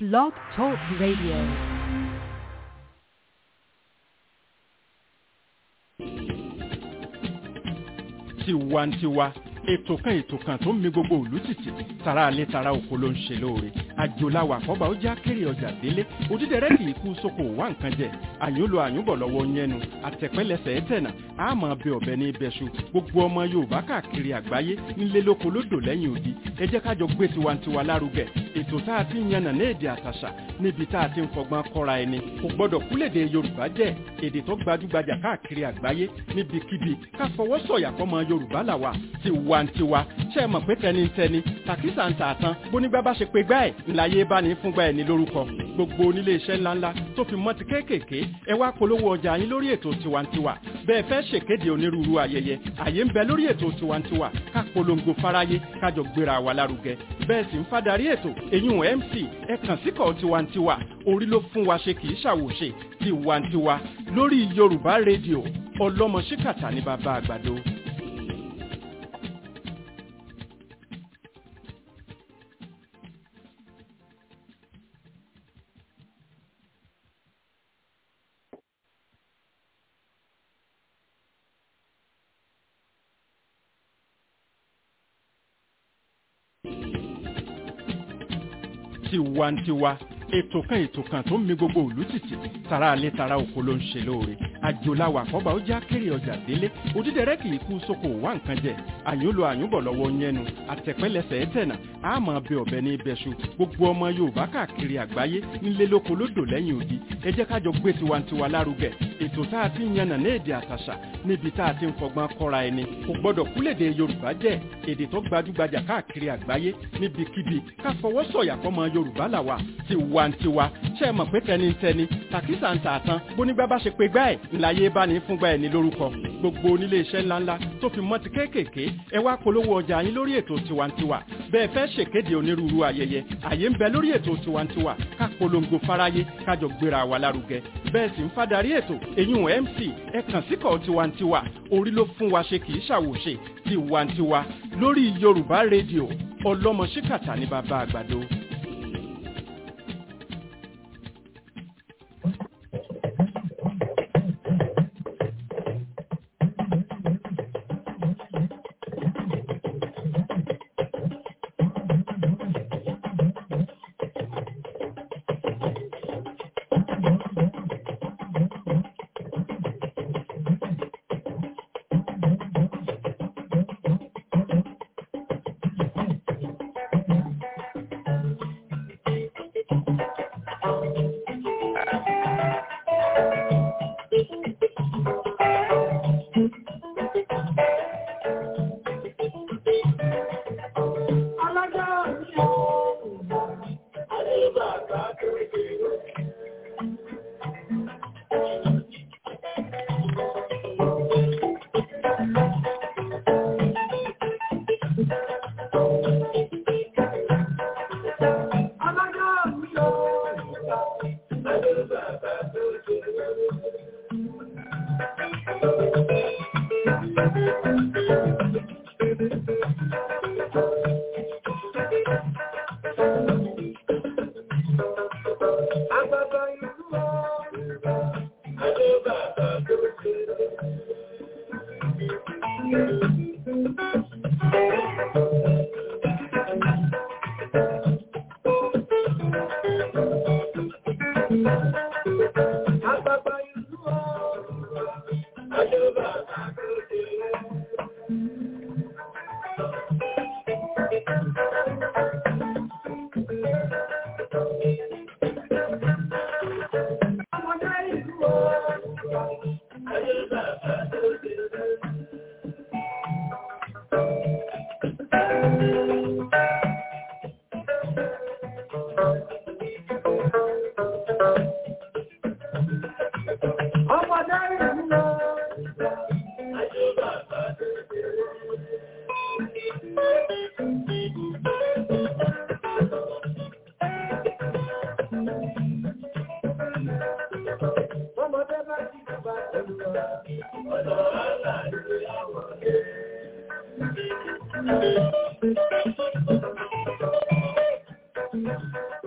Blog Talk Radio. tiwantiwa ètò kan ètò kan tó ń mi gbogbo òlú tìtì tara alẹ́ tara oko ló ń ṣe lóore àjòláwà àkọ́bà ó já kéré ọjà délé òdídẹrẹ́ kì í kú sóko wá nǹkan jẹ àyúnlò àyúnbọ̀ lọ́wọ́ yẹnu àtẹ̀pẹ́lẹsẹ̀ ẹ̀tẹ̀nà àmọ́ bẹ ọ̀bẹ ní ibẹ̀ṣu gbogbo ọmọ yorùbá káàkiri àgbáyé nílé lóko lódò lẹ́yìn odi ẹ jẹ́ kájọ gbé tiwantiwa lárugẹ ètò tá a ti ń yànnà ní èdè àtàṣà níbi tá a ti ń fọgbọ́n kọ́ra ẹni kò gbọ́dọ̀ kúlèdè yorùbá jẹ́ èdè tó gbajúgbajà káàkiri àgbáyé níbikíbi ká fọwọ́ sọ̀yà fọmọ yorùbá làwà tiwantiwa ṣe é mọ̀ pé tẹnitẹni tàkísà ń tààtàn bónígbà bá ṣe pé gbá ẹ̀ ńláyé bá ní fúngbà ẹ̀ ní lórúkọ gbogbo onílé iṣẹ́ ńláńlá tó fi mọ́ ti kéékèèké ẹ wá polówó ọjà yín lórí ètò tiwantiwa bẹ́ẹ̀ fẹ́ ṣèkéde onírúurú ayẹyẹ àyè ń bẹ lórí ètò tiwantiwa ká polongo fáráyé kájọ gbéra wa lárugẹ bẹ́ẹ̀ sì ń fadarí ètò eyín mc ẹ kàn síkọ̀ tiwantiwa orí ló fún wa ṣe kì í ṣàwòṣe tiwantiwa lórí yorùbá rédíò ọlọ́mọ ṣíkàtà ní bàbá àgbàdo. tiwantiwa ètò kan ètò kan tó ń mi gbogbo òlú tìtì tara alẹ́ tara oko ló ń ṣe lóore àjòláwà àkọ́bà ó já kéré ọjà délé òdídẹrẹ́ kì í kú sóko wá nǹkan jẹ àyúnlò àyúnbọ̀ lọ́wọ́ yẹnu àtẹ̀pẹ́lẹsẹ̀ ẹ̀tẹ̀nà àmọ́ bẹ ọ̀bẹ ní ibẹ̀ṣu gbogbo ọmọ yorùbá káàkiri àgbáyé nílé lóko lódò lẹ́yìn odi ẹ jẹ́ kájọ gbé tiwantiwa lárugẹ ètò tá a ti ń yànnà ní èdè àtàṣà níbi tá a ti ń fọgbọ́n kọ́ra ẹni kò gbọ́dọ̀ kúlèdè yorùbá jẹ́ èdè tó gbajúgbajà káàkiri àgbáyé níbikíbi ká fọwọ́ sọ̀yà fọmọ yorùbá làwà tiwantiwa ṣe é mọ̀ pé tẹnitẹni tàkísà ń tààtàn bónígbà bá ṣe pé gbá ẹ̀ ńláyé bá ní fúngbà ẹ̀ ní lórúkọ gbogbo onílé iṣẹ́ ńláńlá tó fi mọ́ ti kéékèèké ẹ wá polówó ọjà yín lórí ètò tiwantiwa bẹ́ẹ̀ fẹ́ ṣèkéde onírúurú ayẹyẹ àyè ń bẹ lórí ètò tiwantiwa ká polongo fáráyé kájọ gbéra wa lárugẹ bẹ́ẹ̀ sì ń fadarí ètò eyín mc ẹ kàn síkọ̀ tiwantiwa orí ló fún wa ṣe kì í ṣàwòṣe tiwantiwa lórí yorùbá rédíò ọlọ́mọ ṣíkàtà ní bàbá àgbàdo.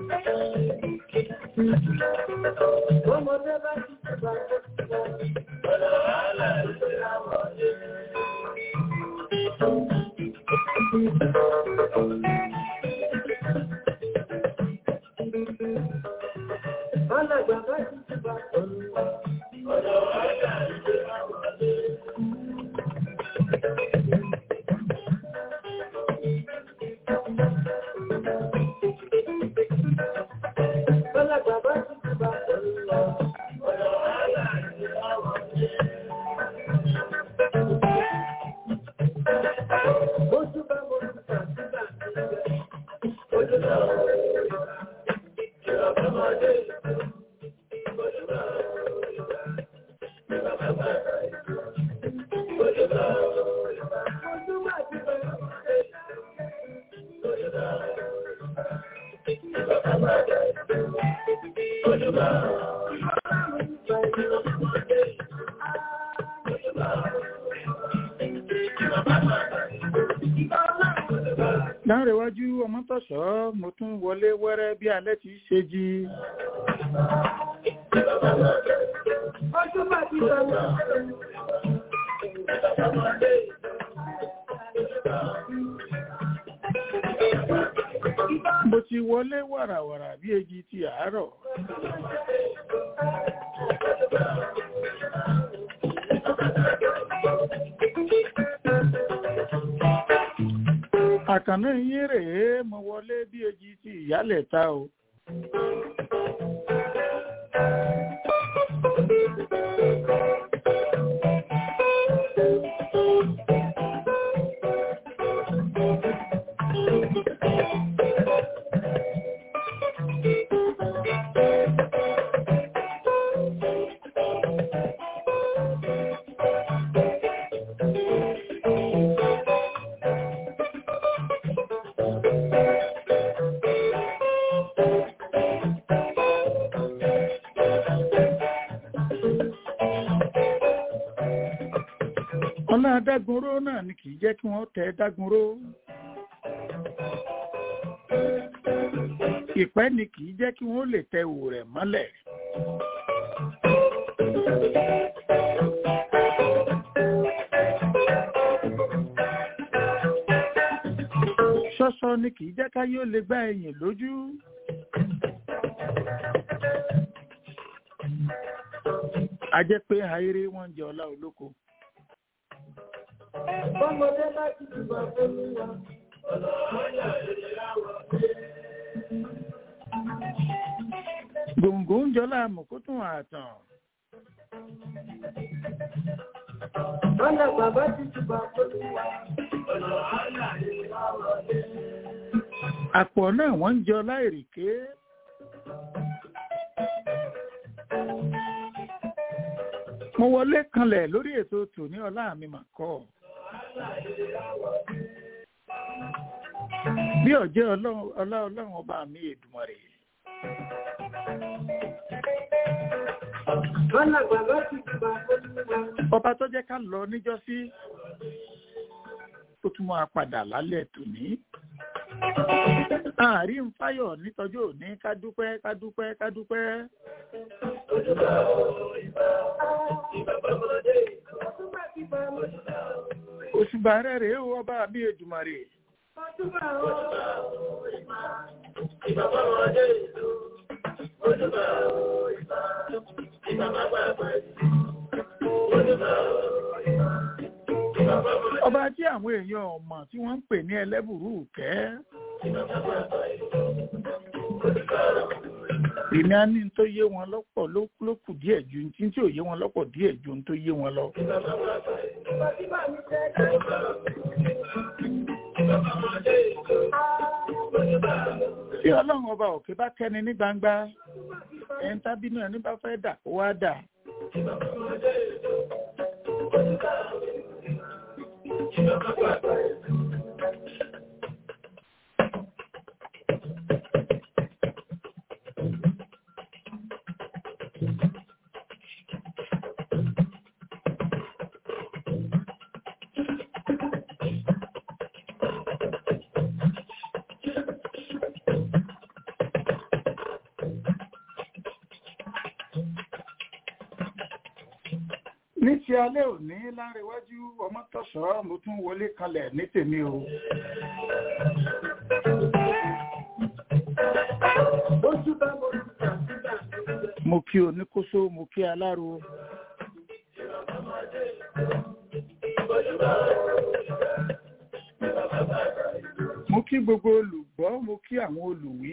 Ọmọdé bá ti gbà ọ̀nà wàhálà ìṣe àwọn ọ̀dẹ́. Alàgbà bá ti gbà ọ̀nà wàhálà ìṣe àwọn ọ̀dẹ́. Alàgbà bá ti gbà ọ̀nà wàhálà ìṣe àwọn ọ̀dẹ́. Ojú bá mo ti tà sígbà sígbà. Ojú bá mo ti tà sígbà ọmọdé. Ojú bá mo ti tà sígbà bàbá rẹ̀. Ojú bá mo ti tà ojú bá ti tà ọmọdé. Ojú bá mo ti tà sígbà bàbá rẹ̀. Ojú bá mo ti tà sígbà ọmọdé. Ojú bá mo ti tà sígbà bàbá rẹ̀. láńrẹ̀wájú ọmọtọ̀ṣọ́ mo tún wọlé wẹ́rẹ́ bí alẹ́ ti ṣe jí Ojú bá ti tà ọmọdé. mo ti wọlé wàràwàrà bí èjì ti àárọ̀ àkànná yín rèé mo wọlé bí èjì ti ìyálẹ̀ ta o ọlá dágunró náà ni kì í jẹ́ kí wọ́n tẹ dágunró ìpẹ́ ni kì í jẹ́ kí wọ́n lè tẹ òwò rẹ̀ mọ́lẹ̀ ṣọ́ṣọ́ ni kì í jẹ́ ká yóò lè gbá ẹ̀yìn lójú a jẹ́ pé ayére wọ́n ń jẹ ọlá olóko Ọmọdé bá ti gbà olúwa. Ọ̀nà wàhálà ìṣe àwọn ọ̀dẹ́. gbòǹgbò ń jọlá mọ̀kótún àtàn Alàgbà bá ti gbà olúwa. Ọ̀nà wàhálà ìṣe àwọn ọ̀dẹ́. àpọ̀ náà wọ́n ń jọ láìrèké mo wọlé kanlẹ̀ lórí ètò tòní ọlá mi mà kọ́ bí ọ̀jẹ́ ọlọ́run ọlá ọlọ́run ọba mi Èdùmàrè Alàgbà bá ti gbà olúwa. ọba tó jẹ́ ká lọ níjọ́sí ó tún máa padà lálẹ́ tòní àárín fáyọ̀ nítọ́jú òní ká dúpẹ́ ká dúpẹ́ ká dúpẹ́ Ojú bá ìbá ìbá bàbọ̀dé. Ojú bá ti gbà olúwa. òṣùbà rẹ̀ rèé o ọba mi Èdùmàrè Ojú bá ìbá ìbá bàbọ̀dé. Ojú bá ìbá ìbá bàbọ̀dé. Ojú bá ìbá ìbá bàbọ̀dé. ọba tí àwọn èèyàn ọmọ tí wọ́n ń pè ní ẹlẹ́bùrú kẹ́ èmi á ní n tó yé wọn lọ́pọ̀ ló ló kù díẹ̀ ju ní tí ò yé wọn lọ́pọ̀ díẹ̀ ju n tó yé wọn lọ. tí ọlọ́run ọba òkè bá kẹ́ni ní gbangba ẹni tábínú ẹni bá fẹ́ dà kó wá dà. ní ti alẹ́ òní láríwájú ọmọ tọ̀sọ̀ mo tún wọlé kalẹ̀ ní tèmi o. Ojú bá mo ti tà sígbà tó ń bẹ. mo kí oníkóso mo kí aláro mo kí gbogbo olùgbọ́ mo kí àwọn olùwí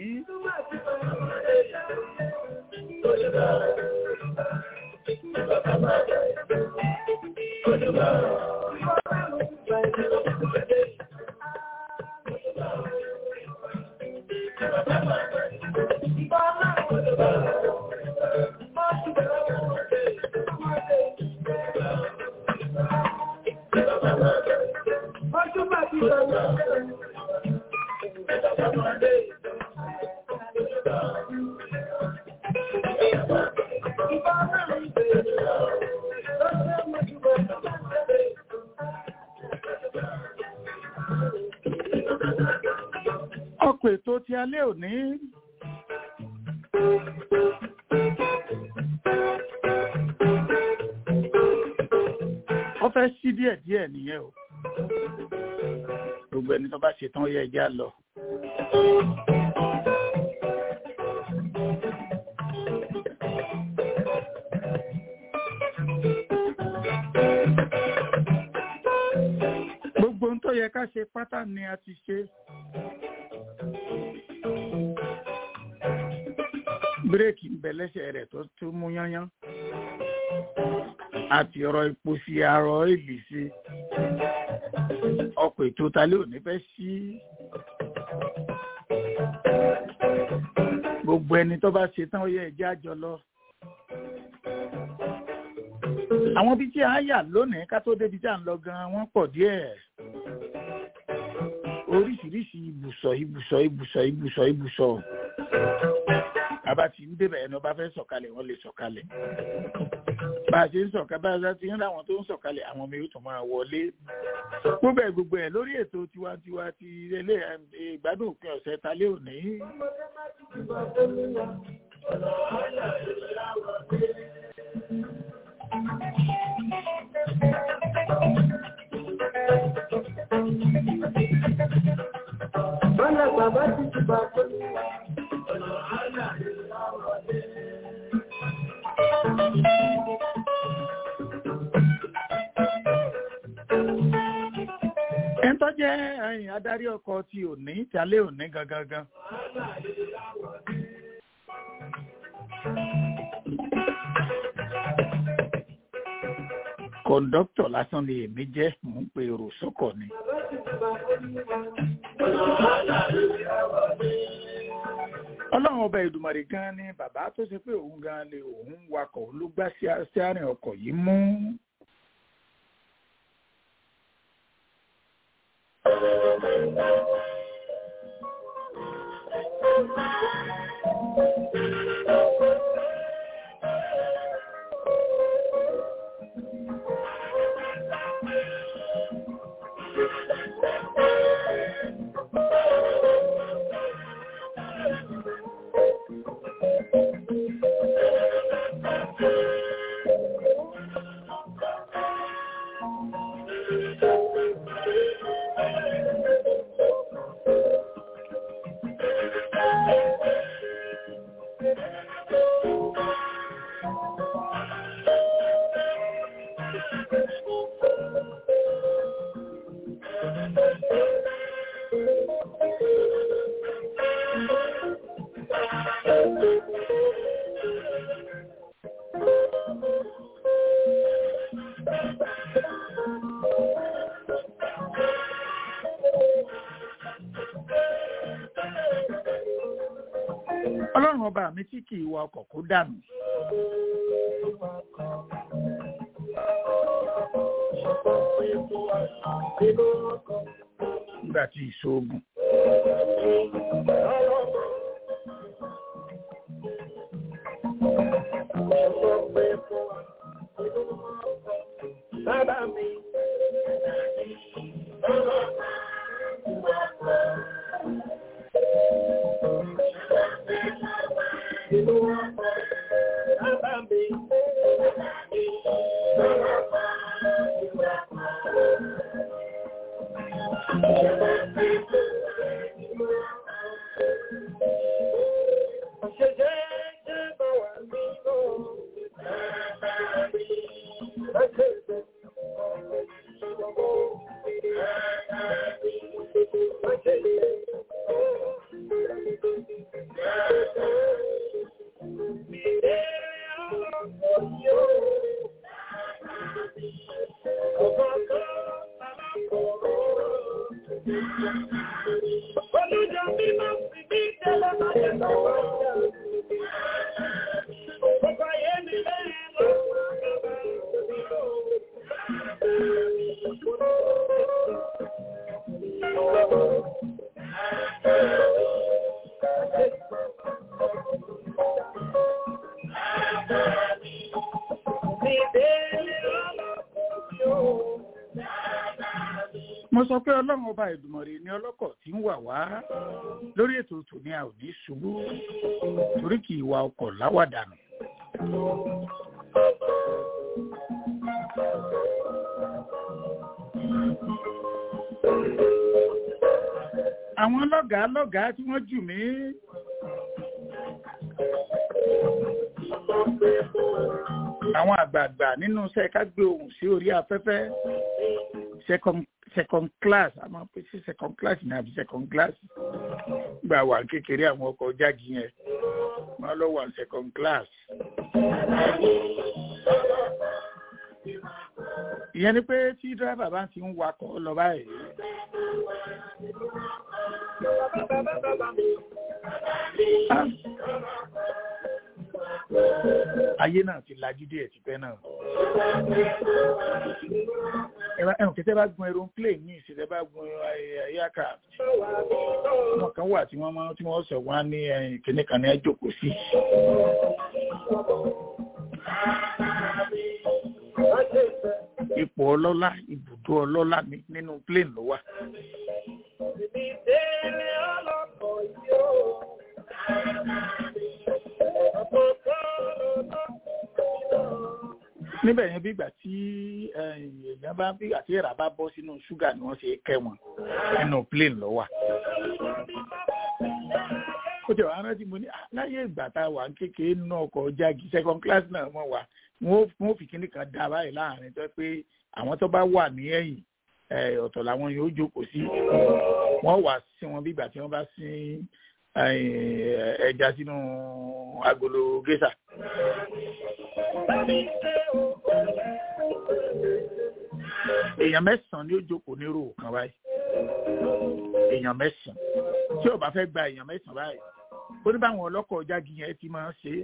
Ojú bá ti tà sígbà ọkọ̀ ètò ti alẹ́ òní ó fẹ́ sí díẹ̀ díẹ̀ nìyẹn o gbogbo ẹni tó bá ṣe tán ó yẹ ẹjẹ́ á lọ. gbogbo ohun tó yẹ ká ṣe pátá ni a ti ṣe. bírèkì ń bẹ lẹ́sẹ̀ rẹ̀ tó tún mú yányán àti ọ̀rọ̀ epo sí arọ èlì sí ọkọ̀ ètò talé òní fẹ́ sí gbogbo ẹni tó bá ṣe tán ó yẹ ẹjẹ́ àjọ lọ. àwọn ibi tí a yà lónìí ká tó débi tí à ń lọ gan wọ́n pọ̀ díẹ̀ oríṣiríṣi ibùsọ̀ ibùsọ̀ ibùsọ̀ ibùsọ̀ ibùsọ̀ bàbá tí ń débẹ̀ ẹni ọba fẹ́ sọ̀kalẹ̀ wọ́n lè sọ̀kalẹ̀ bá a ṣe ń sọ̀kalẹ̀ bá a ṣe ń ráwọn tó ń sọ̀kalẹ̀ àwọn ọmọ yóò tún máa wọlé gbogbo ẹ̀ gbogbo ẹ̀ lórí ètò tiwantiwa ti ilé ìgbádùn òpin ọ̀sẹ̀ talé òní Bọ́lá bàbá ti ti bà fún mi. ẹni tó jẹ́ ẹ̀yìn adarí ọkọ̀ ti òní talé òní gangan gan kọ̀ǹdọ́tọ̀ lásán ni èmi jẹ́ mò ń pe èrò sọ́kọ̀ ni. Bàbá ti ti bà fún mi. ọlọ́run ọba ìdùmarè gan ni bàbá tó ṣe pé òun gan ni òun wakọ̀ ló gbá sí sí àárín ọkọ̀ yìí mú. ọlọ́run ọba mi tí kì í wa ọkọ̀ kó dànù. nígbà tí ìṣoògùn. Bàbá mi. Bàbá mi. mo sọ pé ọlọ́run ọba ìdùmọ̀rè ni ọlọ́kọ̀ tí ń wà wá lórí ètò tòní a ò ní ṣubú torí kì í wa ọkọ̀ láwàdànù. àwọn lọ́gàá lọ́gàá tí wọ́n jù mí àwọn àgbààgbà nínú iṣẹ́ ká gbé ohùn sí orí afẹ́fẹ́ second second class a máa ń pè sí second class ní àbí second class gba wà kékeré àwọn ọkọ̀ jági yẹn wọ́n lọ wà second class. ìyẹn ni pé tí dírẹ́bà bá ti ń wakọ̀ lọ báyìí. Ah ayé náà ti lajú díẹ̀ tipẹ́ náà. ẹ̀wọ̀n kẹtẹ́ bá gun aeroplane ní ìṣẹ̀lẹ̀ bá gun aircraft. wọn kan wà tí wọ́n máa tí wọ́n sọ wọ́n á ní kíní kan ní ẹjọ́kọ̀ sí. ipò ọlọ́lá ibùdó ọlọ́lá nínú plane ló wà. níbẹ̀ yẹn bí ìgbà tí èèyàn bá bí ìgbà tí èrà bá bọ́ sínú ṣúgà ni wọ́n ṣe kẹ́ wọn nínú plane ló wà. ó jẹ́ wàá rántí mo ní láyé ìgbà tá a wà kékeré nínú ọkọ̀ jági second class náà wọ́n wà wọ́n fi kíní kan dá báyìí láàrin tó pé àwọn tó bá wà ní ẹ̀yìn ọ̀tọ̀ làwọn yóò jókòó sí wọ́n wà sí wọn bí ìgbà tí wọ́n bá sí ẹja sínú agolo gésà. èèyàn mẹ́sàn-án ni ó jókòó ní ròó kan báyìí èèyàn mẹ́sàn-án tí ó bá fẹ́ gba èèyàn mẹ́sàn-án báyìí ó ní báwọn ọlọ́kọ̀ jági yẹn ti máa ń ṣe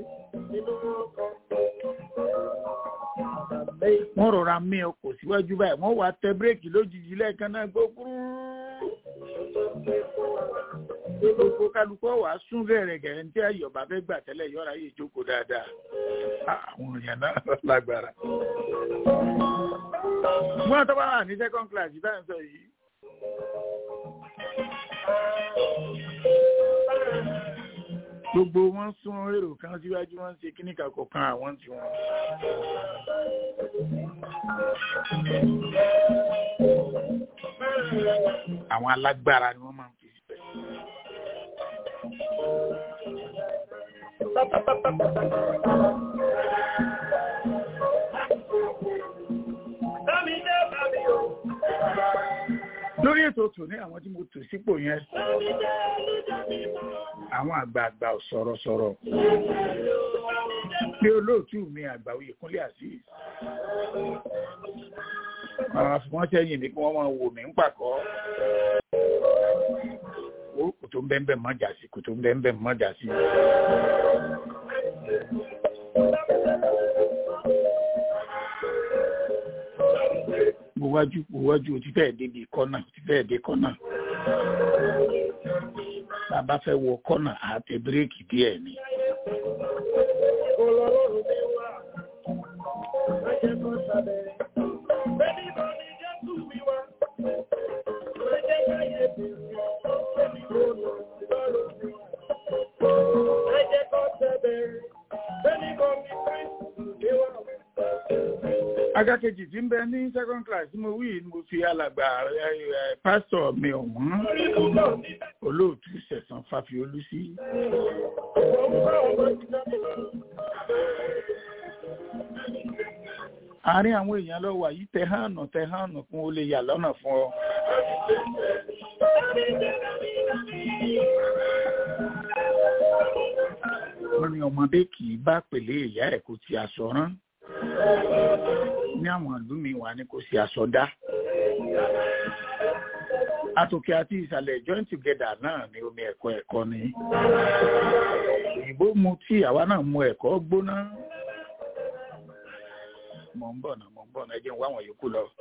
é wọ́n rọra mí ọkọ̀ síwájú báyìí wọ́n wá tẹ bírèkì lójijì lẹ́ẹ̀kan náà gbókúrú gbogbo kálukọ́ wàá sún bẹ̀rẹ̀ gẹ̀rẹ́ ní tí ayọ̀bá fẹ́ gbà tẹ́lẹ̀ yọ̀ra yìí jókòó dáadáa àwọn èèyàn náà lágbára. wọ́n tó bá wà ní second class bá ń sọ yìí. gbogbo wọn sún èrò kan síwájú wọn ṣe kíní kakọ kan àwọn tí wọn. àwọn alágbára ni wọ́n máa ń fi síbẹ̀. lórí ètò tòní àwọn tí mo tò sípò yẹn àwọn àgbààgbà sọ̀rọ̀sọ̀rọ̀ bí olóòtú mi àgbà oyè kúnlé azeez àwọn àfihàn sẹ́yìn mi kí wọ́n máa wò mí ń pàkọ́ kò tó ń bẹ́ẹ̀ bẹ́ẹ̀ mọ́jà sí kò tó ń bẹ́ẹ̀ bẹ́ẹ̀ mọ́jà sí. mo wájú mo wájú o ti fẹ́ẹ̀ débi kọ́nà o ti fẹ́ẹ̀ dé kọ́nà. bàbá fẹ́ wọ kọ́nà àtẹ bíréèkì díẹ̀ ni. agákejì tí ń bẹ ní second class tí mo wí ni mo fi alàgbà pásítọ̀ mi ọ̀wọ́n olóòtú ọ̀sán fàfiolú sí. àárín àwọn èèyàn lọ wà yìí tẹ hànà tẹ hànà kún ó lè yà lọ́nà fún ọ. wọ́n ní ọmọdé kì í bá pèlè ìyá ẹ̀ kó ti aṣọ rán ní àwọn ìlú mi wà ní kò sí aṣọ dá àtòkè àti ìsàlẹ̀ join together náà ní omi ẹ̀kọ́ ẹ̀kọ́ ni òyìnbó mu tí àwa náà mu ẹ̀kọ́ gbóná mọ̀ ń bọ̀ náà mọ̀ ń bọ̀ náà ẹ jẹ́ ń wá àwọn yòókù lọ.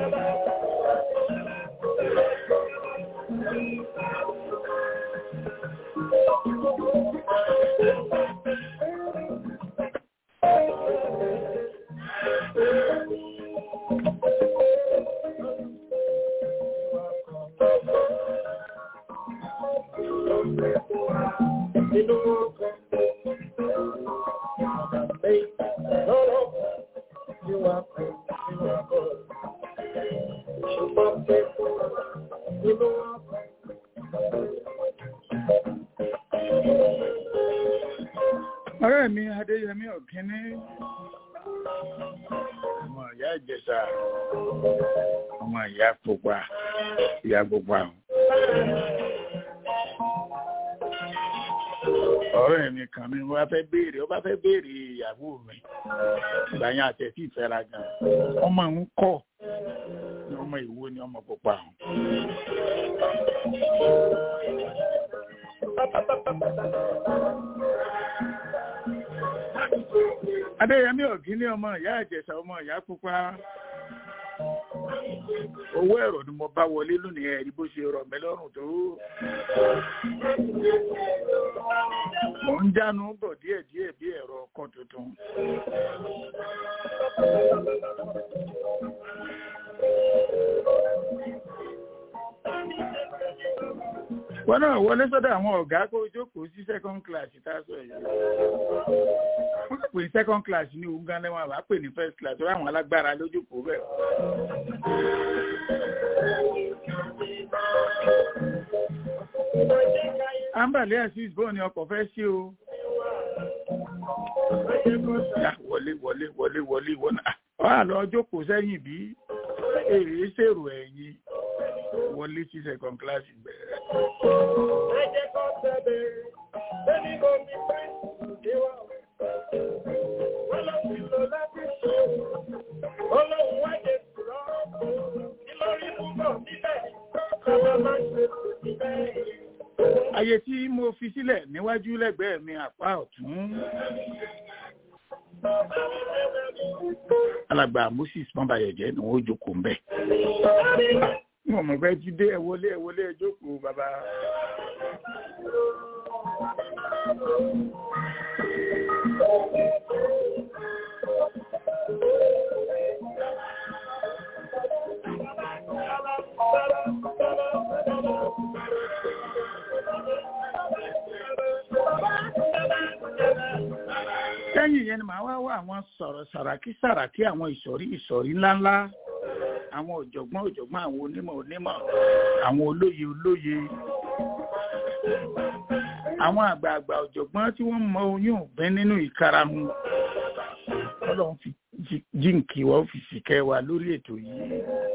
ọ̀rẹ́ mi adéyẹmí ọ̀kíní ọmọ ìyá ìjẹsà ọmọ ìyá pupa ìyá pupa ọ̀rẹ́ mi kan mi wá fẹ́ béèrè ó bá fẹ́ béèrè ìyàwó mi ìgbà yẹn àtẹ̀tí ìfẹ́ra gan ọmọ ń kọ́ ní ọmọ ìwo ni ọmọ pupa adéyẹmí ọ̀gíní ọmọ ìyá ìjẹsà ọmọ ìyá pupa owó ẹ̀rọ ni mo bá wọlé lónìí ẹ̀rí bó ṣe rọ̀ mí lọ́rùn tó mò ń jánu bọ̀ díẹ̀díẹ̀ bí ẹ̀rọ ọkọ̀ tuntun. wọ́n náà wọlé sọ́dọ̀ àwọn ọ̀gá kó jókòó sí second class tá a sọ yìí wọ́n pè ní second class ní ogun gan lẹ́wọ̀n àbá pè ní first class wọ́n àwọn alágbára lójókòó bẹ́ẹ̀. ambale asis bọ́ọ̀ ni ọkọ̀ fẹ́ sí o. Ya, wọlé wọlé wọlé wọlé wọlé wọ́n á lọ jókòó sẹ́yìn bí èrè ṣèrò ẹ̀yìn wọlé sí second class bẹ̀rẹ̀. Ayé tí mo fi sílẹ̀ níwájú lẹ́gbẹ̀ẹ́ mi àpá ọ̀tún. Alàgbà Moses Mọ́bàyọ̀jẹ́ ni wọ́n jókòó ń bẹ̀. Wọ́n mọ̀ fẹ́ jí dé ẹ wọlé ẹ wọlé ẹ jókòó bàbá. lẹ́yìn yẹn ni màá wá wá àwọn sọ̀rọ̀ sàràkí sàràkí àwọn ìsọ̀rí ìsọ̀rí ńláńlá àwọn ọ̀jọ̀gbọ́n ọ̀jọ̀gbọ́n àwọn onímọ̀ onímọ̀ àwọn olóye olóye àwọn àgbààgbà ọ̀jọ̀gbọ́n tí wọ́n mọ oyún ògbẹ́ nínú ìkarahun ọlọ́run fi jíǹkì wọ́n fi sìkẹ́ wa lórí ètò yìí.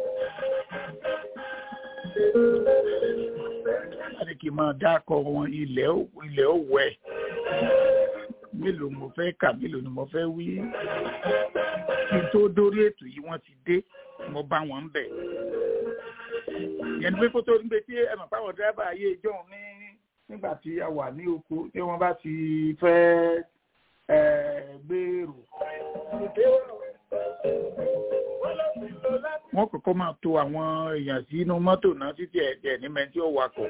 láti kí n máa dákọ̀ wọn ilẹ̀ ilẹ̀ òwẹ̀ mélòó mo fẹ́ kà mélòó ni mo fẹ́ wí kí n tó dórí ètò yìí wọ́n ti dé mo bá wọn ń bẹ̀. yẹn pé kó tó ń gbé tí ẹ mọ̀ páwọn dírẹ́bà ayé ìjọ ní nígbà tí a wà ní oko tí wọ́n bá ti fẹ́ gbèrò. wọ́n kọ́kọ́ máa to àwọn èèyàn sínú mọ́tò náà títí ẹ̀jẹ̀ ní mẹ́tí ó wakọ̀.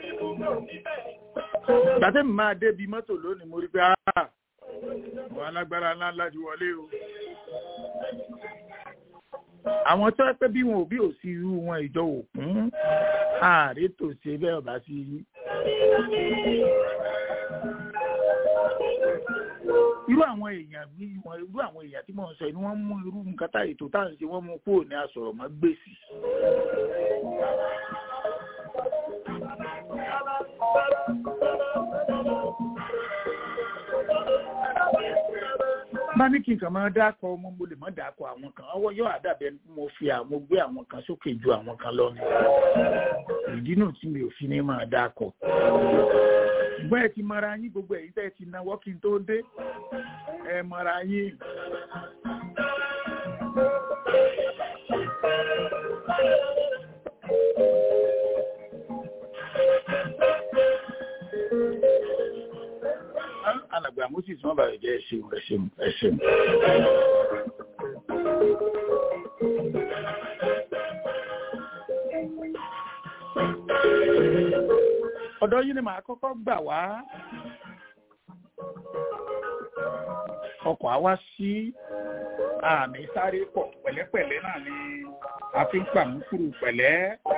gbàtẹ́ mi máa débi mọ́tò lónìí mo rí pé àwọn alágbára ńlá ńlá ti wọlé o. àwọn tó ẹ pé bí wọn ò bí ò sí irú wọn ìjọ òkun ààrẹ tó ṣe bẹ́ẹ̀ ọ̀bá sí i. irú àwọn èèyàn bí wọn irú àwọn èèyàn tí mò ń sọ ni wọ́n mú irú nǹkan tá ètò tá à ń ṣe wọ́n mú kúrò ní asọ̀rọ̀ mọ́ gbèsè. bá ní kí n kàn máa dákọ ọmọ mo lè má dákọ àwọn kan ọwọ́ yóò àdàbẹ mo fi àwọn gbé àwọn kan sókè ju àwọn kan lọ ni ìdí náà tí mi ò fi ní máa dákọ ṣùgbọ́n ẹ ti mọra yín gbogbo ẹ̀yin tẹ́ ẹ ti náwó kí n tó dé ẹ mọra yín. alàgbà moses wọn bàrẹ jẹ ẹṣin ẹṣin ẹṣin. ọ̀dọ̀ yìí ni màá kọ́kọ́ gbà wá ọkọ̀ àwa sí àmì sáré pọ̀ pẹ̀lẹ́pẹ̀lẹ́ náà ni a fi ń pàmùkúrú pẹ̀lẹ́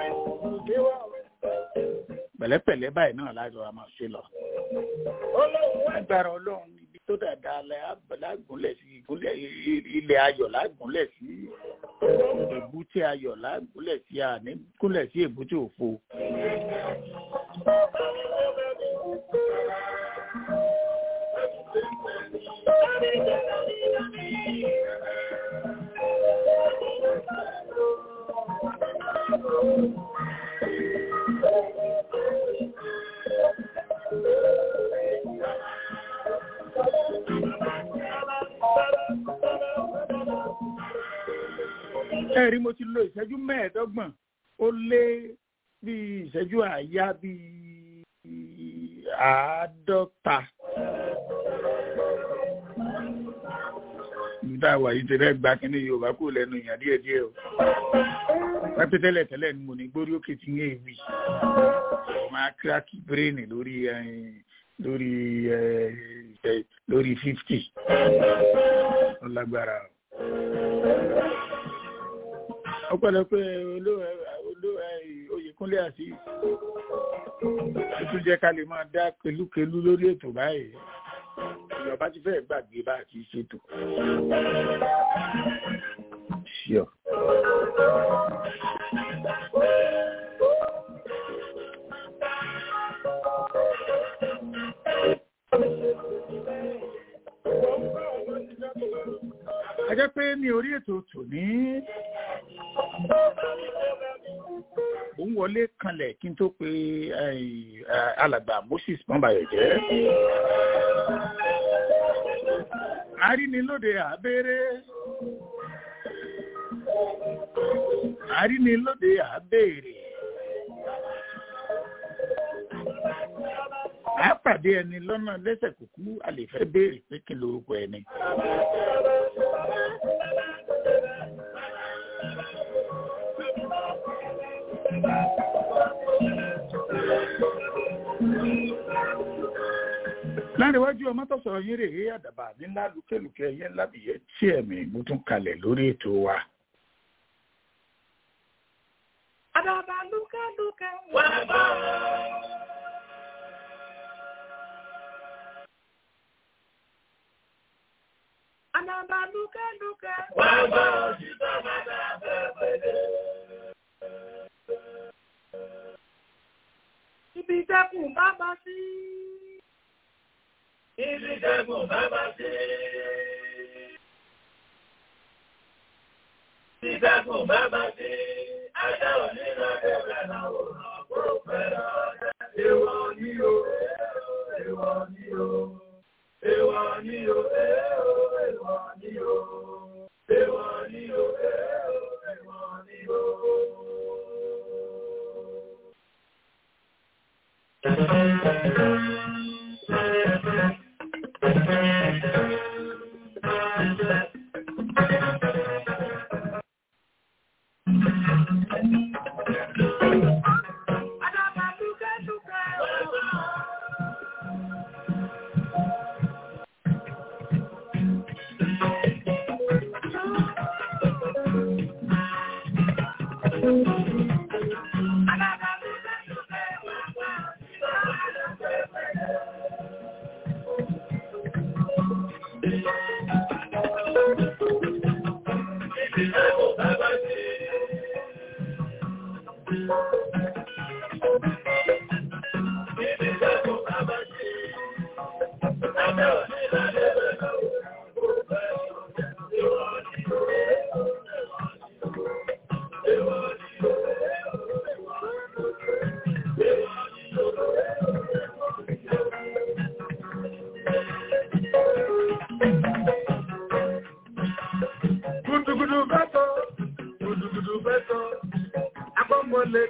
pẹ̀lẹ́pẹ̀lẹ́ báyìí náà lájọ a máa ṣe lọ. agbára ọlọ́run ibi tó dáadáa lágúnlẹ̀ sí ìgúnlẹ̀ ilẹ̀ ayọ̀ lágúnlẹ̀ sí èbúté ayọ̀ lágúnlẹ̀ sí ànígúnlẹ̀ sí èbúté òfo. ẹ̀rí mo ti lo ìṣẹ́jú mẹ́ẹ̀ẹ́dọ́gbọ̀n ó lé bí ìṣẹ́jú àáyá bí àádọ́ta. nígbà wà yìí ti rẹ́ gba kínní yorùbá kò lẹ́nu ìyàn díẹ̀ díẹ̀ o. pẹ́pẹ́ tẹ́lẹ̀ tẹ́lẹ̀ ni mo ní gbórí òkè tí ń yé ewì. máa kíráàkì bírèènì lórí lórí lórí fifty. ó lágbára o ọpẹ́lọpẹ́ oyèkúnlé àti tuntun jẹ́ ká lè máa dá kelúkelú lórí ètò báyìí ìjọba ti fẹ́ẹ̀ gbàgbé bá àti ṣètò. Sure. a jẹ́ pé ní orí ètò tòní òun wọlé kanlẹ̀ kí n tó pe alàgbà moses pọ́nbayọ̀ jẹ́ àrínilóde àbẹ́rẹ́ àrínilóde àbẹ́rẹ́ a pàdé ẹni lọ́nà lẹ́sẹ̀ kúkú a lè fẹ́ béèrè pé kí lorúkọ ẹni. láríwájú ọmọ tó sọ̀rọ̀ yín rèé àdàbà nílá lùkẹ́lùkẹ́ yẹn lábìyẹ tí ẹ̀mí mo tún kalẹ̀ lórí ètò wa. àdàbà lùkẹ́lùkẹ́ wà bá. àdàbà lùkẹ́lùkẹ́ wà bá òṣìṣẹ́ bàbá bẹ̀rẹ̀. ibi ìjẹkùn bá bá sí. Ibi ìjẹkùn bá bá sí. Ibi ìjẹkùn bá bá sí. Ajá òní lọ bẹ̀rẹ̀ náà ò rán kó pẹ̀lú ọ̀dẹ́. Èwọ̀ ni o, èwọ̀ ni o, èwọ̀ ni o, èwọ̀ ni o, èwọ̀ ni o, èwọ̀ ni o.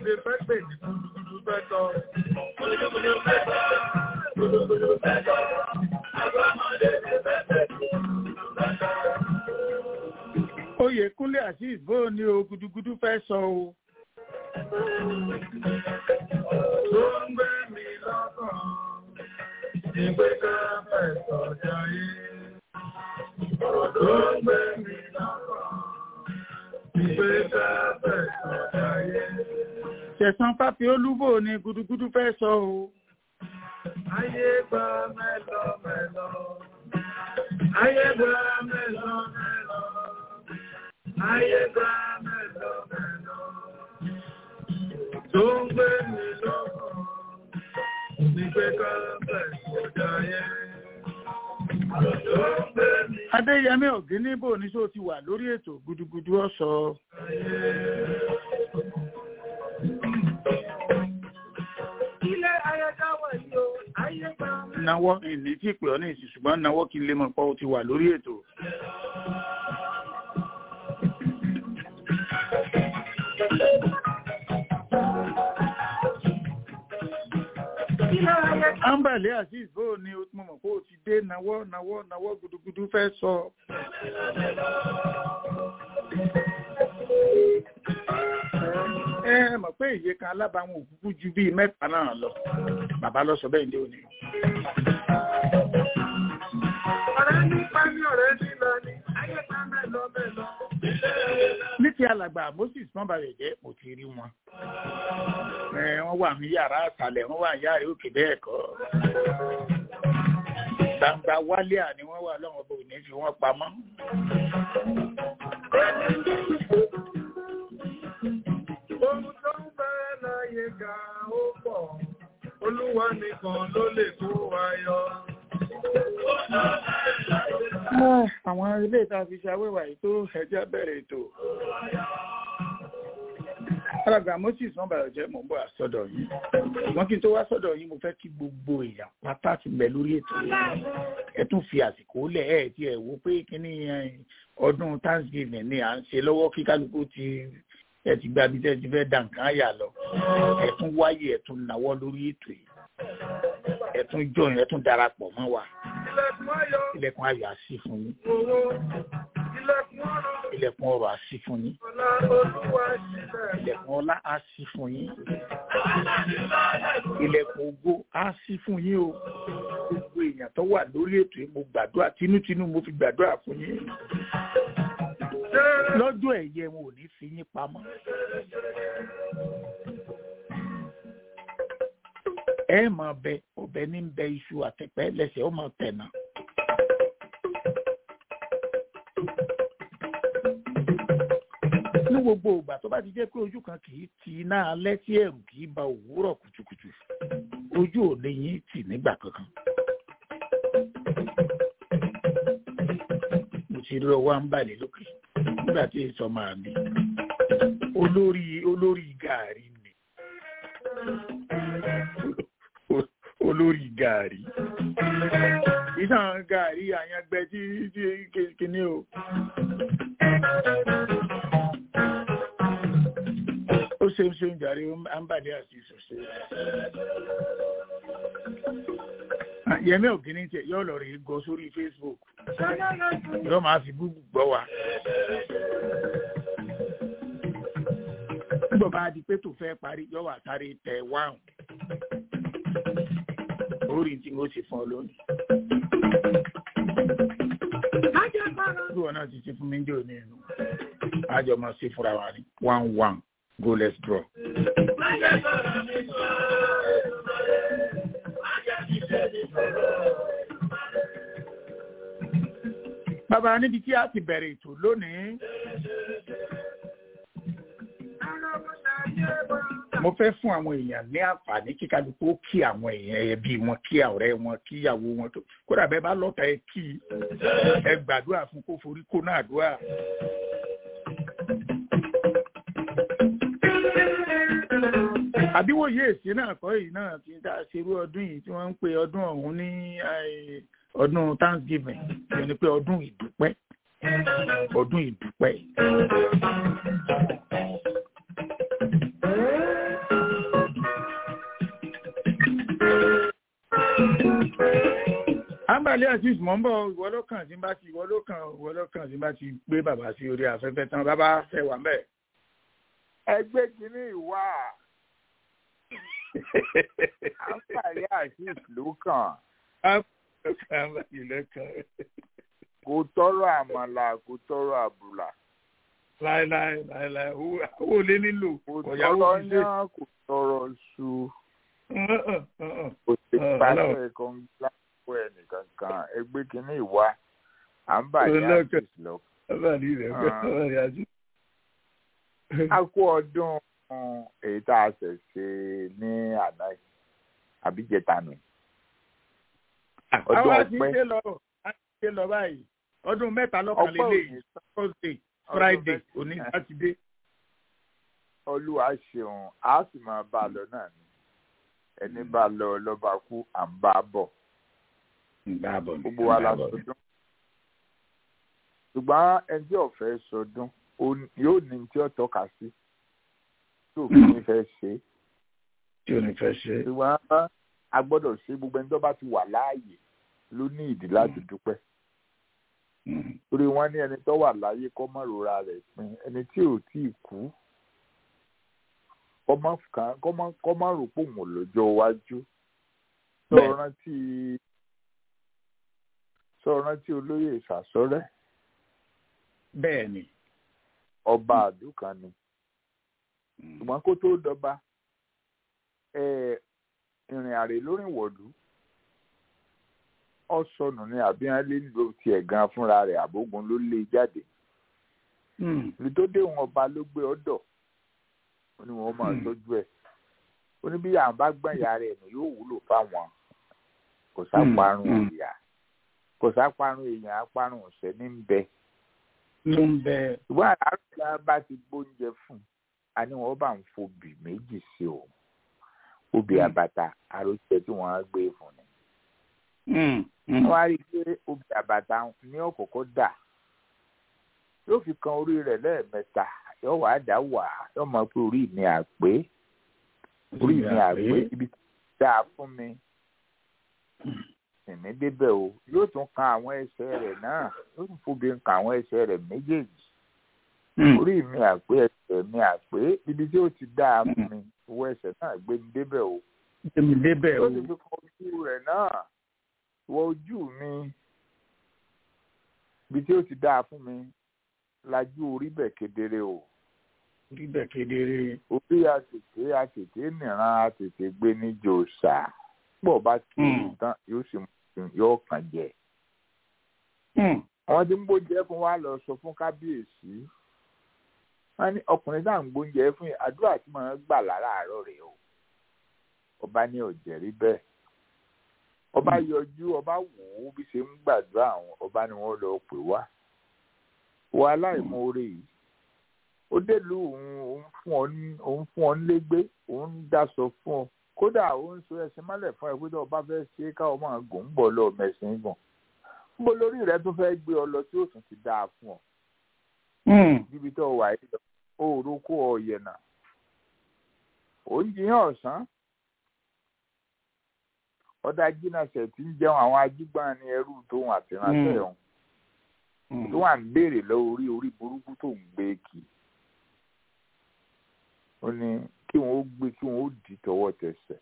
ṣe fẹ́ pè ní gudugudu fẹ́ tọ́. Gudugudu fẹ́ tọ́. Gudugudu fẹ́ tọ́. Àgbà ọmọdé ṣe fẹ́ pè ní gudugudu fẹ́ tọ́. Oyèkúnlé Azeez bó ni o gudugudu fẹ́ sọ o. Tó ń gbé mi lọ́kàn. Ìgbé ká fẹ́ sọ̀jà yìí. Ọ̀rọ̀ tó ń gbé mi lọ́kàn. Ìgbé ká fẹ́ sọ̀jà yìí. Ṣẹ̀san Fáfi Olúbò ni gudugudu fẹ́ sọ o. Ayé gba mẹ́lọ mẹ́lọ. Ayé gba mẹ́lọ mẹ́lọ. Ayé gba mẹ́lọ mẹ́lọ. Tó ń gbé mi lọ́kàn. Ìgbé ká fẹ́ sọ̀jà yìí. Ọ̀rọ̀ tó ń gbé mi Adéyẹmí Ògínníbò ní sọ ti wà lórí ètò gudugudu ọ̀sọ̀. Ilé ayẹta wà yìí o, ayé gba mẹ́lọ. Nawọ́ ìní tí pè ọ́ ní ìsìn ṣùgbọ́n nawọ́ kí n lè mọ̀ pé o ti wà lórí ètò. Ilé ayẹta Ambale Azeez bó ni o mo mọ̀ pé o ti dé nawọ́ nawọ́ nawọ́ gudugudu fẹ́ sọ. Ẹ ẹ mọ̀ pé ìyè kan alábàáwọn òkúkú ju bíi mẹ́ta náà lọ. Bàbá lọ sọ bẹ́ẹ̀ ní òní. ọ̀rẹ́ nípa ní ọ̀rẹ́ nílọ ni, ayé gba mẹ́lọ mẹ́lọ. ní ti alàgbà moses mọ́bàrẹ̀ jẹ́ mo ti rí wọn. Ẹ, wọ́n wà ní yàrá àtàlẹ̀ wọ́n wà ní yàrá òkè bẹ́ẹ̀ kọ́. gbangba wálé à ni wọ́n wà lọ́wọ́ bò ní fi wọ́n pamọ́. Ohun tó ń bẹ láyé ga ó pọ̀, Olúwa nìkan ló lè kó wa yọ. Ah, àwọn ilé ìta fi ṣe awéwà yìí tó ẹjẹ́ bẹ̀rẹ̀ ètò. alàgbà moses mọ́bàrẹ̀ jẹ́ mò ń bọ̀ àsọdọ̀ yìí. ṣùgbọ́n kí n tó wá sọ́dọ̀ yìí mo fẹ́ kí gbogbo èèyàn pátá ti bẹ̀ lórí ètò yìí. ẹ tún fi àsìkò lẹ̀ ẹ̀ tí ẹ̀ wo pé kíní eh, ọdún thanksgiving ni à ń ṣe lọ́wọ́ kí kálukú ti ẹ ti gba ibi tẹ́ ẹ ti fẹ́ dà nǹkan àyà lọ. ẹ tún wáyé ẹ tún náwó lórí ètò yìí. ẹ tún jọyìn ẹ tún darapọ̀ mọ́ wa. Ilẹ̀kùn ayọ̀, ilẹ̀kùn ayọ̀ á ṣí fún yín. owó, ilẹ̀kùn ọ̀rọ̀, ilẹ̀kùn ọrọ̀ á ṣí fún yín. ọ̀la Olúwa sílẹ̀. ilẹ̀kùn ọlá á ṣí fún yín. ilẹ̀kùn ògo á ṣí fún yín o. gbogbo èèyàn tó wà lórí ètò yìí mo gbàdúrà tinútinú mo fi gbàdúrà fún yín. lọ́jọ́ ẹ̀yẹ wọn ò ní fi yín pamọ́. ẹ máa bẹ ọbẹ ní bẹ iṣu àtẹpẹ lẹ́sẹ̀ ó máa tẹnà. ní gbogbo ìgbà tó bá ti jẹ́ pé ojú kan kì í ti iná alẹ́ tí ẹ̀rù kì í ba òwúrọ̀ kùtùkùtù ojú ò lè yín tì nígbà kankan. mo ti rí ọwọ́ ń balẹ̀ lókè nígbà tí èso máa mi olórí olórí gàárì mi olórí gàárì ìtàn gàárì àyàngbẹ tí tí kìíní o. ó ṣe ń ṣe ń jàre àǹbàdé àti ìṣòṣe. Yẹmí ògìní tiẹ̀ yóò lọ rí gọ sórí Facebook. Yóò máa fi búbù gbọ́ wa. Nígbà bá di pé tó fẹ́ parí, yóò wà sáré tẹ wáhùn. Orí tí mo ṣe fún ọ lónìí. Bí wọn náà ti ṣe fún mi ń jẹ́ òní ẹnu. Àjọ máa ṣe fúnra wa ní one one. Go, let's draw. Bàbá níbi tí a ti bẹ̀rẹ̀ ètò lónìí. Mo fẹ́ fún àwọn èèyàn ní àǹfààní kí kálukú ó kí àwọn èèyàn ẹbí wọn kí ọ̀rẹ́ wọn kí ìyàwó wọn tó kódà bẹ́ẹ̀ bá lọ́ta ẹ kí ẹ gbàdúrà fún kó forí kó náà dúà. àbíwòye èsì náà kọ́ èyí náà ti dá ṣerú ọdún yìí tí wọ́n ń pe ọdún ọ̀hún ní ọdún thanksgiving ìyẹn ni pé ọdún ìdúpẹ́ ọdún ìdúpẹ́. àǹbàlẹ́ àti ìsúnmọ́ ń bọ̀ ìwọ ló kàn tí n bá ti ìwọ ló kàn ìwọ ló kàn tí n bá ti gbé bàbá sí orí afẹ́fẹ́ tán bàbá fẹ́ wà mẹ́ẹ̀. ẹgbẹ́ kìíní ìwà àǹfààní àṣìṣ ló kàn àǹbàlẹ́ lẹ́kàn kò tọrọ àmàlà kò tọrọ àbùlà láéláé láéláé owó owó lé nílò kò ọ̀yàwó tọrọ fi ṣe. yán kò tọrọ ṣu Ọ̀hún, kò sí Ah, pàṣẹ Ọlọ́run. kan lápò ẹnìkankan ẹgbẹ́ kìíní ìwà àǹfààní Ọlọ́run. àṣìṣ lọ. àǹbàlẹ́ rẹ̀ Ah. àǹbàlẹ́ àti. a kú ọdún èyí tá a ṣẹ̀ ṣe ní àná yìí, àbíjẹta nù. ọdún àwa ti ọpẹ́. ṣe lọ a ti ṣe lọ báyìí ọdún mẹ́ta lọ́kàn Ọpẹ́ lélẹ́yìí òní thursday Ọdún friday mẹ́ta. òní sátidé. olúwa ṣeun a sì máa bá a lọ náà ni ẹni bá a lọ lọ́ba kú à ń bá a bọ̀ Báàbọ̀ ni, gbogbo wa la báàbọ̀ ni. sọdún ṣùgbọ́n ẹni tí ọ̀fẹ́ sọdún ó- yóò ní tí ó tọ́ka sí tí òfin ní fẹ́ ṣe é. tí ò ní fẹ́ ṣe. ṣùgbọ́n a gbọ́dọ̀ ṣe gbogbo ẹni tó bá ti wà láàyè ló ní ìdí láti dúpẹ́ Mm. torí wọ́n ní ẹni tó wà láyé kó má rora rẹ̀ pin ẹni tí ò tí ì kú kó má kàn- kó má- kó má rò pé òun ò lọ́jọ́ iwájú sọ Bẹ́ẹ̀. rántí sọ rántí olóyè ìsàsọ́rẹ́ bẹ́ẹ̀ ni. ọba àdúkà ni ṣùgbọ́n kó tó dọba eh, ìrìn àrè lórí ìwọ̀lú ọ sọnù ní àbíyánlé ló tiẹ̀ gan fúnra rẹ̀ àbógun ló lé e jáde Mm. ibi tó dé wọn ọba ló gbé ọ̀dọ̀ ó ní wọn máa Hmm. tọ́jú ẹ̀ ó ní bí àwọn bá gbọ́n ìyá rẹ̀ nù yóò wúlò fáwọn kò sáparun Hmm. ìyá kò sáparun èèyàn aparun ọ̀sẹ̀ ní ń bẹ ló ń bẹ. ṣùgbọ́n àlàáfíà bá ti gbóúnjẹ fún un a ní wọn bá ń fobì méjì sí o obì Hmm. àbàtà àròjẹ tí wọ́n á gbé fún ni Mm. Mm. wọ́n á rí i pé obì àbàtà ní ọ̀kọ̀ọ̀kọ̀ dà yóò fi kan orí rẹ̀ lẹ́ẹ̀mẹ́ta yóò wá dá wà yóò mọ̀ pé orí mi àpé orí mi àpé ibi tí ó dáa fún mi ìní débẹ̀ o yóò tún kan àwọn ẹsẹ̀ rẹ̀ náà yóò tún fobi kan àwọn ẹsẹ̀ rẹ̀ méjèèjì Mm. orí mi àpé ẹsẹ̀ mi àpé ibi tí ó ti dáa fún mi owó ẹsẹ̀ náà gbé mi débẹ̀ o èmi débẹ̀ o. yóò sì fi kan ojú rẹ̀ náà wọ ojú mi ibi tí ó ti dáa fún mi lajú orí bẹ̀ kedere o bíbẹ̀ kedere. orí àtètè àtètè nìran àtètè gbé ní jòsà pọ̀ bá kí Mm. tán yóò sì mú yóò kàn jẹ. Mm. àwọn tí ń gbóúnjẹ fún wa lọ sọ fún kábíyèsí wọn ní ọkùnrin náà ń gbóúnjẹ fún yìí àdúrà tí màá gbà láràárọ̀ rẹ̀ o ọba ní ọ̀jẹ̀rí bẹ́ẹ̀ ọba yọjú ọba wò ó bí ṣe ń gbàdúrà àwọn ọba ni wọ́n lọ pè wá wọ aláìmoore yìí ó délùú òun òun fún ọ ní òun fún ọ nílégbé òun ń dáṣọ fún ọ kódà òun so ẹṣin mọ́lẹ̀ fún ẹ pé tó o bá fẹ́ ṣe é káwọn máa gùn ń bọ̀ lọ mẹ̀sìn gùn níbo lórí rẹ tó fẹ́ gbé ọ lọ tí ó tún ti dáa fún ọ Mm. níbi tó wà yìí lọ òòrùn kó ọ yẹnà ò ń jiyàn ọ̀sán ọ̀dà jìnnàṣẹ̀ tí ń jẹun àwọn ajígbọ́n ní ẹrú tóun àtìránṣẹ́ Mm. ọ̀hún Mm. tó wà ń béèrè lọ orí orí burúkú tó ń gbé kì í ó ní kí wọn ó gbé kí wọn ó dì í tọwọ́ tẹsẹ̀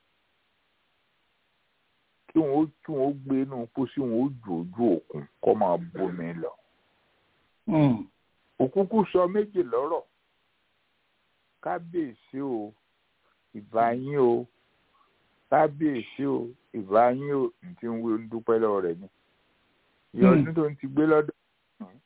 kí wọn ó kí wọn ó gbé inú pósí wọn ó jù ojú òkun kó máa bomi lọ Mm. òkúkú sọ méjì lọ́rọ̀ kábíyèsí o ìbá yín o kábíyèsí o ìbá yín o ní tí ń wí ń dúpẹ́ lọ́wọ́ rẹ̀ ni ìyá Hmm. ọdún tó ń ti gbé lọ́dọ̀ ọ̀hún,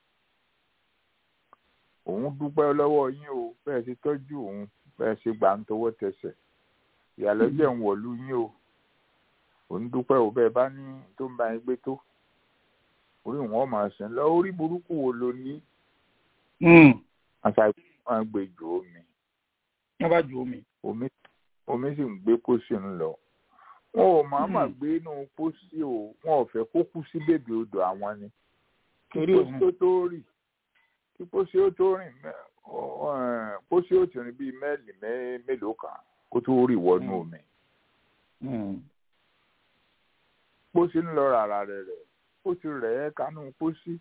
òun dúpẹ́ lọ́wọ́ yín o bẹ́ẹ̀ ṣe tọ́jú òun bẹ́ẹ̀ ṣe gbà ń tọwọ́ tẹsẹ̀ ìyàlọ́jẹ̀ ń wọ̀lú yín o òun dúpẹ́ o bẹ́ẹ̀ bá ní tó ń bá yín gbé tó orí wọn máa sìn lọ orí burúkú wo lo ní Mm. àṣà wọn gbé jù omi wọ́n bá ju omi. omi omi sì ń gbé pósí ń lọ wọn ò máa mà Hmm. gbé inú pósí o wọn ò fẹ́ kó kú sí bèbè odò àwọn ni kí Torí pósí òun. ó tó rì kí pósí ó tó rìn mẹ́- ọ- ẹ̀, pósí ó ti rìn bíi mẹ́ẹ̀lì mẹ́- mélòó kan kó tó rì wọnú Hmm. omi Mm. pósí ń lọ rárá rẹ̀ rẹ̀ ó ti rẹ̀ ẹ́ kánú pósí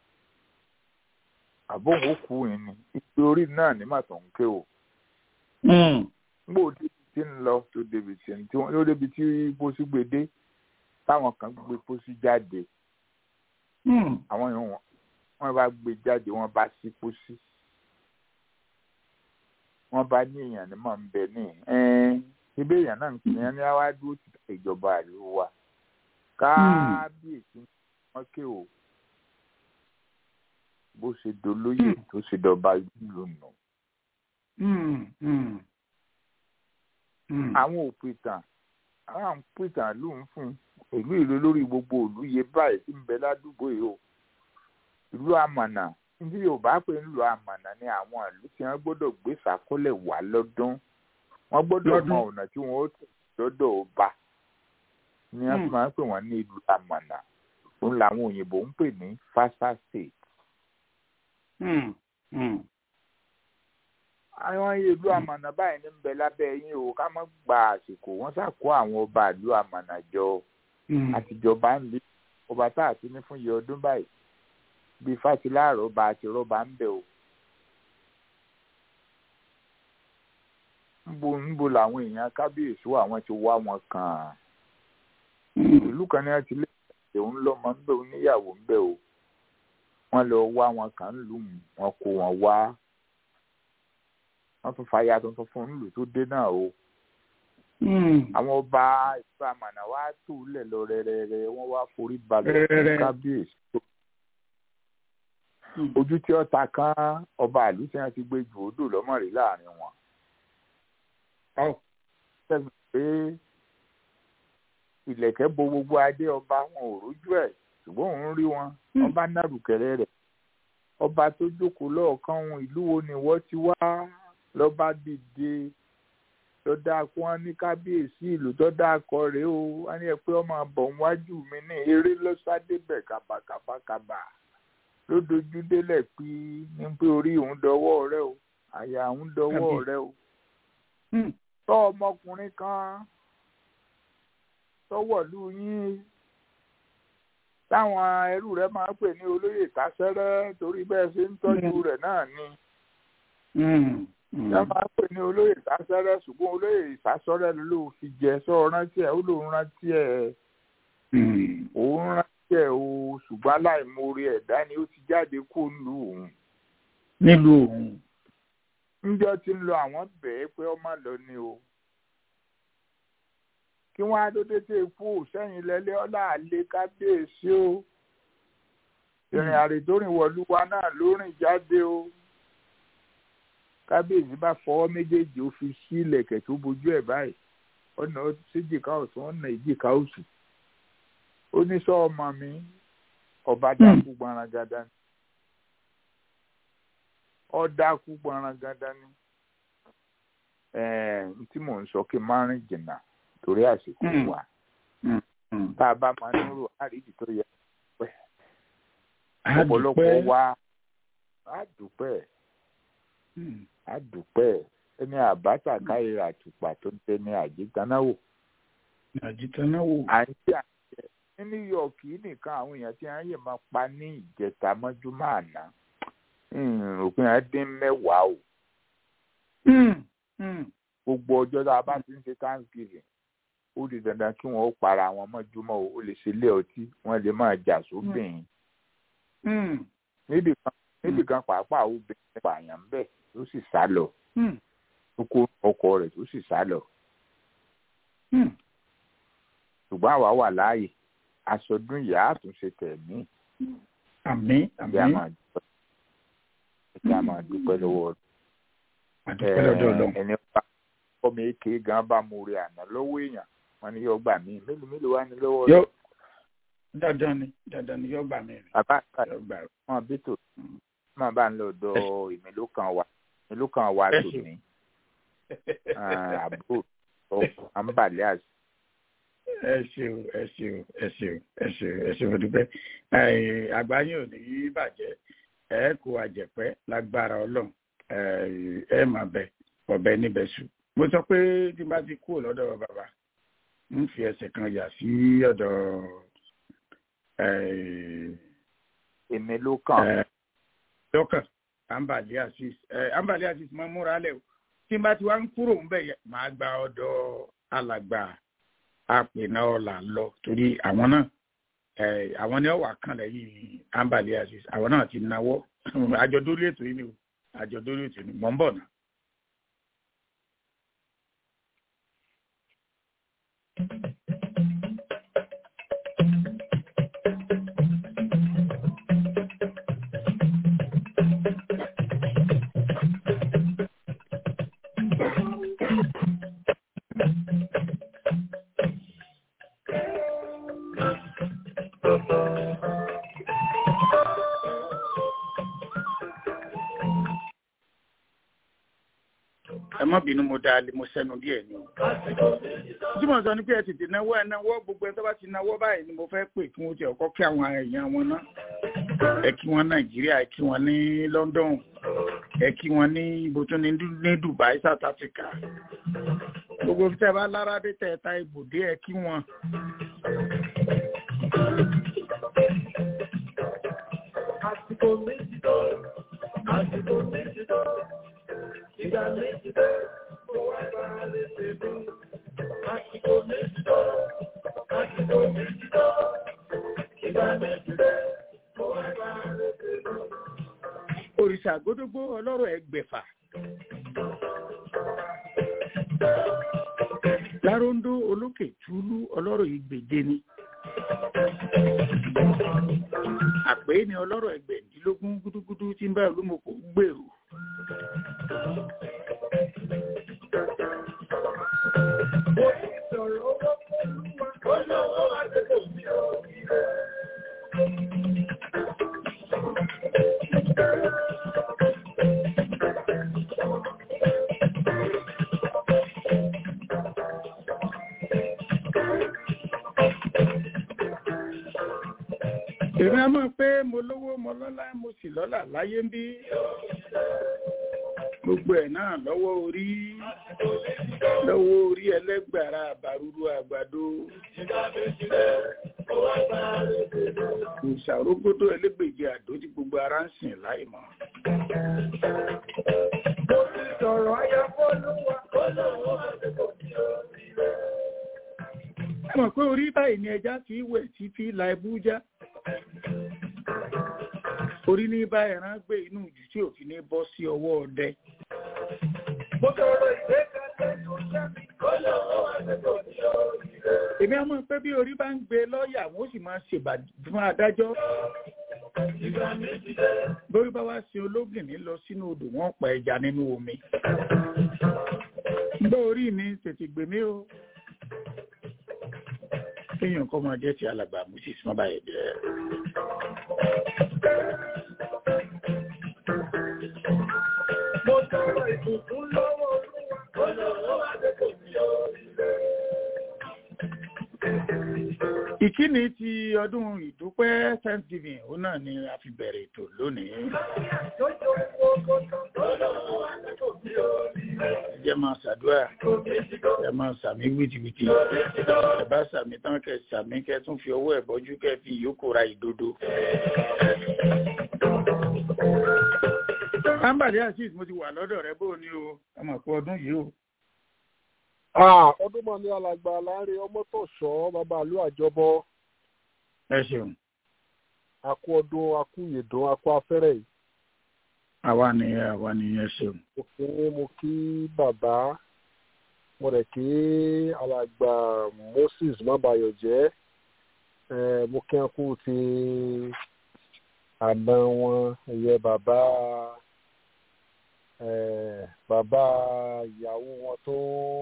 àbóhùn ó kú yìí ni ìpè orí náà ní màtọ̀ ń ké o ngbò débi tí ń lọ tó débi tí ń tí wọ́n ló débi tí pósí gbé dé táwọn kan gbé pósí jáde àwọn yòó wọn wọ́n bá gbé jáde wọ́n bá sí pósí wọ́n bá ní èèyàn ní mọ̀ ń bẹ ní ibẹ̀ èèyàn náà ń pè é ní àwa dúró ti ìjọba ìlú wa kábíyèsí wọn ké o bó ṣe dolóyè tó ṣe dọba ìlú nù. àwọn òpìtàn àwọn òpìtàn ló ń fún ìlú ìlú lórí gbogbo ìlú yẹ báyìí tí ń bẹ ládùúgbò yìí o ìlú àmànà ní yorùbá pé ń lo àmànà ní àwọn ìlú tí wọn gbọ́dọ̀ gbé sàkólẹ̀ wá lọ́dún wọn gbọ́dọ̀ mọ ọ̀nà tí wọn ó tẹ̀ lọ́dọ̀ ọba ni wọn máa ń pè wọn ní ìlú àmànà òun làwọn òyìnbó ń pè ní fasa state. àwọn ìlú àmànà báyìí ní ń bẹ lábẹ́ yín o ká má gba àsìkò wọ́n ṣàkó àwọn ọba ìlú àmànà jọ àtijọba ń lé ọba tá a ti ní fún iye ọdún báyìí bíi fásiláàrọ̀ ọba àti rọ́bà ń bẹ o. ńbo ńbo làwọn èèyàn kábíyèsí àwọn ti wá wọn kàn án ìlú kan ní wọn ti lé òun lọmọ ń bẹ oníyàwó ń bẹ o wọn lọ wá wọn kàn ń lù wọn kó wọn wá wọn tún fàyà tuntun fún nílùú tó dé náà o àwọn ọba ìlú àmàna wa tù lẹ lọ rẹrẹrẹ wọn wá forí balẹ̀ fún kábíyèsí tó ojú tí ọta kan ọba ìlú tí wọn ti gbé ju odò lọmọrí láàrin wọn sẹ́gun pé ìlẹ̀kẹ̀ bo gbogbo adé ọba wọn ò rójú ẹ̀ ṣùgbọ́n òun rí wọn ọba nárùkẹ̀rẹ̀ rẹ̀ ọba tó jókòó lọ́ọ̀kan ohun ìlú wo ni wọ́n ti wá lọ́ba dìde lọ́dà kó wọn ní kábíyèsí ìlú tó dákọ rèé o wọn ní ẹ pé ọmọ bọ̀ wájú mi ní eré lọ́sàdébẹ̀ kàbàkàbàkàbà ló dojú délẹ̀ pé ní pé orí òun dọwọ́ rẹ o àyà òun dọwọ́ rẹ o tọ́ ọmọkùnrin kan tọ́wọ̀lú yín táwọn ẹrú rẹ máa ń pè ní olóyè tásẹ́rẹ́ torí bẹ́ẹ̀ ṣe ń tọ́jú rẹ̀ náà ni. wọ́n máa ń pè ní olóyè tásẹ́rẹ́ ṣùgbọ́n olóyè ìsásọ́rẹ́ ló fi jẹ sọ rántí ẹ̀ ó lóun rántí ẹ̀ òun rántí ẹ̀ o ṣùgbọ́n aláìmoore ẹ̀dá ni ó ti jáde kó nílùú òun. nílùú òun ńjọ́ tí ń lọ àwọn bẹ̀ẹ́ pé ọmọ lọ ni o kí wọ́n á dódé tẹ kú sẹ́yìn lẹ́lẹ́ ọlá àlè kábíyèsí o ìrìn àrètòrìn wọ̀lúwa náà ló rìn jáde o kábíyèsí bá fọwọ́ méjèèjì ó fi sí ilẹ̀kẹ̀ tó bojú ẹ̀ báyìí ọ̀nà síjìká ọ̀tún ọ̀nà ìjìká òsì ó ní sọ ọmọ mi ọba dákú gbaragada ni ọdákú gbaragada ni ẹ̀ẹ́n tí mò ń sọ kí n má rìn jìnnà torí àsìkò wa tá a bá máa ń rò àríjì tó yẹ pẹ́ ọ̀pọ̀lọpọ̀ wa á dúpẹ́ á dúpẹ́ ẹni àbáta káyìrà àtùpà tó ń tẹ ní àjítanáwò. àjítanáwò. à ń tí àjẹ ní New York yìí nìkan àwọn èèyàn tí wọ́n yè máa pa ní ìjẹta mọ́júmọ́ àná òpin àdín mẹ́wàá o. gbogbo ọjọ́ tá a bá ti ń ṣe Thanksgiving ó di dandan kí wọn ó para wọn mọ́júmọ́ o ó lè ṣe ilé ọtí wọ́n lè máa jà sóbìn. níbì kan níbì kan pàápàá obìnrin pààyàn ń bẹ̀ tó sì sá lọ tó kó ọkọ rẹ̀ tó sì sá lọ. ṣùgbọ́n àwa wà láàyè aṣọdún ìyá àtúnṣe tẹ̀mí. àmín àmín. ẹ̀jẹ̀ a máa dúpẹ́ lọ́wọ́ àdúpẹ́ lọ́dọ̀ Ọlọ́run. ẹni bá ọmọ èké gan bá mu rí àná lọ́wọ́ èèyàn wọn ni yóò gbà mí mélòó mélòó wá ní lọ́wọ́ yóò dandan ni dandan ni yóò gbà mí rìn bàbá àgbà yóò gbà rẹ. wọn bí tò máa bá ń lọ dọ ìmìlú kan wà ìmìlú kan wà Ẹ tò ṣeun. ní àbúrò ọkọ àǹbàlẹ àti ẹ ṣeun ẹ ṣeun ẹ ṣeun ẹ ṣeun ẹ ṣeun dúpẹ́ Ẹ, àgbáyé ò ní í bàjẹ́ ẹ kó àjẹpẹ́ lágbára Ọlọ́run ẹ ẹ máa bẹ ọbẹ níbẹ̀ sùn mo sọ pé tí n bá ti kúrò lọ́dọ̀ bàbá ń fi ẹsẹ̀ kan yà sí ọ̀dọ̀ eh, èmi ló kàn eh, lọ́kàn ambali asis eh, ambali asis máa múra lẹ̀ o tí n bá ti wá ń kúrò ń bẹ̀ yẹ máa gba ọ̀dọ̀ alàgbà àpènà ọ̀là lọ torí àwọn náà eh, àwọn ni ó wà kàn lẹ́yìn ambali asis àwọn náà ti náwó àjọ dórí ètò yìí ni o àjọ dórí ètò yìí ni mọ̀ ń bọ̀ náà. ẹ má bínú mo dáa lé mo sẹ́nu díẹ̀ ni o. tí mo sọ ni pé ẹ tètè náwó ẹ náwó gbogbo ẹ tó bá ti náwó báyìí ni mo fẹ́ pè kí wọ́n ti ọkọ kí àwọn èèyàn wọn ná. ẹ kí wọn nàìjíríà ẹ kí wọn ní london ẹ kí wọn ní ibo tó ní Du- ní dubai south africa. gbogbo tí ẹ bá lára dé tẹ ẹ ta ibùdó ẹ kí wọn. Àsìkò méjì tó, àsìkò méjì tó, ìgbà méjì tó, mo wá bá a lè ṣe mí. Àsìkò méjì tó, àsìkò méjì tó, ìgbà méjì tó, mo wá bá a lè ṣe mí. òrìṣà gbódógbó ọlọ́rọ̀ ẹgbẹ̀fà. láróńdó olókè túlú ọlọ́rọ̀ ìgbèje ni. àpè ni ọlọ́rọ̀ ẹgbẹ̀dínlógún gúdúgúdú tí ń bá olúmọ̀kò gbèrò. Mo ní ìsọ̀rọ̀ owó pẹ̀lú wa, ó lọ́wọ́ àdéhùn mi ò rí rẹ̀. èmi á mọ̀ pé mo lówó mo lọ́lá mo sì lọ́lá láyé ń bí. gbogbo ẹ̀ náà lọ́wọ́ orí lọ́wọ́ orí ẹlẹ́gbàrá àbárúrú àgbàdo. ìṣàrógódó ẹlẹ́gbèje àdó tí gbogbo ara ń sìn láì mọ̀. Mo ti sọ̀rọ̀ ayáfọ́lúwa, ó lọ́wọ́ àdéhùn mi ò rí rẹ̀. ẹ mọ̀ pé orí báyìí ni ẹja fi wẹ̀ tí fi la ẹbú já. orí ní bá ẹran gbé inú ìjù tí òfin ní bọ́ sí ọwọ́ ọdẹ. Mo sọ̀rọ̀ ìgbékalẹ̀ tó ṣẹ́mi, ó lọ́wọ́ àdéhùn mi ò rí rẹ̀. èmi á mọ̀ pé bí orí bá ń gbé lọ́ọ̀yà wọ́n sì máa ṣèbàdí fún adájọ́. Ìgbà méjì tó, lórí bá wá sin ológìnní lọ sínú odò wọn pa ẹja nínú omi. gbọ́ orí mi tètè gbè mí o. kéèyàn kọ́ máa jẹ́ ti alàgbà moses má bàa jẹ́. mo sọ̀rọ̀ ìbùkún lọ́wọ́ olúwa, ó lọ́wọ́ àdéhùn mi ò rí rẹ̀. ìkíni ti ọdún ìdúpẹ́ thanksgiving òun náà ni a fi bẹ̀rẹ̀ ètò lónìí. Àjọjọ gbogbo tán, ó lọ́wọ́ àdéhùn mi ò rí rẹ̀. ẹ jẹ́ máa ṣàdúrà Kò méjì tó, ẹ máa sàmí wìtìwìtì méjì tó. ẹ bá sàmí tán kẹ sàmí kẹ tún fi ọwọ́ ẹ̀ bọ́jú kẹ fi ìyókù ra ìdodo. ambali azeez mo ti wà lọ́dọ̀ rẹ bó o ní o ẹ mọ̀ pé ọdún yìí o. Ah, ọdún mọ̀ ní alàgbà láàrin ọmọ tó ṣọ́ bàbá àlú àjọbọ ẹ ṣeun akú ọdún akú ìyèdùn akú afẹ́rẹ́ yìí. àwa nìyẹn àwa nìyẹn ṣeun. mo kí mo kí bàbá mo rẹ̀ kí alàgbà Moses mábàyọ̀ jẹ́ eh, mo kí wọn kú ti àná wọn ìyẹn bàbá eh, bàbá ìyàwó wọn tó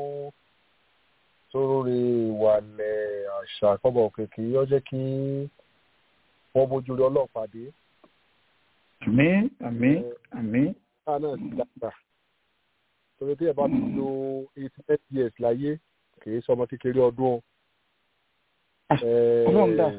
tó lórí ìwàlẹ̀ àṣà kọ́bọ̀ òkèkè yọ jẹ́ kí wọ́n bójú rí ọlọ́pàá dé àmín àmín àmín ká náà ti dàgbà torí tí ẹ bá ti lo eighty eight years láyé kì í sọmọ kékeré ọdún o. Eh, Ọlọ́run dà.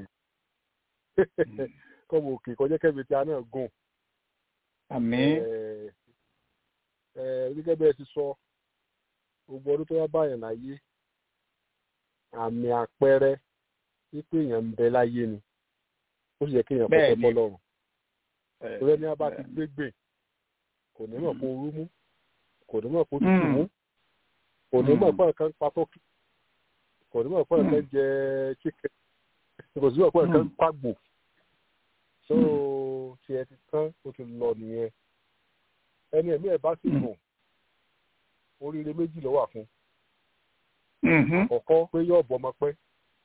kọ́bọ̀ òkè kọjá kẹ́mi tí a náà gùn. àmín Eh, eh, gẹ́gẹ́ bí ẹ ti sọ gbogbo ọdún tó wá báyàn láyé àmì àpẹẹrẹ wípé èèyàn ń bẹ láyé ni ó sì yẹ kéèyàn Bẹ́ẹ̀ kọ́kọ́ ni. bọ́ lọ́rùn ẹ, torí ẹni abá ti gbégbè kò ní mọ̀ kó rú mú kò ní mọ̀ kó tutù Mm. mú kò ní mọ̀ Mm. pé nǹkan pa tọ́kì kò ní mọ̀ pé nǹkan jẹ chicken kò sí mọ̀ pé nǹkan Mm. pàgbò so tiẹ̀ ti tán ó ti lọ nìyẹn ẹni ẹ̀mí ẹ̀ bá sì Mm. gùn oríire méjì ló wà fún mhm, àkọ́kọ́ pé yóò bọ́ ọmọ pẹ́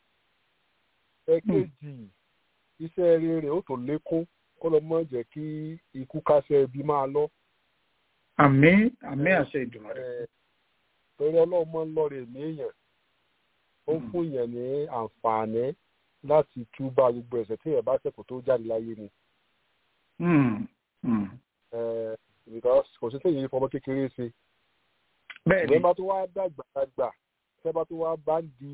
ẹ̀kejì iṣẹ́ rere ó tó lékún kó lọ mọ̀ jẹ́ kí ikú kásẹ̀ ibi máa lọ àmín àmín àṣẹ ìdùnnú rẹ. Eh, torí ọlọ́run máa ń lọ́ọ̀rẹ̀ èmi èèyàn ó ń fún èèyàn ní àǹfààní láti túbà gbogbo ẹ̀ṣẹ̀ tí èèyàn bá ṣẹ̀ kó tó jáde láyé ni Mm, mm. Eh, because kò sí téèyàn fọmọ kékeré ṣe bẹ́ẹ̀ ni ìwé bá tó wá dàgbà dàgbà tẹ́ bá tó wá bá ń di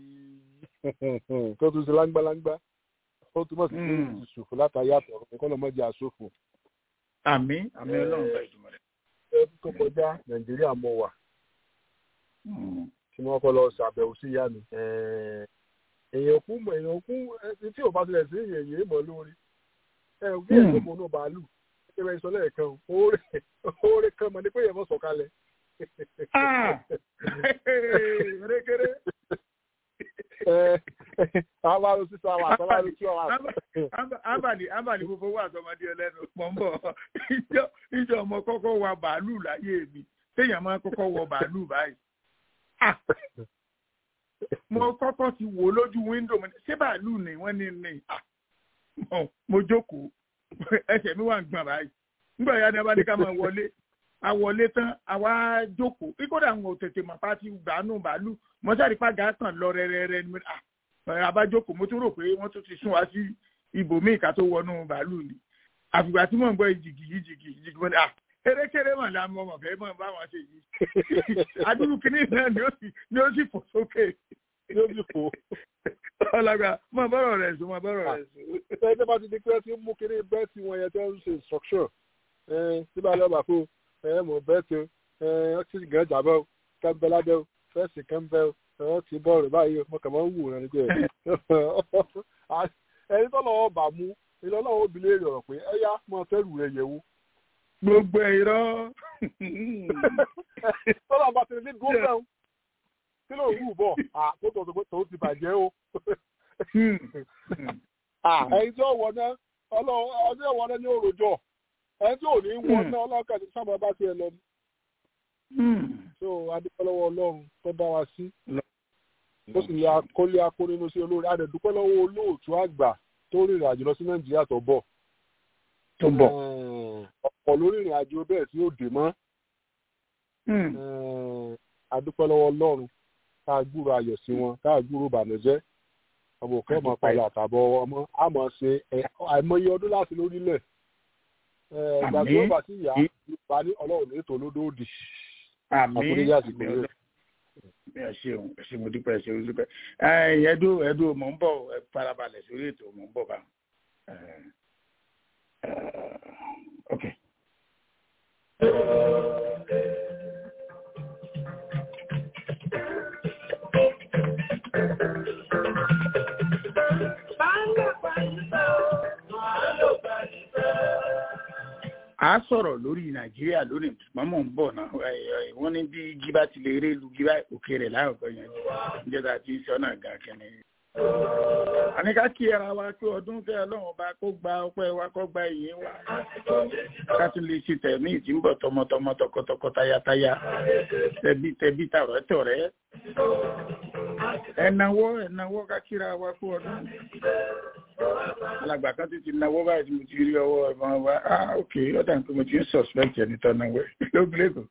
tó tún ṣe láńgbáláńgbá ó túmọ̀ sí pé Mm. ìṣòfò látàrí àtọ̀rọ̀ nǹkan lọ́mọdé àṣòfò àmín àmín ọlọ́run bá ìdùnnú rẹ. ẹbí tó kọjá nàìjíríà mọ̀ wà Mm, tí wọ́n kọ́ lọ ṣàbẹ̀wò sí ìyá mi. èèyàn kú mọ̀ èèyàn kú ẹni tí ò bá tilẹ̀ sí èèyàn yìí mọ̀ lórí. ẹ ò bí èèyàn mọ̀ náà bàálù ṣé bẹ́ẹ̀ sọ lẹ́ẹ̀kan oore kan mọ̀ ní pé èèyàn mọ̀ sọ̀kalẹ̀. Ah! rékéré àwọn arúgbó sísọ àwọn àtàwọn arúgbó tí wọ́n wà. abàlì abàlì gbogbo wà tọmọdé ẹlẹ́nu mọ̀ ń bọ̀ ìjọ ìjọ ọmọ kọ́kọ́ wa bàálù láyé mi téèyàn máa kọ́kọ́ wọ bàálù báyìí. Ah! mo kọ́kọ́ ti wò lójú wíńdò mo ní ṣé bàálù ni wọ́n ní ní Ah! Mo- mo jókòó ẹsẹ̀ mi wà ń gbọ̀n báyìí nígbà yá ni a bá ní ká máa wọlé a wọlé tán a wá jókòó kíkódà àwọn òtètè màpá ti gbàánù bàálù mọ́sálì pàgà kan lọ rẹ́rẹ́rẹ́ ni mo ní, ah ẹ, abájókòó mo tún rò pé wọ́n tún ti sún wa sí ibòmíì ká tó wọnú bàálù ni àfìgbà tí mò ń gbọ́ ìjìgì ìjìgì ìjìgì mo ní à erékeré mà la mọ̀ mọ̀ fẹ́ mọ̀ bá wọn ṣe yìí adúrú kìíní náà ni ó sì ni ó sì fò sókè yóò sì fò. ọlọgbà mọ bọ́rọ̀ rẹ̀ sùn mọ bọ́rọ̀ rẹ̀ sùn. ẹgbẹ́ bá ti di pé tí ń mú kiri bẹ́ẹ̀ tí wọ́n yẹ tẹ́ ń ṣe instruction tí bá lọ́ọ́ bà fún ẹ mọ̀ bẹ́ẹ̀ tí ó ti gàn jàbọ̀ kẹ́ńbẹ́ lábẹ́ o fẹ́ẹ̀sì kẹ́ńbẹ́ o ẹ ti bọ́ọ̀rù báyìí mo kàn máa ń wù rẹ̀ nígbà ẹni tó lọ́wọ́ bà mú ilé ọlọ́wọ́ obìnrin èrè ọ̀rọ̀ pé ẹ yá mọ fẹ́rù rẹ̀ yẹ̀wò. gbogbo irọ́. tọ́lá bá ti ní dúró bẹ́ẹ̀ kí ló ń wù bọ̀ àkótó tó ti bàjẹ́ o ẹni tí ó wọ náà ọdún ẹ̀wọ̀n náà ní òròjọ́ ẹni tí ò ní wọ náà ọlọ́kà ti sábà bá tiẹ̀ lọ ni. so adúpẹ́ lọ́wọ́ ọlọ́run tó dá wa sí ó sì lè akólé akó nínú sí olórí adẹ̀dúpẹ́ lọ́wọ́ olóòtú àgbà tó rìnrìn àjò lọ sí nàìjíríà tó bọ̀. tó bọ̀. ọ̀pọ̀ lórí ìrìn àjò bẹ́ẹ̀ tí ó dè mọ́. adúpẹ́ lọ́wọ́ ọlọ́run ká gbúrò ayọ̀ sí wọn ká gbúrò ìbànújẹ́ ọmọ òkè ọmọ padà àtàbọ̀ ọmọ àmọ́ ṣe àìmọye ọdún láti lórílẹ̀ ìgbàgbé ọba tí ìyá ìgbà ní ọlọ́run ní ètò olódòdì àkúrẹ́yà sì kúrẹ́. ẹ ṣeun ẹ ṣe mo dúpẹ́ ẹ ṣe mo dúpẹ́ ẹ̀ẹ́dó ẹ̀ẹ́dó mò ń bọ̀ ẹ farabalẹ̀ sórí ètò mò ń bọ̀ bá ok. a sọ̀rọ̀ lórí nàìjíríà lónìí ṣùgbọ́n mò ń bọ̀ náà wọ́n ní bí jíbá ti lè rí lu jíbá òkè rẹ̀ láàrúkọ yẹn níjọba tí ń sọ́nà gan kẹ́ni. àní ká kí ara wa pé ọdún fẹ́ ọlọ́run bá kó gba ọpẹ́ wa kó gba ìyẹn wa ká tún lè ṣe tẹ̀mí tí ń bọ̀ tọmọtọmọ tọkọtọkọ tayátayá tẹbí tẹbí tààrọ̀ tọ̀rẹ́ ẹ̀nàwó ẹ̀nàwó ká kíra wa kú ọdún alàgbà kan ti ti náwó báyìí tí mo ti rí ọwọ́ ẹ̀fọn wa ah ok ọ̀dà nǹkan mo ti ń suspect ẹni tó náwó lóògùn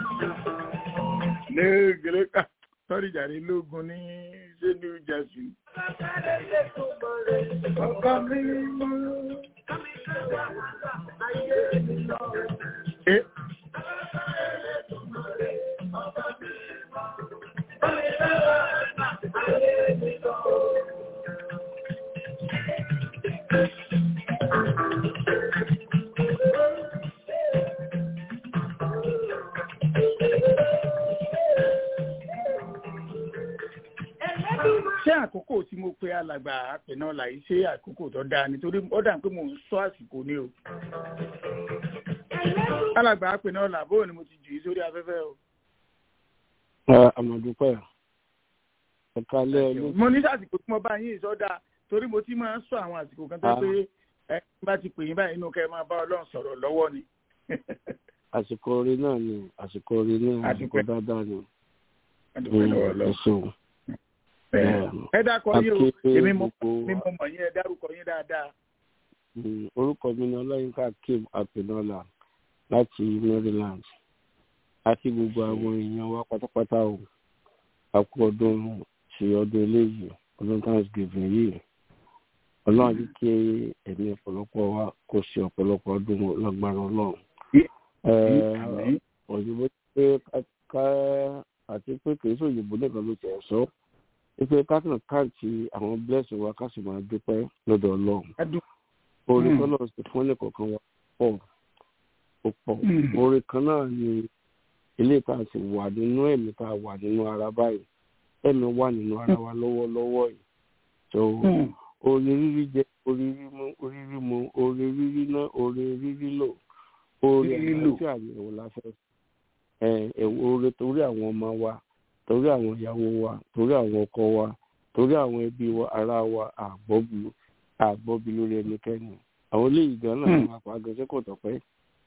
lẹ́kọ̀ọ́ lẹ́kọ̀ọ́ sọ́rí jàre lóògùn ní ṣé new jersey. ọkọ mi mọ. Eh? ṣé àkókò tí mo pe alàgbà alàgbà àpẹnà ọ̀la yìí ṣe àkókò tó dáa nítorí ó dà pé mò ń sọ àsìkò ni o. alàgbà àpẹnà ọ̀la bóun ni mo ti jù yí sórí afẹ́fẹ́ o. àmọ̀dúpẹ́ ẹ̀ka lẹ́ ẹ ló mo ní àsìkò tí mo bá yín ìsọdá torí mo ti máa ń sọ àwọn àsìkò kan tó pé ẹ bá ti pè yín báyìí inú kẹ́ ẹ máa bá ọlọ́run sọ̀rọ̀ lọ́wọ́ ni. àsìkò orin náà ni àsìkò orin náà Àsìkò- àsìkò dáadáa ni Adúpẹ́ lọ́wọ́ ẹ Ọlọ́run. ṣeun. ẹ dákọ yín o Akéwì èmi mo gbogbo mi mo mọ̀ yín ẹ dárúkọ yín dáadáa. Mm, orúkọ mi ni ọlọ́yinka kim apinola láti maryland àti gbogbo àwọn èèyàn wa pátápátá o a kú ọdún ṣe ọdún eléyìí ọdún thanksgiving yìí ọlọ́run ní kí ẹ̀mí ọ̀pọ̀lọpọ̀ wa kó ṣe ọ̀pọ̀lọpọ̀ ọdún lágbára ọlọ́run. Eh, Àmín. òyìnbó pé ká- ká àti pé kì í ṣe òyìnbó nìkan ló tẹ̀ sọ wípé ká kàn káàntì àwọn blessing wa ká sì máa dúpẹ́ lọ́dọ̀ ọlọ́run Adú- orin Mm. tọ́lọ̀ sí fún ẹnìkọ̀ọ̀kan wa pọ̀ ó pọ̀ Mm. orin kan náà ni ilé tá a sì wà nínú ẹ̀mí tá a wà nínú ara báyìí ẹ̀mí wà nínú ara wa lọ́wọ́lọ́wọ́ yìí so Mm. orin rírí jẹ orin rímú orin rímú orin rírí ná orin rírí lò orin Rírí lò. àlàáfíà ni òun la fẹ́ ẹ ẹ orin torí àwọn ọmọ wa torí àwọn ìyàwó wa torí àwọn ọkọ wa torí àwọn ẹbí wa ará wa àgbọ́bu àgbọ́bi lórí ẹnikẹ́ni àwọn eléyìí gan náà Hmm. ní apá agẹsẹ́ kò tọ̀pẹ́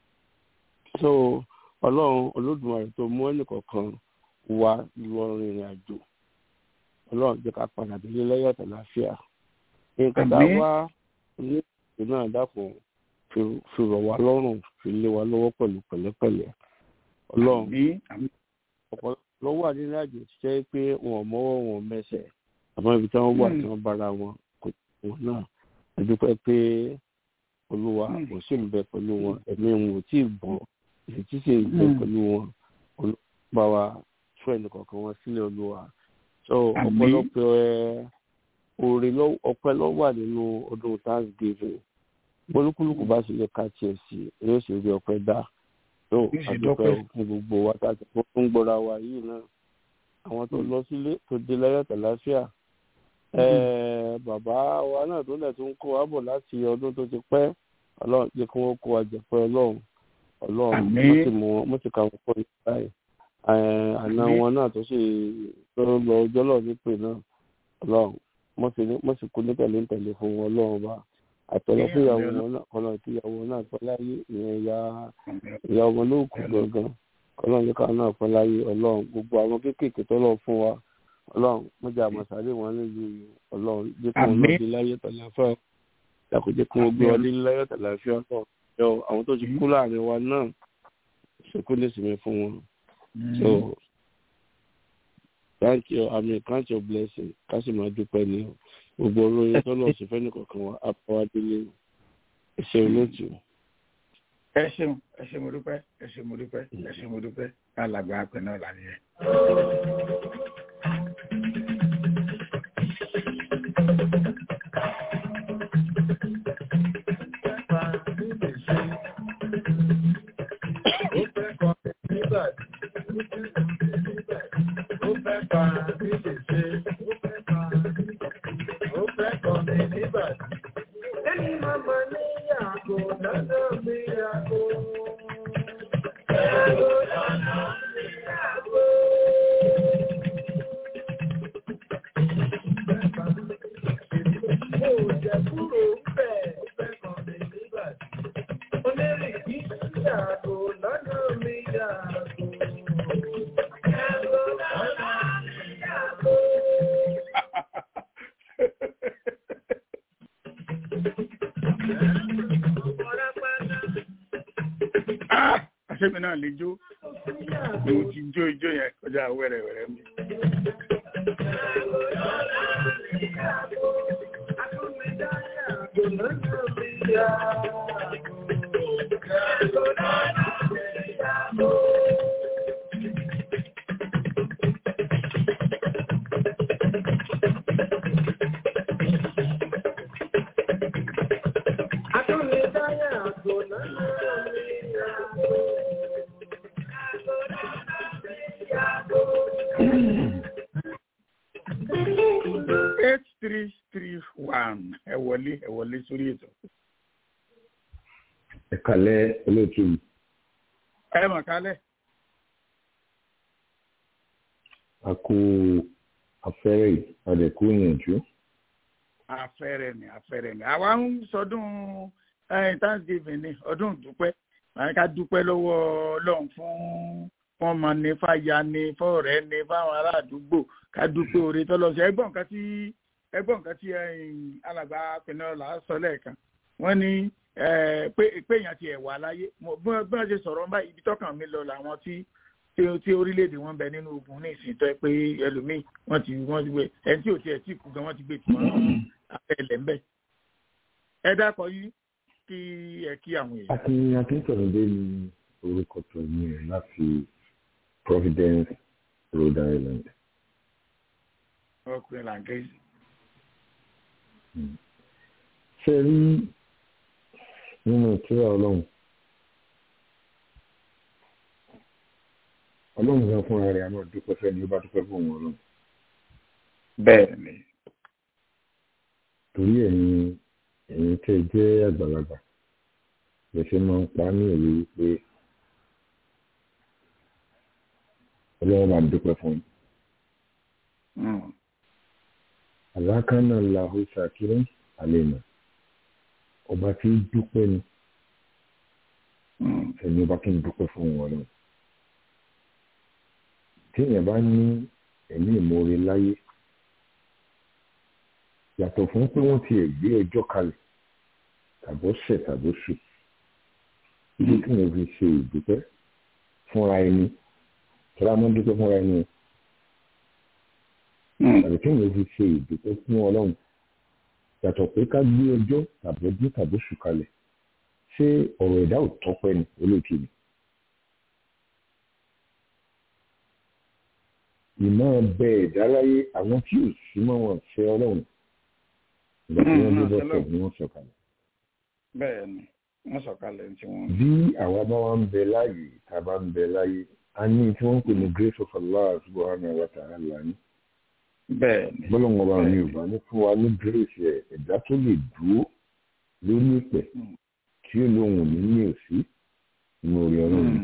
so ọlọ́run olódùmarè tó mú ẹnìkọ̀ọ̀kan wá lọ rìnrìn àjò ọlọ́run jẹ́ ká padà délé lẹ́yọ̀ àtàláfíà nǹkan tá a Àmín. wá ní ìlú náà dákun fi- fi rọ̀ wá lọ́rùn fi lé wa lọ́wọ́ pẹ̀lú pẹ̀lẹ́pẹ̀lẹ́ ọlọ́run Àmín. Àmín. ọ̀pọ̀ lọ́wọ́ wà nínú àjò tí jẹ́ pé wọn ò mọ́wọ́ wọn ò mẹsẹ̀ àmọ́ ibi tí wọ́n wà Mm. tí wọ́n bára wọn kò tó wọn náà ẹ dúpẹ́ pé olúwa Mm. kò sí ń bẹ pẹ̀lú wọn ẹ̀mí wọn ò tí ì bọ́ ìrètí sì ń bẹ Mm. pẹ̀lú wọn Olú- bá wa tú ẹnì kọ̀ọ̀kan wọn sílẹ̀ olúwa so Àmín. ọ̀pọ̀lọpọ̀ ẹ oore lọ- ọpẹ́ ló wà nínú ọdún thanksgiving olúkúlùkù bá sì lè ka tiẹ̀ sí yóò sì rí ọpẹ́ dá tó Yóò sì àdúpẹ́ dọ́pẹ́. fún gbogbo wa tá a ti fún gbọ́ra wa yìí náà àwọn tó lọ sílé tó dé láyọ̀ tàlàáfíà ẹẹ bàbá wa náà tó lẹ̀ tó ń kó wa bọ̀ láti ọdún tó ti pẹ́ ọlọ́run jẹ́ kí wọ́n kó wa jẹ pé ọlọ́run ọlọ́run Àmín. mo ti mú wọn mo ti kà wọ́n pọ̀ ní báyìí Ẹẹ, àná Àmín. wọn náà tó sì tó lọ ọjọ́ lọ nípè náà ọlọ́run mo sì ní mo sì kú ní tẹ̀lé ń tẹ̀lé fún wọn ọlọ́run bá àtọ̀lọ́ fún ìyàwó wọn náà kọ́lọ́ tí ìyàwó náà pẹ́ láyé ìyẹn ìyá ìyá ọmọ ló kù gangan ọlọ́run yóò ká náà pẹ́ láyé ọlọ́run gbogbo àwọn kéékèèké tó lọ fún wa ọlọ́run mọ́jà àmọ̀sáré wọn nílùú yìí ọlọ́run jẹ́ kí wọ́n Àmín. lọ dé láyé tàlàfẹ́ dàkú jẹ́ kí wọ́n gbé wọn dé láyé tàlàfẹ́ ọlọ́run yọ àwọn tó ti kú láàrin wa náà ṣekú ní ìsinmi fún wọn so thank you i mean count your blessing ká sì máa dúpẹ́ ní gbogbo olóyè tó lọ sí fẹ́ni kọ̀ọ̀kan wa apáwádélé ìṣe olóòtú. ẹ ṣeun ẹ ṣe mo dúpẹ́ ẹ ṣe mo dúpẹ́ ẹ ṣe mo dúpẹ́ alàgbà àpẹ náà là nìyẹn. Ah, àṣẹ́mi náà lè jó mo ti jó ijó yẹn kọjá wẹ́rẹ́wẹ́rẹ́ mi. eight three three wọlé sórí ètò. ẹ kálẹ́ olóòtú mi. ẹ mọ̀ kálẹ̀. a kú afẹ́rẹ́ àdẹ̀kú ìyànjú. afẹ́rẹ́ ni afẹ́rẹ́ ni àwa ń sọdún thanksgiving ni ọdún dúpẹ́ àyìn ká dúpẹ́ lọ́wọ́ ọlọ́run fún fọ́ọ̀mù ní fàyà ní fọ́ọ̀rẹ́ ní fáwọn ará àdúgbò ká dúpẹ́ oore tọ́lọ́sẹ̀ ẹgbọ́n nǹkan tí ẹgbọ́n nǹkan tí alàgbà pinnola sọ lẹ́ẹ̀kan wọ́n ní pé èèyàn ti ẹ̀ wà láyé bí wọ́n ṣe sọ̀rọ̀ báyìí ibi tọ́kàn mi lọ làwọn tí tí orílẹ̀-èdè wọn bẹ nínú ogun ní ìsìntọ́ pé ẹlòmíì wọ́n ti wọ́n ti gbé ẹni tí ò tiẹ̀ tí kú gan wọ́n ti gbé tí wọ́n abẹ́lẹ̀ ńbẹ̀. ẹ dákọ̀ yìí kí ẹ kí àwọn èèyàn. akin akíntọ̀nùdé ni orúkọ tó ní ẹ̀ láti Providence Rhode Island. ọkùnrin làǹkẹ́sì. ṣe rí nínú ìtura ọlọ́run ọlọ́run gan fúnra rẹ̀ àmọ́ dúpẹ́ fẹ́ ni ó bá dúpẹ́ fún òun ọlọ́run. bẹ́ẹ̀ ni. torí ẹ̀ ni ẹ̀yin tẹ́ jẹ́ àgbàlagbà lè ṣe máa ń pa ní òwe wípé ọlọ́run bá dúpẹ́ fún yín. àlákánná làhó ṣàkírẹ́ àlèmọ̀ ọba tí dúpẹ́ ni ẹni ọba kí n dúpẹ́ fún òun ọlọ́run téèyàn bá ní ẹ̀mí ìmoore láyé yàtọ̀ fún pé wọ́n ti gbé ẹjọ́ kalẹ̀ tàbó ṣẹ̀ tàbó ṣù ibi tí wọ́n fi ṣe ìdúpẹ́ fúnra ẹni tọ́lá mọ́ dúpẹ́ fúnra ẹni tàbí tí wọ́n fi ṣe ìdúpẹ́ fún ọlọ́run yàtọ̀ pé ká gbé ẹjọ́ tàbó dín tàbó ṣù kalẹ̀ ṣé ọ̀rọ̀ ẹ̀dá ò tọ́pẹ́ ni olóòtú ni. ìmọ̀ bẹ ẹ̀dá láyé àwọn tí ò sí mọ́ wọn ṣe ọlọ́run ìgbà tí wọ́n gbé bọ́sẹ̀ ni wọ́n sọ̀kalẹ̀. bẹ́ẹ̀ ni wọ́n sọ̀kalẹ̀ tí wọ́n. bí àwa bá wá ń bẹ láàyè tá a bá ń bẹ láyé a ní tí wọ́n ń pè ní grace of Allah subhanahu wa ta'ala ní. bẹ́ẹ̀ ni. bọ́lọ̀ngàn bá mi ò bá ní fún wa ní grace ẹ̀ ẹ̀dá tó lè dúró lórí ìpẹ́ tí ó lóhùn ní ní òsí inú orí ọlọ́run.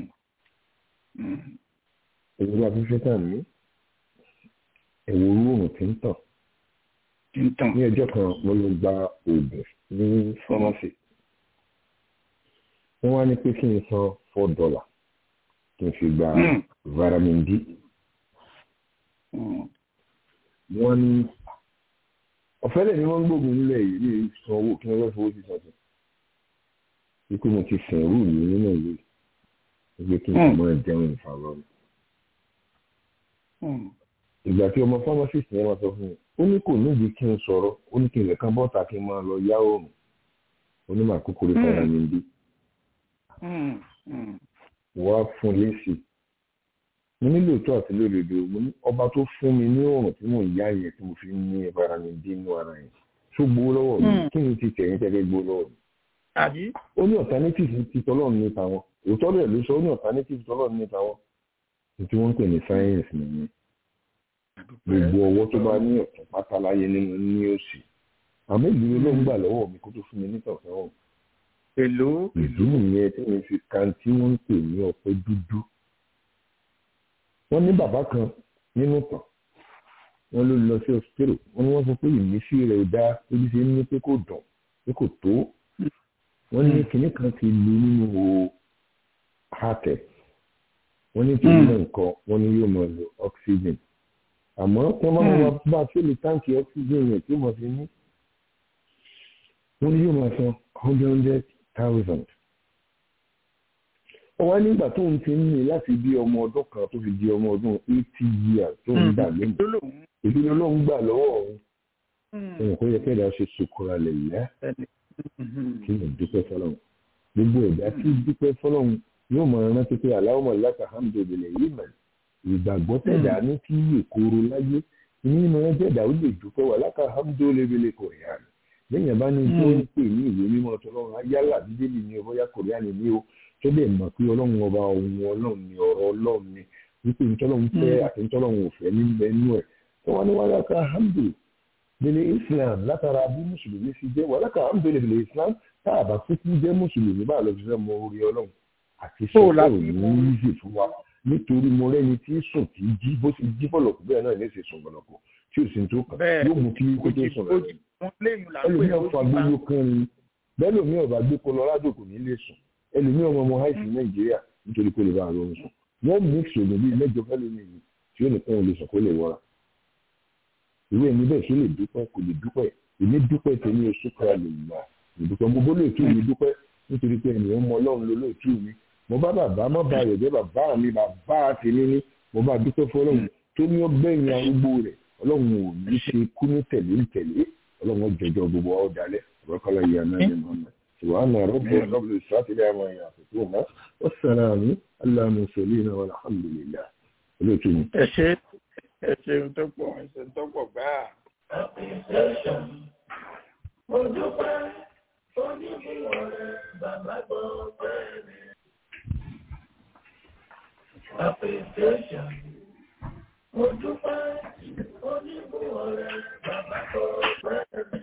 ẹ̀rọ afẹ́fẹ́ tà ní ẹ̀wọ̀ oòrùn tí ń tàn ní ọjọ́ kan mo lọ gba oògùn ní fọ́mọ́sì wọ́n wá ní pé kí n san four dollar kí n fi gba vitamin D wọ́n ní ọ̀fẹ́lẹ̀ ni wọ́n ń gbógun nílẹ̀ yìí ní san owó kí wọ́n fẹ́ fowó sí sọ́tún wípé mo ti sìn rú mi nínú ìlú wípé kí n sì máa jẹun ìfàlọ́run ìgbà tí ọmọ pharmacist yẹn máa sọ fún mi ó ní kò níbi kí n sọ̀rọ̀ ó ní kí n lè kan bọ́ta kí n máa lọ yá oòrùn onímọ̀ àkókò rí fara mi bí. wá fún lẹ́sì mo nílò tó àti lódodo mo ní ọba tó fún mi ní oòrùn tí mò ń yá yẹn tí mo fi ń ní fara mi bí inú ara yẹn tó gbowó lọ́wọ́ mi kí ni ti tẹ̀yìn tẹ́lẹ̀ gbowó lọ́wọ́ mi. ó ní alternative ti tọ́lọ́run ní tàwọn òótọ́ rẹ̀ ló sọ ó ní alternative tọ́lọ́run ní tàwọn tí wọ́n ń pè ní science nìyẹn gbogbo ọwọ́ tó bá ní ọ̀tún pátá láyé nínú ní òsì àmọ́ ìlú ló ń gbà lọ́wọ́ mi kó tó fún mi nítọ̀sán ọ̀hún. èlò ìdí nìyẹn tí mo fi kan tí wọ́n ń pè ní ọ̀pẹ dúdú. wọ́n ní bàbá kan nínú tàn wọ́n ló lọ sí ọ̀sítẹ́rò wọ́n ní wọ́n sọ pé ìmísí rẹ̀ dá ebi ṣe ní pé kò dùn pé kò tó. wọ́n ní kinní kan ti lu nínú o hàtẹ̀ wọ́n ní kí ní nǹkan wọ́n ní yóò máa lo oxygen àmọ́ tí wọ́n bá wá bá tí ó lè táǹkì oxygen yẹn tí mo fi ní wọ́n ní yóò máa san hundred hundred thousand. ó wá nígbà tó ń ti ń ní láti bí ọmọ ọdún kan tó fi di ọmọ ọdún eighty years tó ń gbà lónìí ìdílé ló ń gbà lọ́wọ́ òun òun kò yẹ kẹ́ẹ̀dá ṣe sùkúra lẹ̀ yá kí ni dúpẹ́ fọlọ́run gbogbo ẹ̀dá tí dúpẹ́ fọlọ́run yóò máa rántí pé aláwọ̀ láti alhamdulilayi yìí mọ̀ ìgbàgbọ́ tẹ̀dá ní kí èkóró láyé nínú ẹ̀jẹ̀dá ó lè dúpẹ́ wà láti alhamdulilayi kò yá ni lẹ́yìn bá ní tó ń pè ní ìwé mímọ́ tọ́lọ́run ayálà bíbélì ni ọbọ̀yá kòríánì ni ó tó lè mọ̀ pé ọlọ́run ọba ohun ọlọ́run ni ọ̀rọ̀ ọlọ́run ni wípé ntọ́lọ́run fẹ́ àti ntọ́lọ́run ò fẹ́ níbẹ̀ nú ẹ̀ tó wá ní wàhálà ká hamdu bẹ̀lẹ̀ islam látara bí mùsùlùmí fi jẹ́ wàhálà kan bẹ̀lẹ̀ bẹ̀lẹ̀ islam tá a bá kúkú jẹ́ mùsùlùmí bá a lọ fi fẹ́ mọ orí ọlọ́run àti sọ́kọ̀ òní yíyí fún wa nítorí mo rẹ́ni tí sùn tí jí bó ti jí bọ̀lọ̀kù bẹ́ẹ̀ náà ní ṣe sùn bọ̀lọ̀kù tí ò sì ń tó kàn yóò mú kí kó tó sùn rẹ̀ ẹlòmíràn fa gbogbo kan ni bẹ́ẹ̀ lómi ọ̀bà gbé Colorado kò ní lè sùn ẹlòmíràn ọmọ ọmọ haiti Nàìjíríà nítorí kó lè bá àrùn sùn wọ́n mix ògùn bíi mẹ́jọ fẹ́ lómi yìí tí ó nìkan ò lè sùn kó lè wọra ìwé ẹni bẹ́ẹ̀ ṣe lè dúpẹ́ kò lè dúpẹ́ èmi dúpẹ́ tèmi oṣù kọ́ra lè gbà ìdúpẹ́ mo bó lóòtú mi dúpẹ́ nítorí pé ènìyàn mọ Ọlọ́run ló lóòtú mi mo bá bàbá má ba rẹ̀ jẹ́ bàbá mi bàbá tèmi ní mo bá dúpẹ́ fọlọ́run tó ní ọgbẹ́yìn arúgbó rẹ̀ Ọlọ́run ò ní ṣe kú ní tẹ̀lé tẹ̀lé Ọlọ́run jẹjọ gbogbo ọ̀ dalẹ̀ ọ̀rọ̀kọ́lá yìí àná ní mọ́mọ́ سبحان ربي رب العزة عما يصفون والسلام على المرسلين والحمد لله olóòtú ẹ ṣe ẹ ṣeun tó pọ̀ ẹ ṣeun tó pọ̀ gbáà. mo dúpẹ́ onímọ̀ rẹ̀ bàbá gbọ́ pẹ́ mi. appreciation mo dúpẹ́ onímọ̀ rẹ̀ bàbá gbọ́ pẹ́ mi.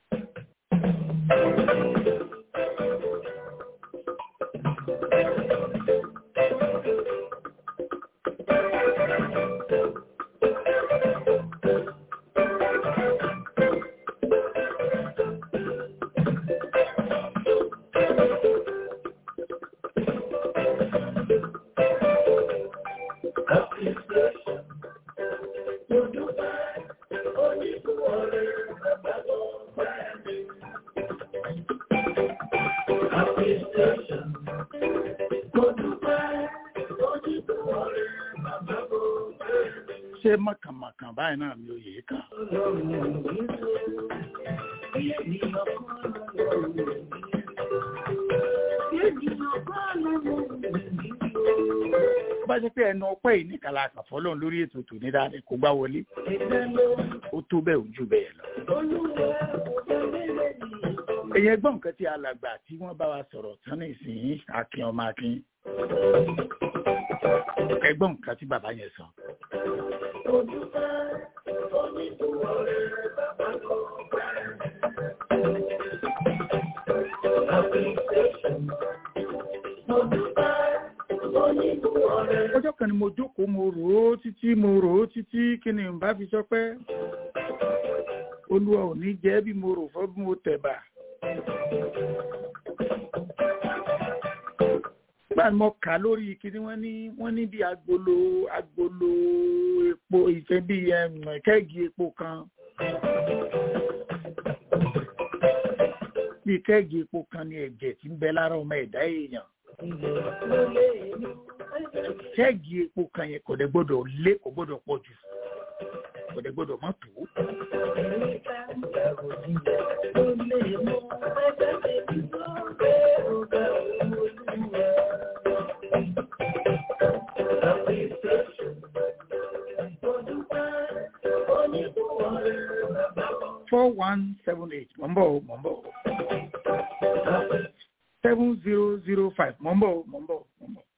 ṣé mọ̀kànmọ̀kàn báyìí náà mi ò yé kàn. ó bá ṣe pé ẹnu ọpẹ́ yìí nìkan la kàn fọ́lọ́run lórí ètò tòní dáadé kó gbá wọlé ó tó bẹ́ẹ̀ ojú bẹ́ẹ̀ lọ. èyàn gbọ́n nǹkan tí alàgbà tí wọ́n bá wa sọ̀rọ̀ tán ní ìsìn akin ọmọ akin ẹgbọ́n nǹkan tí bàbá yẹn sọ. ọjọ́ kan ni mo jókòó mo rò ó títí mo rò ó títí kí ni n bá fi sọ pé olúwa ò ní jẹ́ bí mo rò fọ́ bí mo tẹ̀bà. nígbà tí mo kà lórí kíní wọ́n ní wọ́n ní bí agolo agolo epo ìfẹ́ bí kẹ́ẹ̀gì epo kan bí kẹ́ẹ̀gì epo kan ní ẹ̀jẹ̀ tí ń bẹ lára ọmọ ẹ̀dá èèyàn kẹ́ẹ̀gì epo kan yẹn kò dẹ̀ gbọ́dọ̀ lé kò gbọ́dọ̀ pọ̀ jù kò dẹ̀ gbọ́dọ̀ má tó. four one seven eight mọ̀ ń bọ̀ o mọ̀ ń bọ̀ o seven zero zero five mọ̀ ń bọ̀ o mọ̀ ń bọ̀ o mọ̀ ń bọ̀.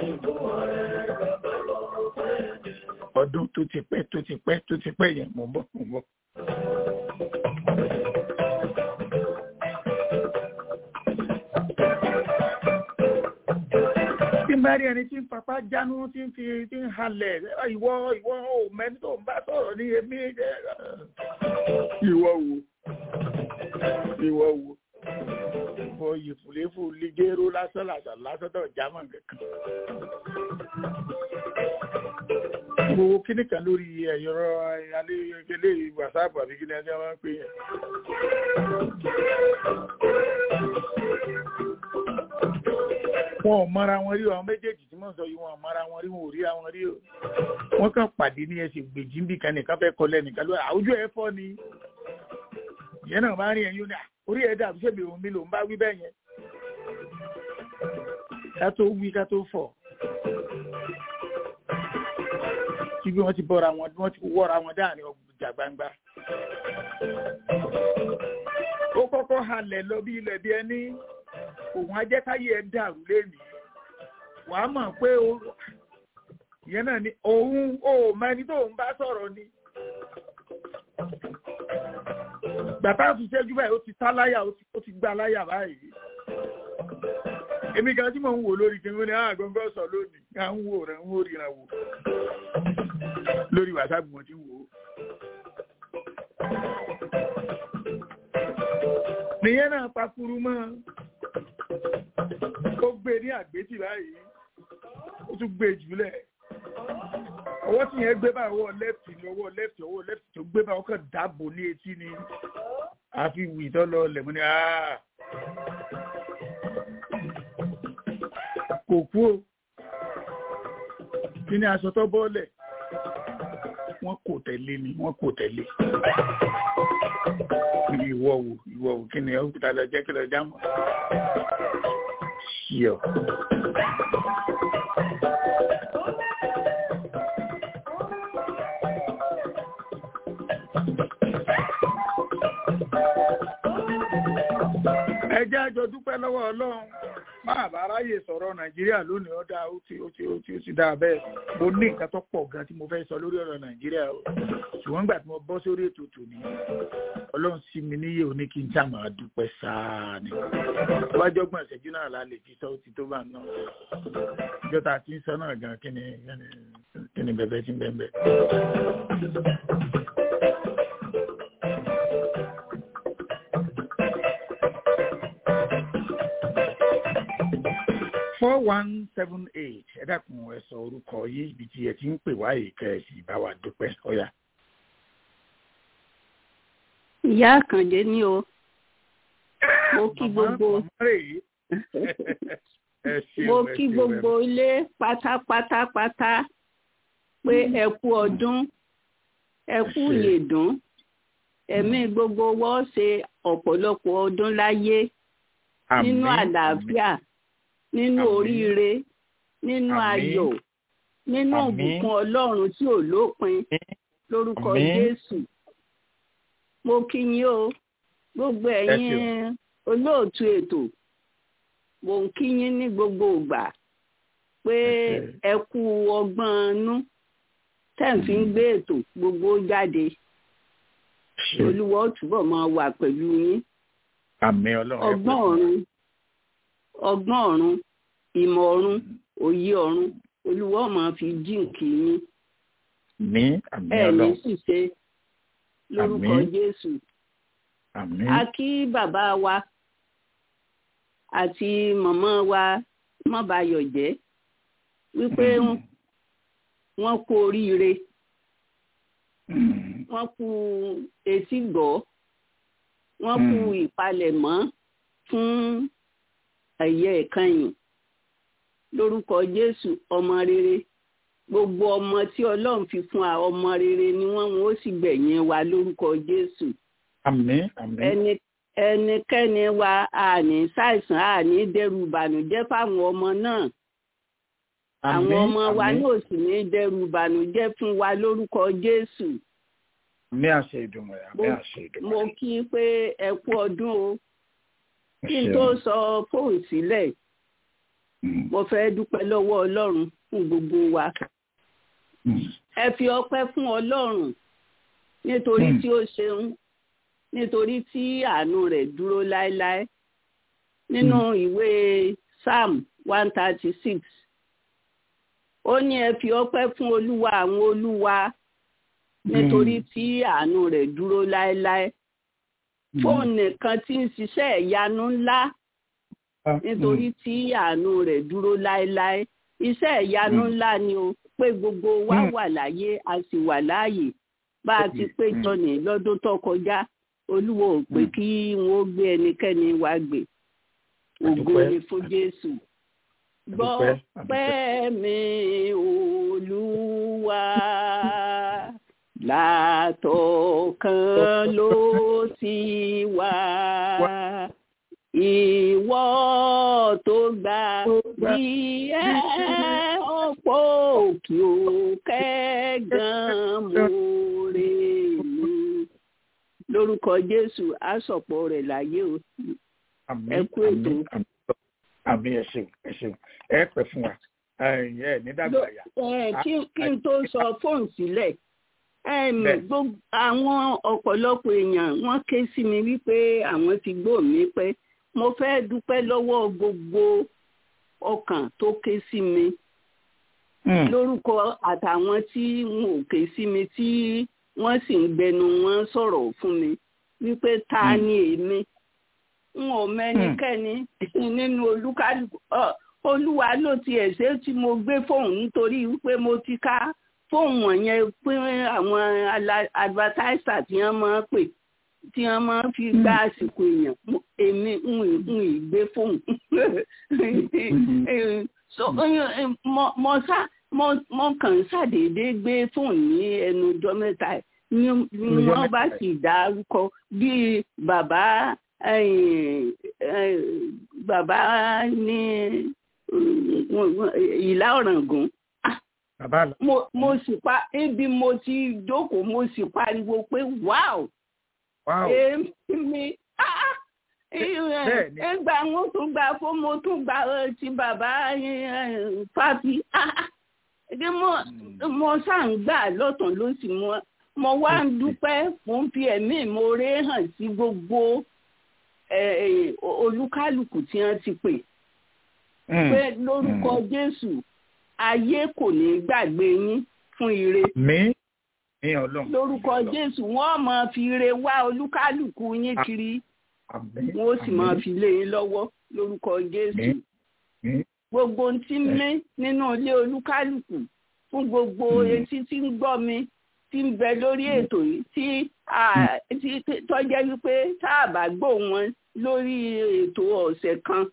ọdún tó ti pẹ́ tó ti pẹ́ tó ti pẹ́ yẹn mọ̀ ń bọ̀ mọ̀ ń bọ̀. tí n bá rí ẹni tí ń papá jánu tí ń fi tí ń halẹ̀ ìwọ ìwọ ò mẹ́ni tó ń bá sọ̀rọ̀ ní èmi ìwọ wo ìwọ wo ìwọ ìfúléfù ligero lásán lásán lásán tó jámọ̀ kankan. gbogbo kíní kan lórí ẹ̀yọ́rọ̀ alẹ́ wàsáàpù àbí kíní ẹni wọ́n pè é. wọn ò mọra wọn rí àwọn méjèèjì tí wọn sọ yìí wọn ò mọra wọn rí wọn ò rí àwọn rí o wọn kàn pàdé ní ẹsẹ gbèjì ń bì kan nìkan fẹ́ kọ lẹnìkan lórí àwùjọ ẹ fọ ni ìyẹn náà máa ń rí ẹyin ní orí ẹ dàbí ṣèbí òun mi ló ń bá wí bẹ́ẹ̀ yẹn ká tó wí ká tó fọ̀ tí bí wọ́n ti bọ́ra wọn bí wọ́n ti wọ́ra wọn dáàrin ọjà gbangba ó kọ́kọ́ halẹ̀ lọ bí ilẹ̀ bí ẹni òun ajẹ́káyé ẹ dàrú lẹ́nìí wàá mọ̀ pé ìyẹn náà ni òun ò mẹni tó ń bá sọ̀rọ̀ ni gbàtà fi ṣẹ́jú báyìí ó ti tá láyà ó ti gbá láyà báyìí èmi kan tí mò ń wò lórí kí n ní àgọ́ngọ́ sọ lónìí ká ń wò rẹ̀ ń wò ríran wò lórí wàsápù mo ti wò ó. nìyẹn náà pakuru mọ́ ó gbé ní àgbétì báyìí ó tún gbé jùlẹ̀ ọwọ́ tí yẹn gbé bá ọwọ́ lẹ́fì ní ọwọ́ lẹ́fì ọwọ́ lẹ́fì tó gbé bá ọkọ̀ dáàbò ní etí ni àfi wì tó lọ lẹ̀mú ni kò kú o kí ni aṣọ tó bọ́ọ̀lẹ̀ wọ́n kò tẹ̀lé ni wọ́n kò tẹ̀lé ìwọ wò ìwọ wò kí ni ọkùnrin tàbí ọjọ́ kí lọ jámọ́ ṣíọ. ẹ jẹ́ àjọ dúpẹ́ lọ́wọ́ ọlọ́run máa bá ráyè sọ̀rọ̀ nàìjíríà lónìí ọ̀dà ó ti ó ti ó ti ó ti dáa bẹ́ẹ̀ mo ní nǹkan tó pọ̀ gan tí mo fẹ́ sọ lórí ọ̀rọ̀ nàìjíríà o ṣùgbọ́n nígbà tí mo bọ́ sórí ètò tòní ọlọ́run sí mi níyè ó ní kí n já máa dúpẹ́ sáà ni wájú ọgbọ̀n ìṣẹ́jú náà la lè fi sọ ó ti tó bá náà ìjọta àti sọ náà gan kí ni kí ni bẹ̀bẹ̀ tí ń bẹ̀ bẹ̀. four one seven eight ẹ dákun ẹ sọ orúkọ yìí ibi tí ẹ ti ń pè wá yìí kẹ ẹ sì bá wa dúpẹ́ ọ̀yà. ìyá àkànjẹ ni o mo kí gbogbo mo kí gbogbo ilé pátápátápátá pé ẹ kú ọdún ẹ kú ìyèdún ẹ̀mí gbogbo wọ́n ṣe ọ̀pọ̀lọpọ̀ ọdún láyé nínú àlàáfíà nínú oríire nínú ayọ̀ nínú ìbùkún ọlọ́run tí ò lópin lórúkọ jésù mo kí yín o gbogbo ẹ̀yin olóòtú ètò mo ń kí yín ní gbogbo ìgbà pé ẹ kú ọgbọ́n inú tẹ̀ ń fi ń gbé ètò gbogbo jáde olúwa ó túbọ̀ máa wà pẹ̀lú yín ọgbọ́n ọ̀run ọgbọ́n ọ̀run ìmọ̀ ọ̀run òye ọ̀run olúwa máa fi jíǹkì yín ní àmì ẹ ní ọlọ́run ṣìṣe lórúkọ Àmín. jésù àmì a kí bàbá wa àti màmá wa mọ́bayọ̀ jẹ́ wípé wọ́n kú oríire wọ́n kú etí gbọ́ wọ́n kú ìpalẹ̀mọ́ fún ẹ̀yẹ ìkànnì lórúkọ jésù ọmọ rere gbogbo ọmọ tí ọlọ́run fi fún wa ọmọ rere ni wọ́n wọ́n ó sì gbẹ̀yìn wa lórúkọ jésù àmì àmì ẹni ẹnikẹ́ni wa àní ṣàìsàn àní dẹ́rù ìbànújẹ́ fáwọn ọmọ náà àwọn ọmọ wa àmì náà sì ní dẹ́rù ìbànújẹ́ fún wa lórúkọ jésù àmì àṣẹ ìdùnnú ẹ àmì Mo- àṣẹ ìdùnnú mo ẹ. kí i pé ẹ kú ọdún o Ẹ kí n ṣeun. tó sọ fóònù sílẹ̀ Mm, mo fẹ́ dúpẹ́ lọ́wọ́ ọlọ́run fún gbogbo wa mm, ẹ fi ọpẹ́ fún ọlọ́run nítorí Mm. tí ó ṣeun nítorí tí àánú rẹ̀ dúró láéláé nínú ìwé psalm one thirty six ó ní ẹ fi ọpẹ́ fún olúwa àwọn olúwa nítorí tí àánú rẹ̀ dúró láéláé mm. fóun nìkan tí ń ṣiṣẹ́ ìyanu ńlá Ah, nítorí tí àánú rẹ̀ dúró láéláé iṣẹ́ ìyanu Mm. ńlá ni o pé gbogbo wa Mm. wà láyé a sì wà láàyè bá a ti pé Mm. jọnì lọ́dún tó kọjá olúwo ò pé Mm. kí wọn ó gbé ẹnikẹ́ni wá gbé ògo Àdúpẹ́. ni fún jésù gbọ́ Àdúpẹ́, àdúpẹ́. pẹ́ mi olúwa látọ̀kan ló ti wá ìwọ tó gbà bí ẹ ọ̀pọ̀ òkè òkè gan mòrè mi lórúkọ jésù àsọpọ̀ rẹ̀ láyé o àmì ẹ kú àmì ètò. àmì àmì ẹ ṣeun ẹ ṣeun ẹ pẹ́ fún wa ẹ ẹ ní dàgbà yà Ẹ, kí kí n tó sọ fóònù sílẹ̀ àwọn ọ̀pọ̀lọpọ̀ èèyàn wọ́n ké sí mi wípé àwọn ti gbọ́ mi pé mo fẹ́ dúpẹ́ lọ́wọ́ gbogbo ọkàn tó ké sí mi lórúkọ àtàwọn tí wọn ò ké sí mi tí wọ́n sì ń gbẹnu wọn sọ̀rọ̀ fún mi wípé ta ni èmi n ò mẹ́nikẹ́ni nínú olúkálùkù olúwa ló ti ẹ̀ṣẹ̀ tí mo gbé fóun nítorí wípé mo ti ká fóun wọ̀nyẹn pé àwọn advertiser tí wọ́n máa ń pè tí wọ́n máa ń fi gba àsìkò èèyàn èmi ń ìgbé fóun so mo sá mo kàn ṣàdédé gbé fóun ní ẹnu ọjọ́ mẹ́ta ni wọ́n bá sì dárúkọ bíi bàbá bàbá ní ìlà ọ̀ràngún mo mo sì pa ibi mo ti jókòó mo sì pariwo pé wow èmi ẹgbà wọn tún gba fún mo tún gba ti bàbá fàbí mo ṣáà ń gbà lọ́tàn lósì mo mo wá ń dúpẹ́ mo ń fi ẹ̀mí ìmoore hàn sí gbogbo olúkálùkù tí wọ́n ti pè pé lórúkọ Jésù ayé kò ní gbàgbé yín fún ire. mi ní Ọlọ́run. lórúkọ Jésù wọ́n máa fi ire wá olúkálùkù yín kiri wọ́n ó sì máa fi lé yín lọ́wọ́ lórúkọ Jésù. gbogbo tí mí nínú ilé olúkálùkù fún gbogbo etí tí ń gbọ́ mi tí ń bẹ lórí ètò yìí tí tọ́jẹ́ wípé tá a bá gbọ́ wọn lórí ètò ọ̀sẹ̀ kan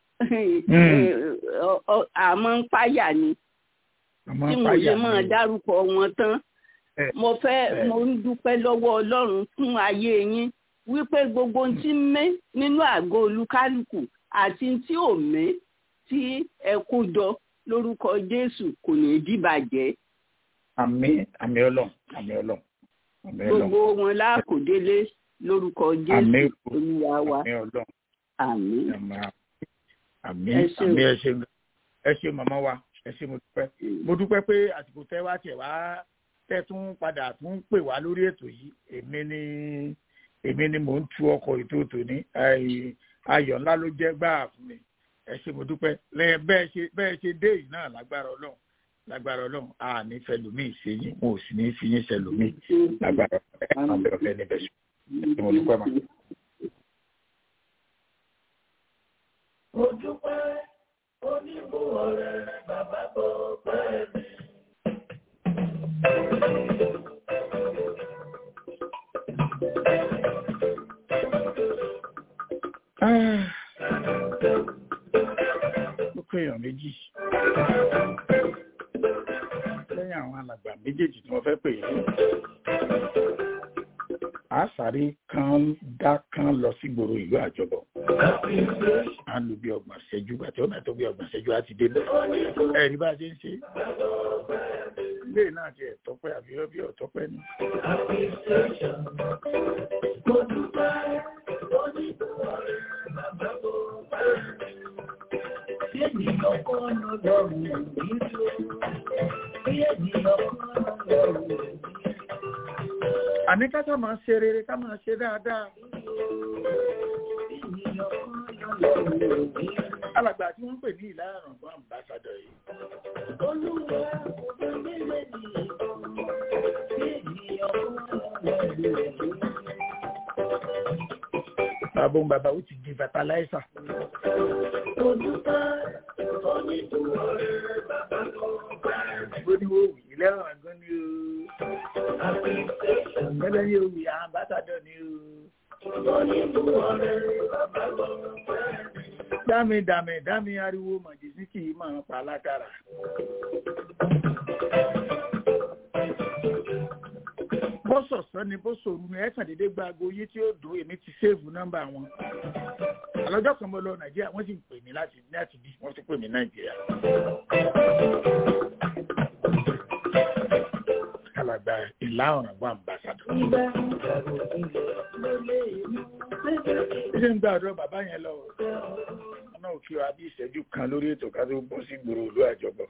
àmọ́ ń páyà ni tí mo lè máa dárúkọ wọn tán mo fẹ́ mo ń dúpẹ́ lọ́wọ́ Ọlọ́run fún ayé yín wípé gbogbo tí ń mé nínú àgọ́ olúkálùkù àti tí ò mé tí ẹ kó jọ lórúkọ Jésù kò ní í dìbàjẹ́. àmín àmín Ọlọ́run àmín Ọlọ́run àmín Ọlọ́run. gbogbo wọn lákòdélé lórúkọ Jésù Olúwa wa àmín Ọlọ́run àmín. àmín àmín ẹ ṣé ẹ ṣé màmá wa ẹ ṣé mo dúpẹ́ mo dúpẹ́ pé àsìkò tẹ́ wá tiẹ̀ wá tẹ́ tún padà tún pè wá lórí ètò yìí èmi ni èmi ni mò ń tu ọkọ̀ ètò tòní ayọ̀ ńlá ló jẹ́ gbáà fún mi ẹ ṣé mo dúpẹ́ lẹ́yìn bẹ́ẹ̀ ṣe bẹ́ẹ̀ ṣe dé yìí náà lágbára ọlọ́run lágbára ọlọ́run a ní fẹlòmíì ṣe yín mo ò sì ní fi yín ṣẹlòmíì lágbára ẹ máa bẹ̀rẹ̀ fẹ́ níbẹ̀ ṣe ẹ ṣé mo dúpẹ́ mà. mo dúpẹ́ onímú ọ̀rẹ́ bàbá bọ̀ pẹ́ mi. ó pé èèyàn méjì lẹ́yìn àwọn alàgbà méjèèjì tí wọ́n fẹ́ pè yín a sáré kan dá kan lọ sí gbòòrò ìlú àjọbọ a lù bí ọgbọ̀n ṣẹ́jú àti ọ̀nà tó bí ọgbọ̀n ṣẹ́jú á ti dé bẹ́ẹ̀ ẹ̀rí bá a ṣe ń ṣe ilé náà ti ẹ̀tọ́pẹ́ àbí ọbí ọ̀tọ́pẹ́ ni. mo dúpẹ́ onímú ọ̀rẹ́ bàbá bọ̀ pẹ́ mi. Bí ènìyàn kọ́ lọ́dọ̀ọ̀rùn nílò, bí ènìyàn kọ́ lọ́dọ̀ọ̀rùn nílò. àní ká sá máa ṣe rere ká máa ṣe dáadáa. alàgbà tí wọ́n ń pè ní ìlà àrùnbọ̀n àmbásádọ̀ yìí. Olúwa kò fẹ́ nílé ní ìbọn, bí ènìyàn kọ́ lọ́dọ̀ọ̀rùn nílò. bàbá òun bàbá ó ti di fertilizer. Mo dúpẹ́ onímú ọ̀rẹ́ bàbá bọ̀ pẹ́ mi. bó ní wọ́n wì í lẹ́rọ̀ àgọ́ ni o. gẹ́gẹ́ ní òwì àmbásádọ̀ ni o. Onímú ọ̀rẹ́ bàbá bọ̀ pẹ́ mi. dámi dámi dámi ariwo màjèsí kì í máa pa lákàrà. bó sọ̀sọ́ ni bó sòrú ni ẹ̀sán dédé gba aago yé tí ó dùn èmi ti séèfù nọ́mbà wọn. àlọ́jọ́ kan mo lọ nàìjíríà wọ́n sì ń pè mí láti láti bí wọ́n ti pè mí nàìjíríà. alàgbà alàgbà ìlà ọ̀ràn bá ń bá sàdọ̀. ṣé ń gbàdúrà bàbá yẹn lọ ọ̀nà òkè wa bí ìṣẹ́jú kan lórí ètò ká tó bọ́ sí gbòòrò olú àjọbọ̀.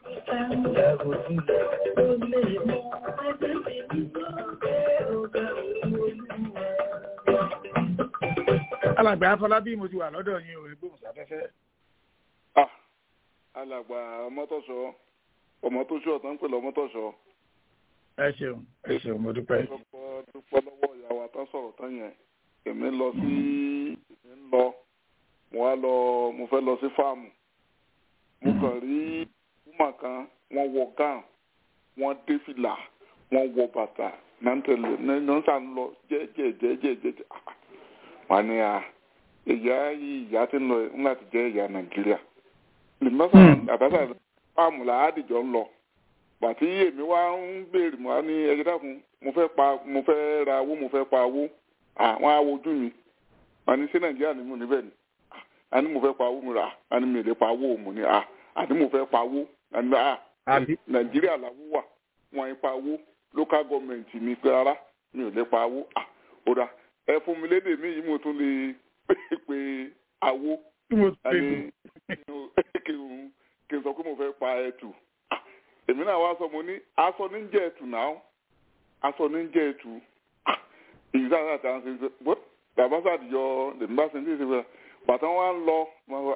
alàgbà afọlábí mo ti wà lọ́dọ̀ yín o ẹgbẹ́ òǹsàfẹ́fẹ́. ah alàgbà ọmọtọ̀sọ ọmọtọ̀sọ ọ̀tọ̀ ń pè lọ́mọtọ̀sọ. ẹ ṣeun ẹ ṣeun mo dúpẹ́. dúpẹ́ dúpẹ́ lọ́wọ́ ìyàwó àtàn sọ̀rọ̀ tán yẹn èmi lọ sí èmi ń lọ mo wá lọ mo fẹ́ lọ sí fáàmù mo kàn rí kúmà kan wọ́n wọ gán wọ́n dé fìlà wọ́n wọ bàtà náà ń tẹ̀lé náà ń sàn lọ jẹ́jẹ́jẹ́jẹ́jẹ́ wọ́n ní à ìyá yìí ìyá tí ń lọ ń láti jẹ́ ìyá nàìjíríà lèmọ́sà àbáṣà fáàmù làádìjọ́ ń lọ bàtí èmi wá ń béèrè mọ́ ní ẹjẹ́ dákun mo fẹ́ pa mo fẹ́ ra owó mo fẹ́ pa owó àwọn awojú mi wọ́n ní sí nàìjíríà ni mo níbẹ̀ ni àní mo fẹ́ pa owó mi rà àní mi lè pa owó mo ní à àní mo fẹ́ pa owó àní à nàìjíríà làwọ̀ wà wọ́n pa owó local government mi pé rárá mi ò lè pa owó à ó dáa ẹ fún mi lédè mí yìí mo tún lè pe awo àní kí n sọ pé mo fẹ́ pa ẹtù èmi náà wá sọ mo ní aṣọ ní jẹ́ ẹtù náà aṣọ ní jẹ́ ẹtù èyí sáà sáà tàn sí ṣe bàbá sàdìyọ lèmi bá ṣe ní ìṣe bàtà wa ń lọ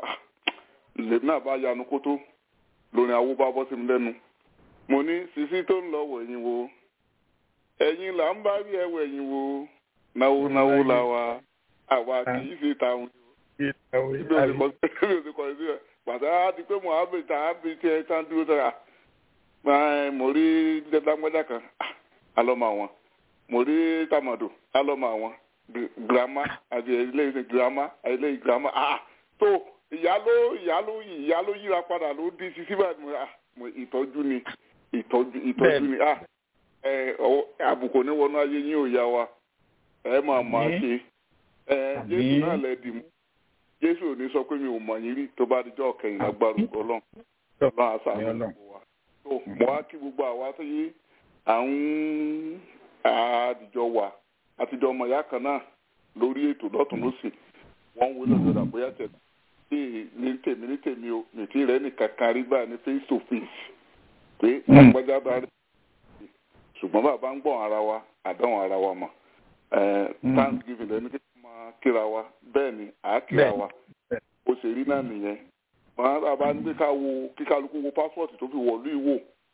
lèmi náà bá yanu kótó lórí awo bá bọ́ sí mi lẹ́nu mo ní sisi tó ń lọ wẹ̀yìn wo ẹ̀yin là ń bá rí ẹ wẹ̀yìn wo náwó náwó la wa àwa kì í ṣe tàwọn ibi òsì kọ sí ẹ pàtó á di pé mohammed tá a bí tiẹ tán dúró sára mo rí dágbádá kan alọ́mọ àwọn mo rí tamado alọ́mọ àwọn girama àti eléyìí girama eléyìí girama ah tó ìyálò ìyálò ìyálò yíra padà ló di sisi báyìí mo ìtọ́jú ni ìtọ́jú ìtọ́jú ni ah ẹ àbùkù ní wọnú ayé yín ò yá wa ẹ máa máa ṣe ẹ jésù náà lẹ dì mú jésù ò ní sọ pé mi ò mọ̀ yín rí tó bá dijọ́ kẹyìn lágbára ọlọ́run ọlọ́run àṣà mi wà tó mo wá kí gbogbo àwa tó yé à ń àdìjọ wà àtijọ́ ọmọ ìyá kan náà lórí ètò lọ́tún lọ́sì wọ́n ń wọlé ọ̀dọ̀ àbóyá tẹ̀ ní tèmi ní tèmi o nìtí rẹ̀ nìkan kan rí báyìí ní face to face pé àgbájá bá rí ṣùgbọ́n bàbá ń gbọ́n ara wa àdánwò ara wa mọ̀ thanksgiving lẹni kí wọ́n máa kíra wa bẹ́ẹ̀ ni à á kíra wa ó ṣe rí náà nìyẹn màá bàbá ní ká wo kíkálukú wo passport tó fi wọ̀lú ìwò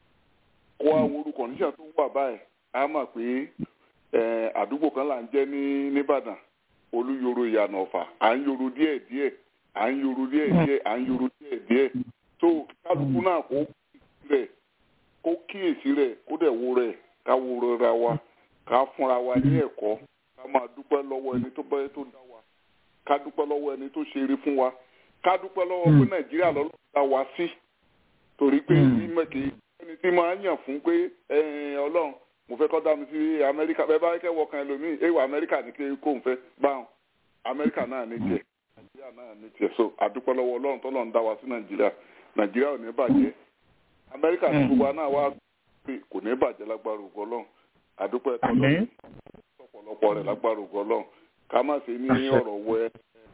kó wá wo orúkọ níṣà tó wà báyìí á mọ̀ pé àdúgbò kan là ń jẹ́ ní nìbàdàn olúyoro ìyànà ọ̀fà à ń yoro díẹ̀ díẹ̀ à ń yoro díẹ̀ díẹ̀ à ń yoro díẹ̀ díẹ̀ tó kíkálukú náà kó rẹ̀ kó kíyèsí rẹ̀ kó dẹ̀ wo rẹ̀ ká wo rẹ̀ wa ká fúnra wa ní ẹ̀kọ́ ká máa dúpẹ́ lọ́wọ́ ẹni tó bẹ́ẹ̀ tó dá wa ká dúpẹ́ lọ́wọ́ ẹni tó ṣe eré fún wa ká dúpẹ́ lọ́wọ́ pé nàìjíríà lọ́lọ́ dá wa sí torí pé ìmọ̀kì ẹni tí máa ń yàn fún pé ọlọ́run mo fẹ́ kọ́ dá mi sí amẹ́ríkà bẹ́ẹ̀ bá kẹ́ wọkàn ẹlòmíì èèwọ̀ amẹ́ríkà ní kí kò ń fẹ́ báwọn amẹ́ríkà náà ní tiẹ̀ nàìjíríà náà ní tiẹ̀ so àdúpẹ́ lọ́wọ́ ọlọ́run tọ́lọ́ ń dá wa sí nàìjíríà nàìjíríà ò ní bàjẹ́ amẹ́ríkà tí gbogbo náà wá pé kò ní bàjẹ́ lágbára ògo ọlọ́run àdúpẹ́ tọ́lọ́ ọ̀pọ̀lọpọ̀ rẹ̀ lágbára ògo ọlọ́run ká má ṣe ní ọ̀rọ̀ wẹ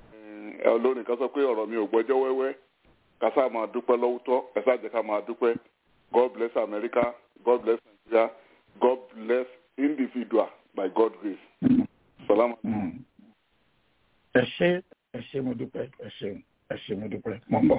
olórin kan sọ pé ọ̀rọ̀ mi ò gbẹ́jọ́ wẹ́wẹ́ ká sáà máa dúpẹ́ lọ́wọ́tọ́ ẹ sáà jẹ́ ká máa dúpẹ́ God bless America God bless Nigeria God bless individual by God grace. Salaam. ẹ ṣé ẹ ṣé mo dúpẹ́ ẹ ṣé ẹ ṣé mo dúpẹ́ mo ń bọ̀.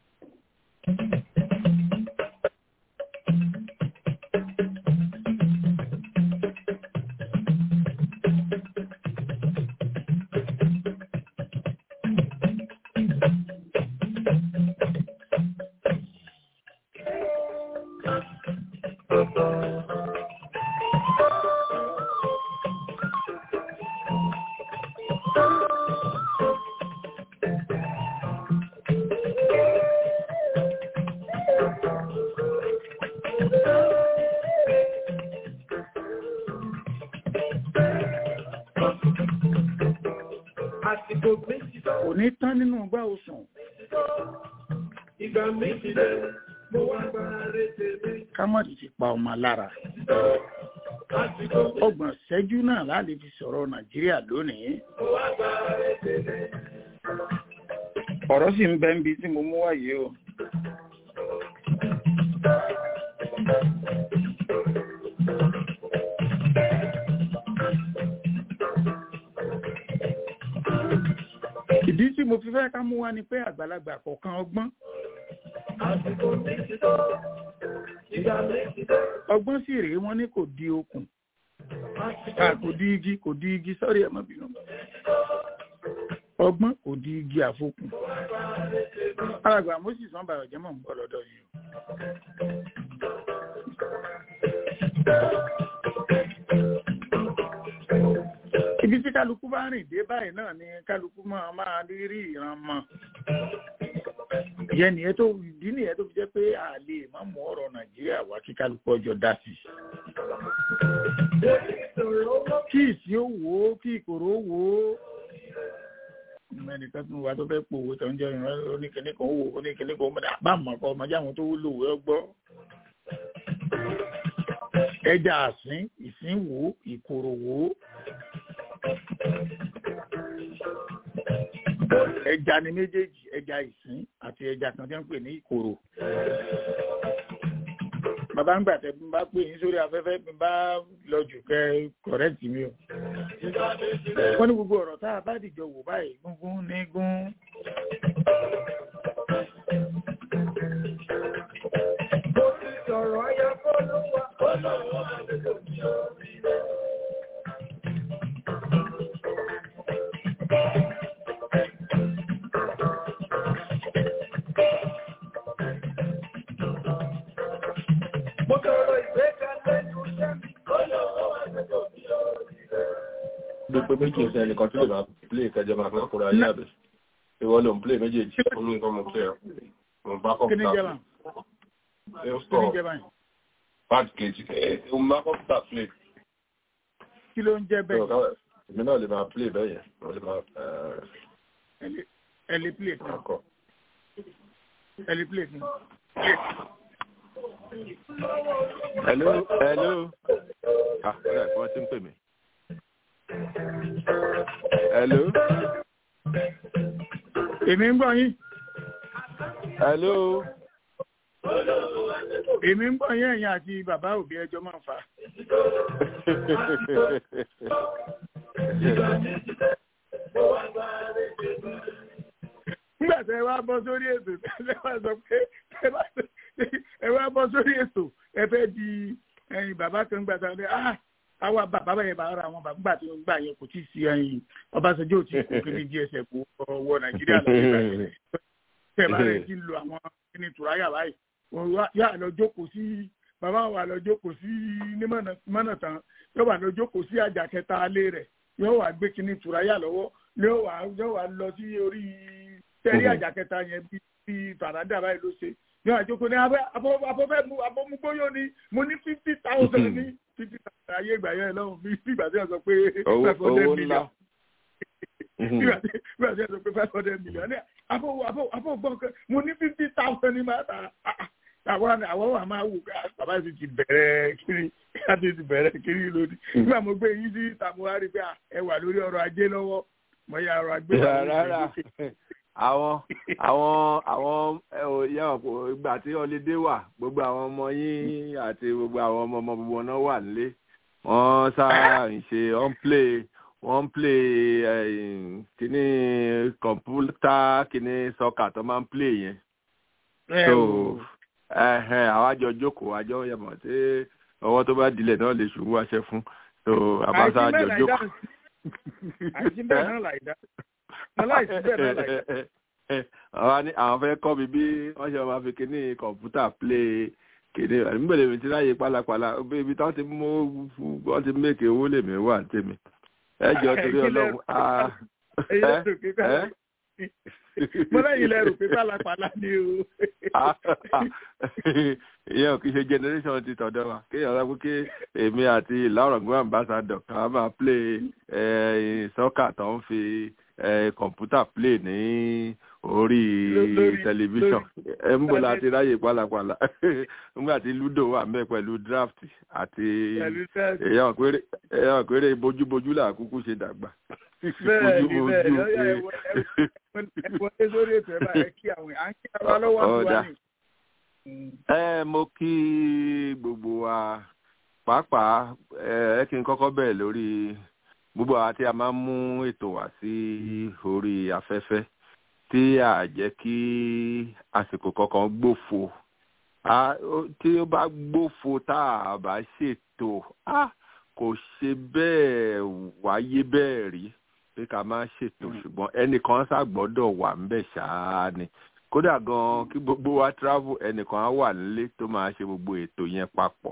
kò ní tán nínú gbá òsùn. Ìgbà méjì lẹ́ mo wá gbára rẹ̀ tèmi. ká má ti pa ọmọ lára. ọgbọ̀n ṣẹ́jú náà láti fi sọ̀rọ̀ nàìjíríà lónìí. ọ̀rọ̀ sì ń bẹ ń bi tí mo mú wáyé o. ìdí tí mo fi fẹ́ ká mú wá ni pé àgbàlagbà kọ̀ọ̀kan ọgbọ́n. ọgbọ́n sì rèé wọ́n ní kò di okùn kò di igi kò di igi sọ́rí ẹ̀ má bínú ọgbọ́n kò di igi àfokùn alàgbà moses wọn bàrọ̀ jẹ́ mọ̀ ń bọ̀ lọ́dọ̀ yìí ibi tí kálukú bá rìn dé báyìí náà ni kálukú máa máa rí ìran mọ́ ìyẹn nìyẹn tó ìdí nìyẹn tó fi jẹ́ pé a lè má mú ọ̀rọ̀ nàìjíríà wá kí kálukú ọjọ́ dá sí kí ìsí ó wò ó kí ìkòrò ó wò ó ẹnìkan tún wà tó fẹ́ pò owó tó ń jẹ́ ìran oníkìní kan wò oníkìní kan mọ̀dà bá mọ̀ kọ́ ọmọdé àwọn tó wúlò wẹ́ gbọ́ ẹja àsín ìsín wò ìkòrò wò ẹja ni méjèèjì ẹja ìsín àti ẹja kan tí wọ́n ń pè ní ìkòrò bàbá ń gbà tẹ bí n bá pè yín sórí afẹ́fẹ́ bí n bá lọ jù kẹ́ kọ̀rẹ́tì mi o wọ́n ní gbogbo ọ̀rọ̀ tá a bá dìjọ wò báyìí gúngún ní gún. Sọ̀rọ̀ ayọ̀ kọ́ ló wà, ó lọ́wọ́ àdúgbò ní orí rẹ̀. Mo sọ̀rọ̀ ìgbékalẹ̀ ní oṣẹ́ mi, ó lọ́wọ́ àdúgbò ní orí rẹ̀. bí pé méjì ń sẹ́ni kan tó lè máa play kẹjọ máa fẹ́ kóra ayé àbẹ̀ ìwọ ló ń play méjèèjì olú nǹkan mo play ọ́ mo bá kọ́ kí ni jẹ́ báyìí ẹ ó kí sọ ni jẹ́ báyìí bad kejì ẹ mo bá kọ́ fúta play kí ló ń jẹ́ bẹ́ẹ̀ èmi náà lè máa play bẹ́ẹ̀ yẹn mo lè máa ẹ lè play kan kọ́ ẹ lè play kan. hello hello ah ọ̀rẹ́ àti wọ́n ti ń pè mí. hello èmi ń gbọ́ yín hello èmi ń gbọ́ yín ẹ̀yin àti bàbá òbí ẹjọ́ máa fà á. nígbà tí ẹ wá bọ́ sórí ètò ẹ wá sọ pé ẹ wá ẹ wá bọ́ sórí ètò ẹ fẹ́ di ẹyin bàbá kan gbà tá a ní ah àwa bàbá yẹn bá ra àwọn bàbá tí wọn gbà yẹn kò tí ì sí ẹyin Ọbásanjọ́ ò tí kò kiri gsf wọ Nàìjíríà lọ́wọ́ tẹ̀ bá rẹ̀ ti lo àwọn kíní tùráyà báyìí wọ́n yà lọ jókòó sí bàbá wa lọ jókòó sí ní mọ́nà tán yóò wà lọ jókòó sí àjà kẹta alẹ́ rẹ̀ yóò wà gbé kíní tùráyà lọ́wọ́ yóò wà yóò wà lọ sí orí tẹ́rí àjà kẹta yẹn bí bí fàràdà báyìí ló ṣe yóò àjókòó ní abọ́fẹ́ mu abọ́mugbóyò ní mo ní fifty thousand ní fifty thousand ayé ìgbà yẹn lọ́wọ́ bí ìgbà tí wọ́n sọ pé five hundred million ìgbà tí wọ́n sọ pé five hundred million ní abọ́ abọ́ abọ́ gbọ́n mo ní fifty thousand ní máa ta àwọn àwọn wà máa wù ká bàbá yìí ti bẹ̀rẹ̀ kiri láti ti bẹ̀rẹ̀ kiri lónìí nígbà mo gbé yín sí tàmúhárì pé ẹ wà lórí ọrọ̀ ajé lọ́wọ́ mo yà ọrọ̀ ajé wà lórí rárá àwọn àwọn àwọn yẹn ìgbà tí ọlẹ́dẹ́ wà gbogbo àwọn ọmọ yín àti gbogbo àwọn ọmọ ọmọ gbogbo náà wà nílé wọ́n sáà ń ṣe wọ́n ń play wọ́n ń play kíní kọ̀mpútà kíní sọ́kà tó máa ń play yẹn so àwọn àjọ jókòó àjọ yẹmọ tí ọwọ́ tó bá dilẹ̀ náà lè ṣùgbọ́n àṣẹ fún so àbáṣà àjọ jókòó. àìsí bẹ́ẹ̀ náà láìdá aláìsí bẹ́ẹ̀ náà láìdá. àwọn ní àwọn fẹ́ kọ́ mi bí wọ́n ṣe máa fi kíní kọ̀ǹpútà play kíní nígbàdé mi ti ráyè pálapàla ibi tí wọ́n ti mú wọ́n ti mèkè owó lèmi wà tèmi ẹ jọ torí ọlọ́run mo lẹ́yìn lẹ́rù pé pálapàla ni o. ìyẹn ò kì í ṣe generation ti tọ̀dọ̀ wa kéèyàn sọ pé kí èmi àti ìlàrọ̀gbọ́n ambassador ká máa play sọ́kà tó ń fi kọ̀ǹpútà play ní orí tẹlifíṣàn ẹ ń bọ̀ láti ráyè pálapàla nígbà tí ludo wà mẹ́ pẹ̀lú draft àti èèyàn péré èèyàn péré bójúbójú là kúkú ṣe dàgbà. bẹ́ẹ̀ ni bẹ́ẹ̀ ni ọ̀yà ẹ wọlé sórí ètò ẹ̀ báyẹn kí àwọn à ń kí ara lọ́wọ́ àbúrò ní. ẹ mo kí gbogbo wa pàápàá ẹ kí n kọ́kọ́ bẹ̀rẹ̀ lórí gbogbo àwa tí a máa ń mú ètò wá sí orí afẹ́fẹ́ tí a jẹ́ kí àsìkò kankan gbófo tí ó bá gbófo tá a bá ṣètò kò ṣe bẹ́ẹ̀ wáyé bẹ́ẹ̀ rí pé ká má ṣètò ṣùgbọ́n ẹnìkan ṣàgbọ́dọ̀ wà ńbẹ̀ ṣáá ni kódà gan kí gbogbo wa travel ẹnìkan á wà nílé tó máa ṣe gbogbo ètò yẹn papọ̀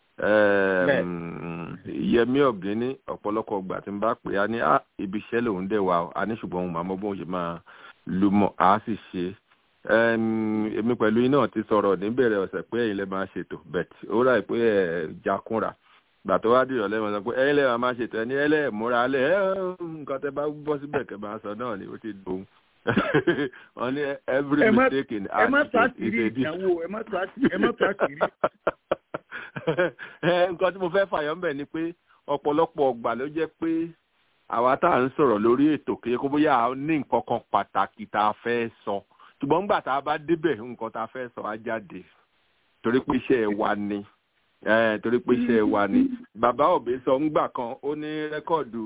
yẹmi ọ̀gbìnní ọ̀pọ̀lọpọ̀ ọgbà tí n bá pè á ní ibi iṣẹ́ lòun dẹ̀ wá a ní ṣùgbọ́n òun màmá bóun ṣe máa lu mọ̀ á sì ṣe èmi pẹ̀lú iná ti sọ̀rọ̀ níbẹ̀rẹ̀ ọ̀sẹ̀ pé ẹ̀yin lè máa ṣètò bẹ̀t ó rà pé ẹ̀ jakunra gbà tó wá dìrọ̀ lẹ́wọ̀n sọ pé ẹ̀yin lè máa ṣètò ẹni ẹlẹ́ múra alẹ́ ẹ̀ nǹkan tẹ́ bá bọ́ síbẹ̀ kẹ́ máa sọ náà ni ó ti dùn wọ́n ní every mistake in art ẹ má tó àṣírí ìyàwó ẹ má tó àṣírí nǹkan tí mo fẹ́ fàyọ̀ ń bẹ̀ ni pé ọ̀pọ̀lọpọ̀ ọgbà ló jẹ́ pé àwa tá à ń sọ̀rọ̀ lórí ètò kéye kó bóyá a ní nǹkan kan pàtàkì tá a fẹ́ sọ ṣùgbọ́n nígbà tá a bá débẹ̀ nǹkan tá a fẹ́ sọ á jáde torí pé iṣẹ́ ẹ̀ wà ní torí pé iṣẹ́ ẹ̀ wà ní bàbá òbí sọ ńgbà kan ó ní rẹ́kọ̀dù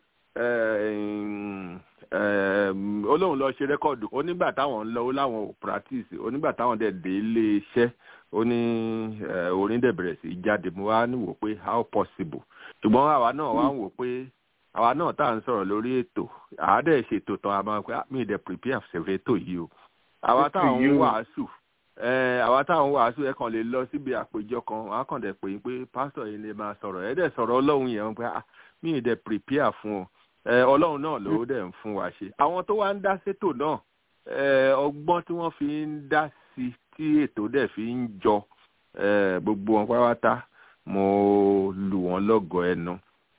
olóhùn lọ ṣe rẹ́kọ̀dù ó nígbà táwọn ń lọ ó láwọn ò practice ó nígbà táwọn dẹ̀ dé ilé iṣẹ́ ó ní orin dẹ̀ bẹ̀rẹ̀ sí jáde mo wá ní wò pé how possible ṣùgbọ́n àwa náà wá ń wò pé àwa náà tá à ń sọ̀rọ̀ lórí ètò àádẹ́ ṣètò tán a máa pé mi dẹ̀ prepare ṣèfẹ́ ètò yìí o àwa táwọn ń wàásù àwa táwọn ń wàásù ẹ kàn lè lọ síbi àpéjọ kan wọn á kàn dẹ̀ pé pé pásítọ̀ yìí lè máa sọ̀rọ̀ ẹ dẹ̀ sọ̀rọ̀ ọlọ́run yẹn pé mi dẹ̀ prepare fún ọ ọlọ́run náà ló dẹ̀ ń fún wa ṣe àwọn tó wá ń dá sétò náà ọgbọ́n tí wọ́n fi ń dá sí tí ètò dẹ̀ fi ń jọ gbogbo wọn pátá mo lù wọ́n lọ́gọ̀ọ́ ẹnu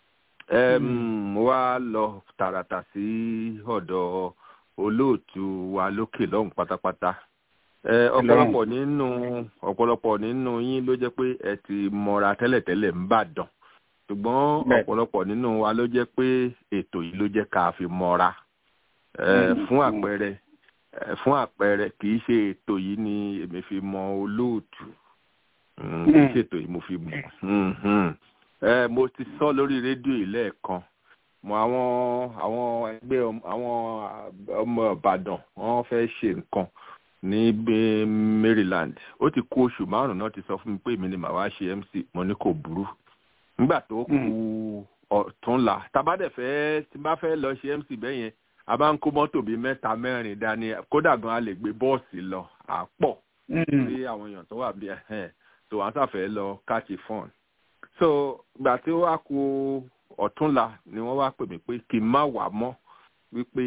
mo wá lọ tààràtà sí ọ̀dọ̀ olóòtú wa lókè lọ́hùn pátápátá ọ̀pọ̀lọpọ̀ nínú ọ̀pọ̀lọpọ̀ nínú yín ló jẹ́ pé ẹ ti mọra tẹ́lẹ̀tẹ́lẹ̀ ń bàdàn ṣùgbọ́n ọ̀pọ̀lọpọ̀ nínú wa ló jẹ́ pé ètò yìí ló jẹ́ ká fi mọra fún àpẹẹrẹ fún àpẹẹrẹ kì í ṣe ètò yìí ni èmi fi mọ olóòtú kì í ṣe ètò yìí mo fi mọ mo ti sọ lórí rédíò yìí lẹ́ẹ̀kan mo àwọn àwọn ẹgbẹ́ àwọn ọmọ ìbàdàn wọ́n fẹ́ ṣe nǹkan ní maryland ó ti kú oṣù márùn-ún náà ti sọ fún mi pé èmi ni màá wá ṣe mc mo ní kò burú nígbà tó kù ọ̀túnla tabadẹ̀ fẹ́ tí bá fẹ́ lọ ṣe mc bẹ́ẹ̀ yẹn a bá ń kó mọ́tò bíi mẹ́ta mẹ́rin dání kódà gan a lè gbé bọ́ọ̀sì lọ àpọ̀ sí àwọn èèyàn tó wà bí ẹ̀hẹ́n tó wọ́n sàfẹ́ lọ káàkiri fọ́ọ̀n. so gbà tí ó wá ku ọ̀túnla ni wọ́n wá pè mí pé kí n má wà mọ́ wípé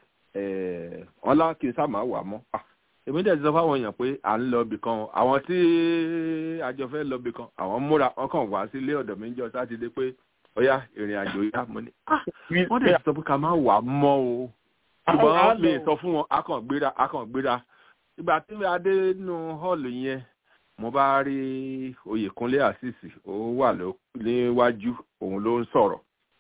wọ́n lá kí n sá má wà mọ́ èmi dẹ̀ ti sọ fáwọn èèyàn pé à ń lọ ibì kan àwọn tí àjọ fẹ́ lọ ibì kan àwọn múra wọn kàn wá sílé ọ̀dọ̀ mi ń jọ sátidé pé ọyá ìrìn àjò yá mo ní wọ́n dẹ̀ sọ pé ká má wà mọ́ o ṣùgbọ́n mi sọ fún wọn akàn gbéra akàn gbéra ìgbà tí mi adé nínú hall yẹn mo bá rí oyèkúnlé àṣìṣì ó wà níwájú òun ló ń sọ̀rọ̀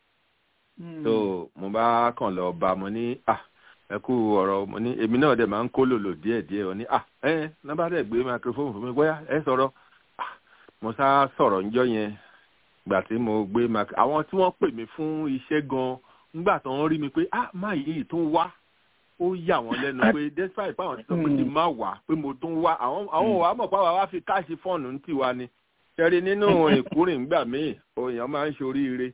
so mo bá kàn lọ bá mo ní ah ẹ kú ọ̀rọ̀ mo ní èmi náà dẹ̀ máa ń kó lòlò díẹ̀díẹ̀ ọ ní ah ẹ nọ́mbà dẹ̀ gbé microphone fún mi bóyá ẹ sọ̀rọ̀ ah mo sá sọ̀rọ̀ ńjọ́ yẹn gbà tí mo gbé mac àwọn tí wọ́n pè mí fún iṣẹ́ gan ngbà tó ń rí mi pé ah máa yìí tó ń wá ó yà wọ́n lẹ́nu pé despite báwọn ti sọ pé kí n má wá pé mo tó ń wá àwọn àwọn òwà mọ̀ pé àwa wá fi káàṣì fọ́ọ̀nù ń tiwa ni ṣẹ́rí nínú ìkúrìn ńgbà míì òyìn máa ń ṣoríire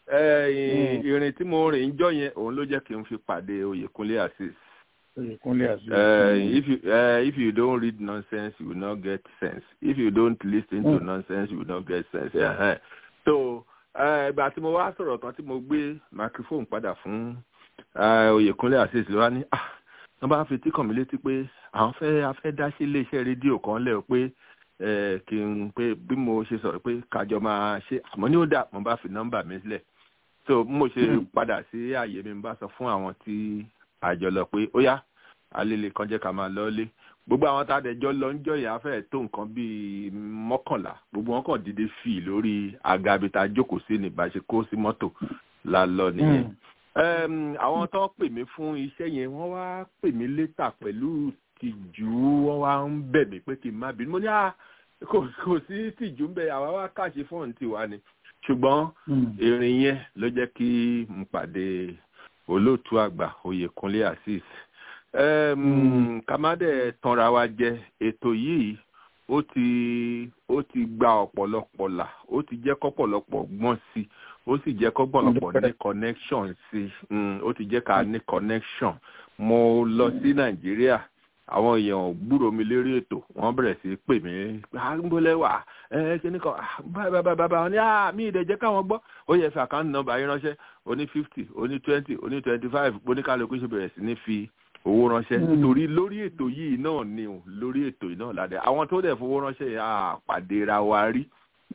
ìrìn tí mo rìn jọ yẹn òun ló jẹ́ kí n fi pàdé Oyèkúnlé Azeez. Oyèkúnlé Azeez. Uh, if you uh, if you don't read nonsense you will not get sense if you don't listen to mm. nonsense you will not get sense. Uh-huh. so ìgbà tí mo wá sọ̀rọ̀ kan tí mo gbé microphone padà fún Oyèkúnlé Azeez ló wá ní ah wọ́n bá fi tí kàn mí létí pé àwọn fẹ́ afẹ́ dá sí iléeṣẹ́ rédíò kan lẹ̀ pé kí n pé bí mo ṣe sọ̀rọ̀ pé kájọ máa ṣe àmọ́ ní ó dà mo bá fi nọ́mbà mi sílẹ̀ so mo ṣe padà sí àyè mi bá sọ fún àwọn tí àjọ lọ pé ó yá alele kan jẹ́ ká máa lọ lé gbogbo àwọn tá a dẹ̀ jọ lọ ń jọ yà fẹ́ tó nǹkan bíi mọ́kànlá gbogbo wọn kàn dìde fì lórí àga ibi tá a jókòó sí ní bá a ṣe kó sí mọ́tò la lọ nìyẹn. Em, àwọn tó pè mí fún iṣẹ́ yẹn wọ́n wá pè mí létà pẹ̀lú tìjú wọ́n wá ń bẹ̀ mí pé kí n má bínú mo ní à kò kò sí tìjú ń bẹ àwa wá káàṣì fóònù tiwa ni ṣùgbọ́n ìrìn yẹn ló jẹ́ kí n pàdé olóòtú àgbà Oyèkúnlé Azeez um, ká má dẹ̀ tanra wa jẹ ètò yìí ó ti ó ti gba ọ̀pọ̀lọpọ̀ là ó ti jẹ́ kọ́pọ̀lọpọ̀ gbọ́n sí i ó sì jẹ́ kọ́pọ̀lọpọ̀ ní connection sí i mm, ó ti jẹ́ ká ní connection mo lọ sí Nàìjíríà àwọn èèyàn gbúrò mi lérí ètò wọ́n bẹ̀rẹ̀ sí í pè mí àgbólẹ́wà ẹ kíní kan báyìí báyìí báyìí wọ́n ní àmì ìdẹ̀jẹ́ káwọn gbọ́ ó yẹ fi àkáǹtì nọ́mbà yín ránṣẹ́ oní fifty oní twenty oní twenty five oníkálukú ṣe bẹ̀rẹ̀ sí ní fi owó ránṣẹ́ torí lórí ètò yìí náà ni o lórí ètò yìí náà ládẹ àwọn tó dẹ̀ fowó ránṣẹ́ yẹn á pàdé ra wa rí.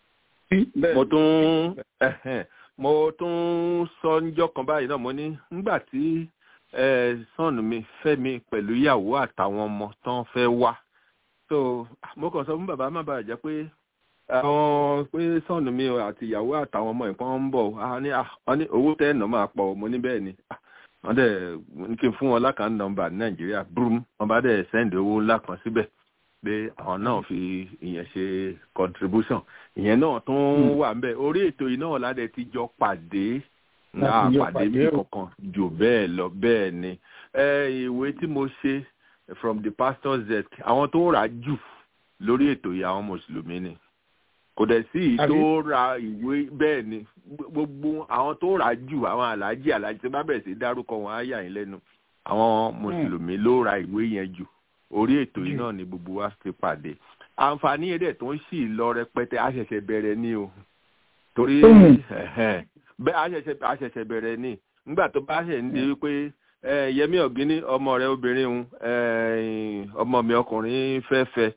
mo tún mo tún sọ níjọ́ kan báyìí náà mo ní nígbà tí sọ́ọ̀nù mi fẹ́mi pẹ̀lú ìyàwó àtàwọn ọmọ tán fẹ́ wá so mo kàn sọ fún bàbá má bàa jẹ́ pé àwọn pé sọ́ọ̀nù mi àti ìyàwó àtàwọn ọmọ ìpọ́n ń bọ̀ wọ́n ní owó tẹ́ ẹ̀ náà máa pọ̀ mo ní bẹ́ẹ̀ ni wọ́n dẹ̀ ní kí n fún wọn lákàá nọ́mbà ní nàìjíríà brum wọ́n bá dẹ̀ sẹ́ndì owó ńlá kan síbẹ̀ pé àwọn náà fi ìyẹn ṣe contribution ìyẹn náà tún wà ń bẹ̀ orí ètò yìí náà ládẹ ti jọ pàdé náà pàdé bí kankan jù bẹ́ẹ̀ lọ bẹ́ẹ̀ ni ìwé tí mo ṣe from the pastor's desk àwọn tó rà jù lórí ètò yìí àwọn mùsùlùmí ni kò dẹ̀ sí ìyí tó ra ìwé bẹ́ẹ̀ ni gbogbo àwọn tó rà jù àwọn aláàjì aláàjì tí bá bẹ̀rẹ̀ sí dárúkọ wọn á yà yín lẹ́nu àwọn mùsùlùmí ló ra ìwé yẹn jù orí ètò yìí náà ni gbogbo wa ti pàdé àǹfààní ẹ̀dẹ̀ tó ń sì lọ rẹpẹtẹ a ṣẹ̀ṣẹ̀ bẹ̀rẹ̀ ni o torí bẹ́ẹ̀ a ṣẹ̀ṣẹ̀ bẹ̀rẹ̀ ni nígbà tó bá ṣẹ̀ ń di wípé yẹmí ọ̀gíní ọmọ rẹ obìnrin ọmọ mi ọkùnrin fẹ́ fẹ́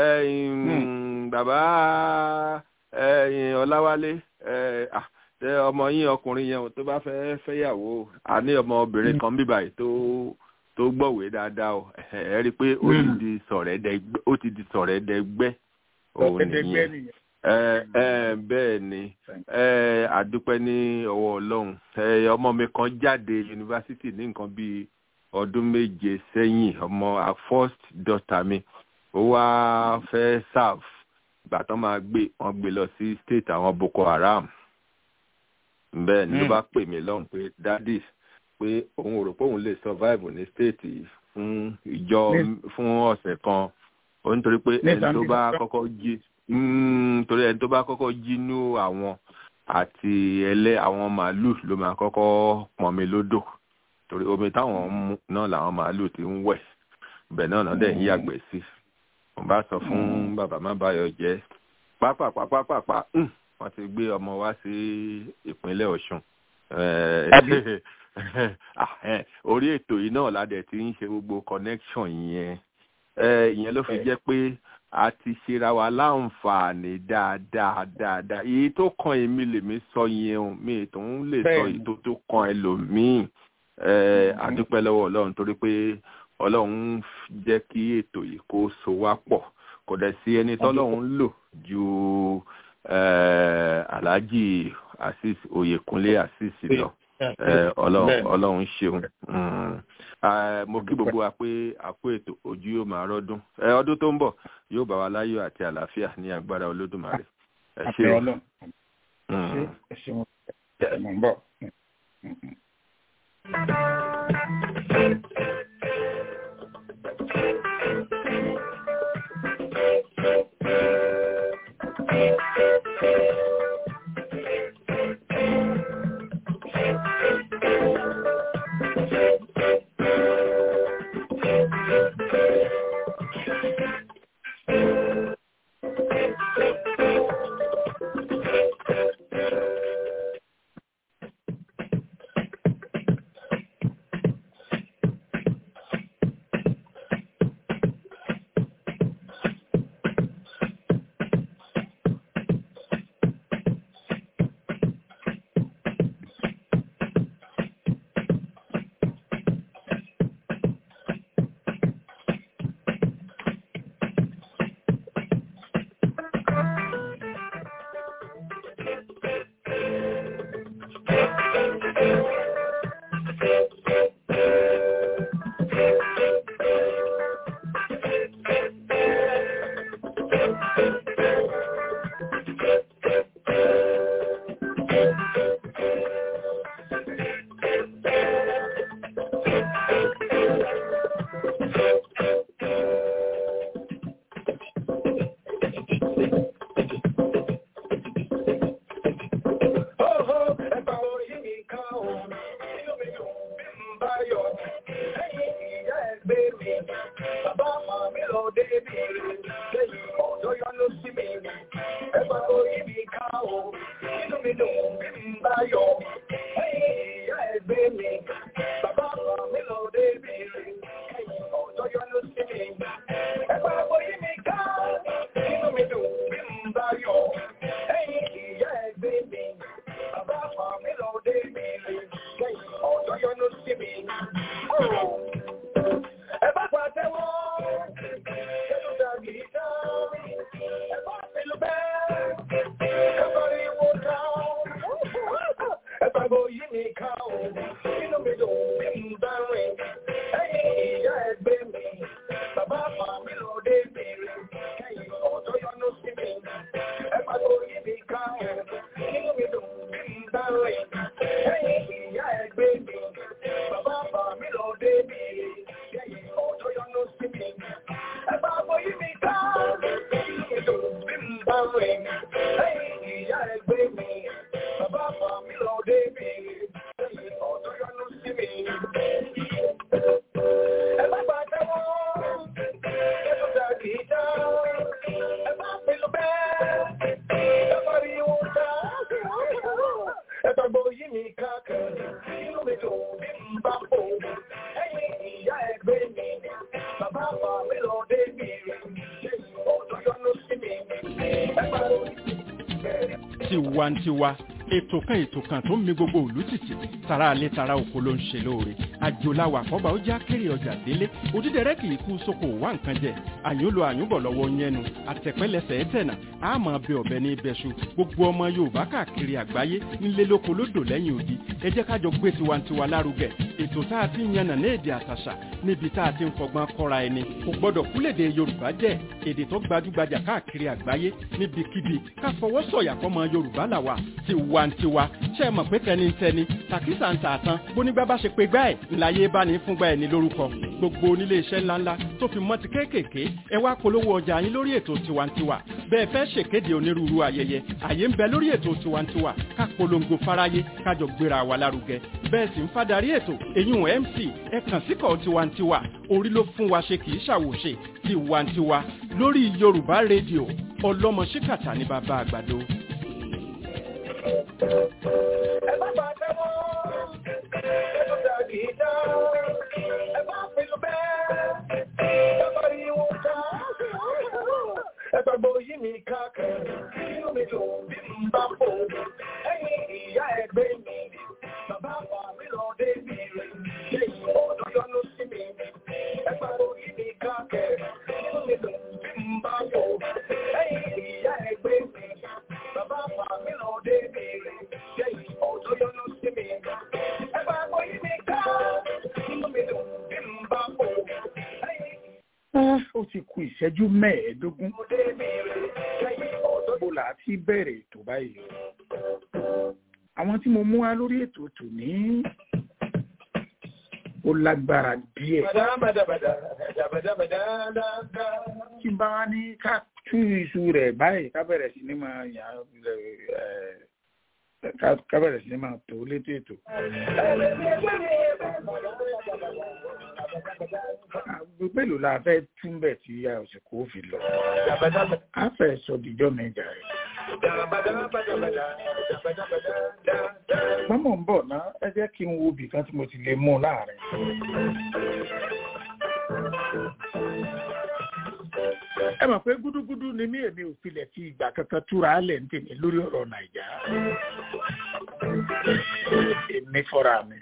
bàbá ọláwálé ọmọ yín ọkùnrin yẹn tó bá fẹ́ fẹ́yàwó àní ọmọbìnrin kan bíbáyìí tó tó gbọ̀wé dáadáa o ẹ rí i pé ó ti di sọ̀rẹ́dẹ́gbẹ́ ó ti di sọ̀rẹ́dẹ́gbẹ́ òun nìyẹn bẹ́ẹ̀ ni àdúpẹ́ ní ọwọ́ ọlọ́run ọmọ mi kan jáde yunifásitì ní nǹkan bíi ọdún méje sẹ́yìn ọmọ first daughter mi ó wá fẹ́ serve ìgbà tán máa gbé wọn gbé lọ sí state àwọn boko haram bẹ́ẹ̀ ni ló bá pè mí lọ́hùn pé daddy pé òun ò rò pé òun lè survive ní state fún ìjọ fún ọ̀sẹ̀ kan ó nítorí pé ẹni tó bá kọ́kọ́ jí torí ẹni tó bá kọ́kọ́ jí nú àwọn àti ẹlẹ́ àwọn màálù ló máa kọ́kọ́ pọn mi lódò torí omi táwọn ń mu náà làwọn màálù ti ń wẹ̀ bẹ́ẹ̀ náà náà dẹ̀ ń yàgbẹ́ sí mo bá sọ fún bàbá má báyọ̀ jẹ́ pápápápápá wọ́n ti gbé ọmọ wá sí ìpínlẹ̀ Ọ̀ṣun orí ètò yìí náà ládẹ ti ń ṣe gbogbo connection yẹn ìyẹn ló fi jẹ́ pé a ti ṣera wa láǹfààní dáadáa dáadáa èyí tó kan èmi lèmi sọ yẹn o mi tó ń lè sọ èyí tó tó kan ẹlòmíì àdúpẹ́ lọ́wọ́ Ọlọ́run torí pé Ọlọ́run jẹ́ kí ètò yìí kó so wá pọ̀ kò dẹ̀ sí ẹni tọ́lọ́run lò ju Alhaji Azeez Oyèkúnlé Azeez lọ ọlọ́run ṣeun mo kí gbogbo wa pé àpò ètò ojú yóò máa rọ́dún ọdún tó ń bọ̀ yóò bá wa láyọ̀ àti àlàáfíà ní agbára olódùmarè ẹ ṣé o. ẹ ṣeun ẹ mọ̀ ń bọ̀. tiwantiwa ètò kan ètò kan tó ń mi gbogbo òlú tìtì tara alẹ́ tara oko ló ń ṣe lóore àjòláwà àkọ́bà ó já kéré ọjà délé òdídẹrẹ́ kì í kú sóko wá nǹkan jẹ àyúnlò àyúnbọ̀ lọ́wọ́ yẹnu àtẹ̀pẹ́lẹsẹ̀ ẹ̀tẹ̀nà àmọ́ bẹ ọ̀bẹ ní ibẹ̀ṣu gbogbo ọmọ yorùbá káàkiri àgbáyé nílé lóko lódò lẹ́yìn odi ẹ jẹ́ kájọ gbé tiwantiwa lárugẹ ètò tá a ti ń yànnà ní èdè àtàṣà níbi tá a ti ń fọgbọ́n kọ́ra ẹni kò gbọ́dọ̀ kúlèdè yorùbá jẹ́ èdè tó gbajúgbajà káàkiri àgbáyé níbikíbi ká fọwọ́ sọ̀yà fọmọ yorùbá làwà tiwantiwa ṣe é mọ̀ pé tẹnitẹni tàkísà ń tà tán bónígbà bá ṣe pé gbá ẹ̀ ńláyé bá ní fúngbà ẹ̀ ní lórúkọ gbogbo onílé iṣẹ́ ńláńlá tó fi mọ́ ti kéékèèké ẹ wá polówó ọjà yín lórí ètò tiwantiwa bẹ́ẹ̀ fẹ́ ṣèkéde onírúurú ayẹyẹ àyè ń bẹ lórí ètò tiwantiwa ká polongo fáráyé kájọ gbéra wa lárugẹ bẹ́ẹ̀ sì ń fadarí ètò èyún mc ẹ kàn síkọ̀ tiwantiwa orí ló fún wa ṣe kì í ṣàwòṣe tiwantiwa lórí yorùbá rédíò ọlọ́mọ ṣíkàtà ní bàbá àgbàdo. ẹ bá bá tẹ́wọ́ ẹ tó dà kì í dá ẹ bá pinnu bẹ́ẹ̀ ẹ bá rí wọn ká ẹ gbàgbọ́ yí mi káàkiri inú mi dùn bí n bá fò ẹ̀yìn ìyá ẹgbẹ́ mi bàbá wa mi lọ débi rẹ̀ lẹ́yìn ọ̀dọ́ yọnu sí mi ẹ gbàgbọ́ yí mi káàkiri inú mi dùn bí n bá fò ẹ̀yìn ìyá ẹgbẹ́ mi bàbá wa mi lọ débi rẹ̀ lẹ́yìn ọ̀dọ́ yọnu sí mi ẹ gbàgbọ́ yí mi káàkiri inú mi dùn bí n bá fò ẹ̀yìn ó ti ku ìṣẹ́jú mẹ́ẹ̀ẹ́dógún bó la ti bẹ̀rẹ̀ ètò báyìí àwọn tí mo mú wá lórí ètò tòní ó lágbára díẹ̀ tí n bá wá ní ká tú iṣu rẹ̀ báyìí ká bẹ̀rẹ̀ sí ní máa yà ẹ̀ ká bẹ̀rẹ̀ sí ní máa tó létò ètò. Gbogbo la fẹ́ túnbẹ̀ tí a ò sì kó fi lọ. A fẹ́ sọ dìjọ́ mẹ́jà rẹ̀. Mọ́mọ́ ń bọ̀ ná, ẹ jẹ́ kí n wo ibì kan tí mo ti lè mú láàrin. Ẹ mọ̀ pé gúdúgúdú ni mí èmi ò filẹ̀ fi ìgbà kankan túra lẹ̀ ń tèmi lórí ọ̀rọ̀ Nàìjà. Èmi fọ́ra mi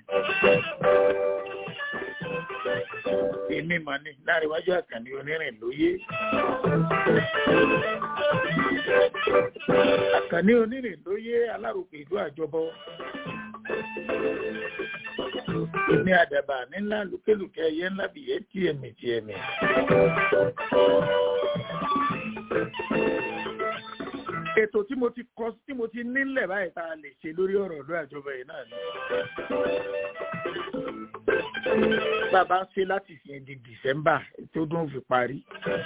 èmi mà ní láríwájú àkànní onírìn lóyè àkànní onírìn lóyè alárùkù ìlú àjọbọ èmi àdàbà nílá lùkélùkẹ ẹyẹ ńlá bìyẹ tíẹmì tíẹmì ètò tí mo ti kọ tí mo ti nílẹ̀ báyìí tá a lè ṣe lórí ọ̀rọ̀ ọ̀dọ́ àjọba yìí náà ni. bàbá ń ṣe láti fi di December tó dún fi parí.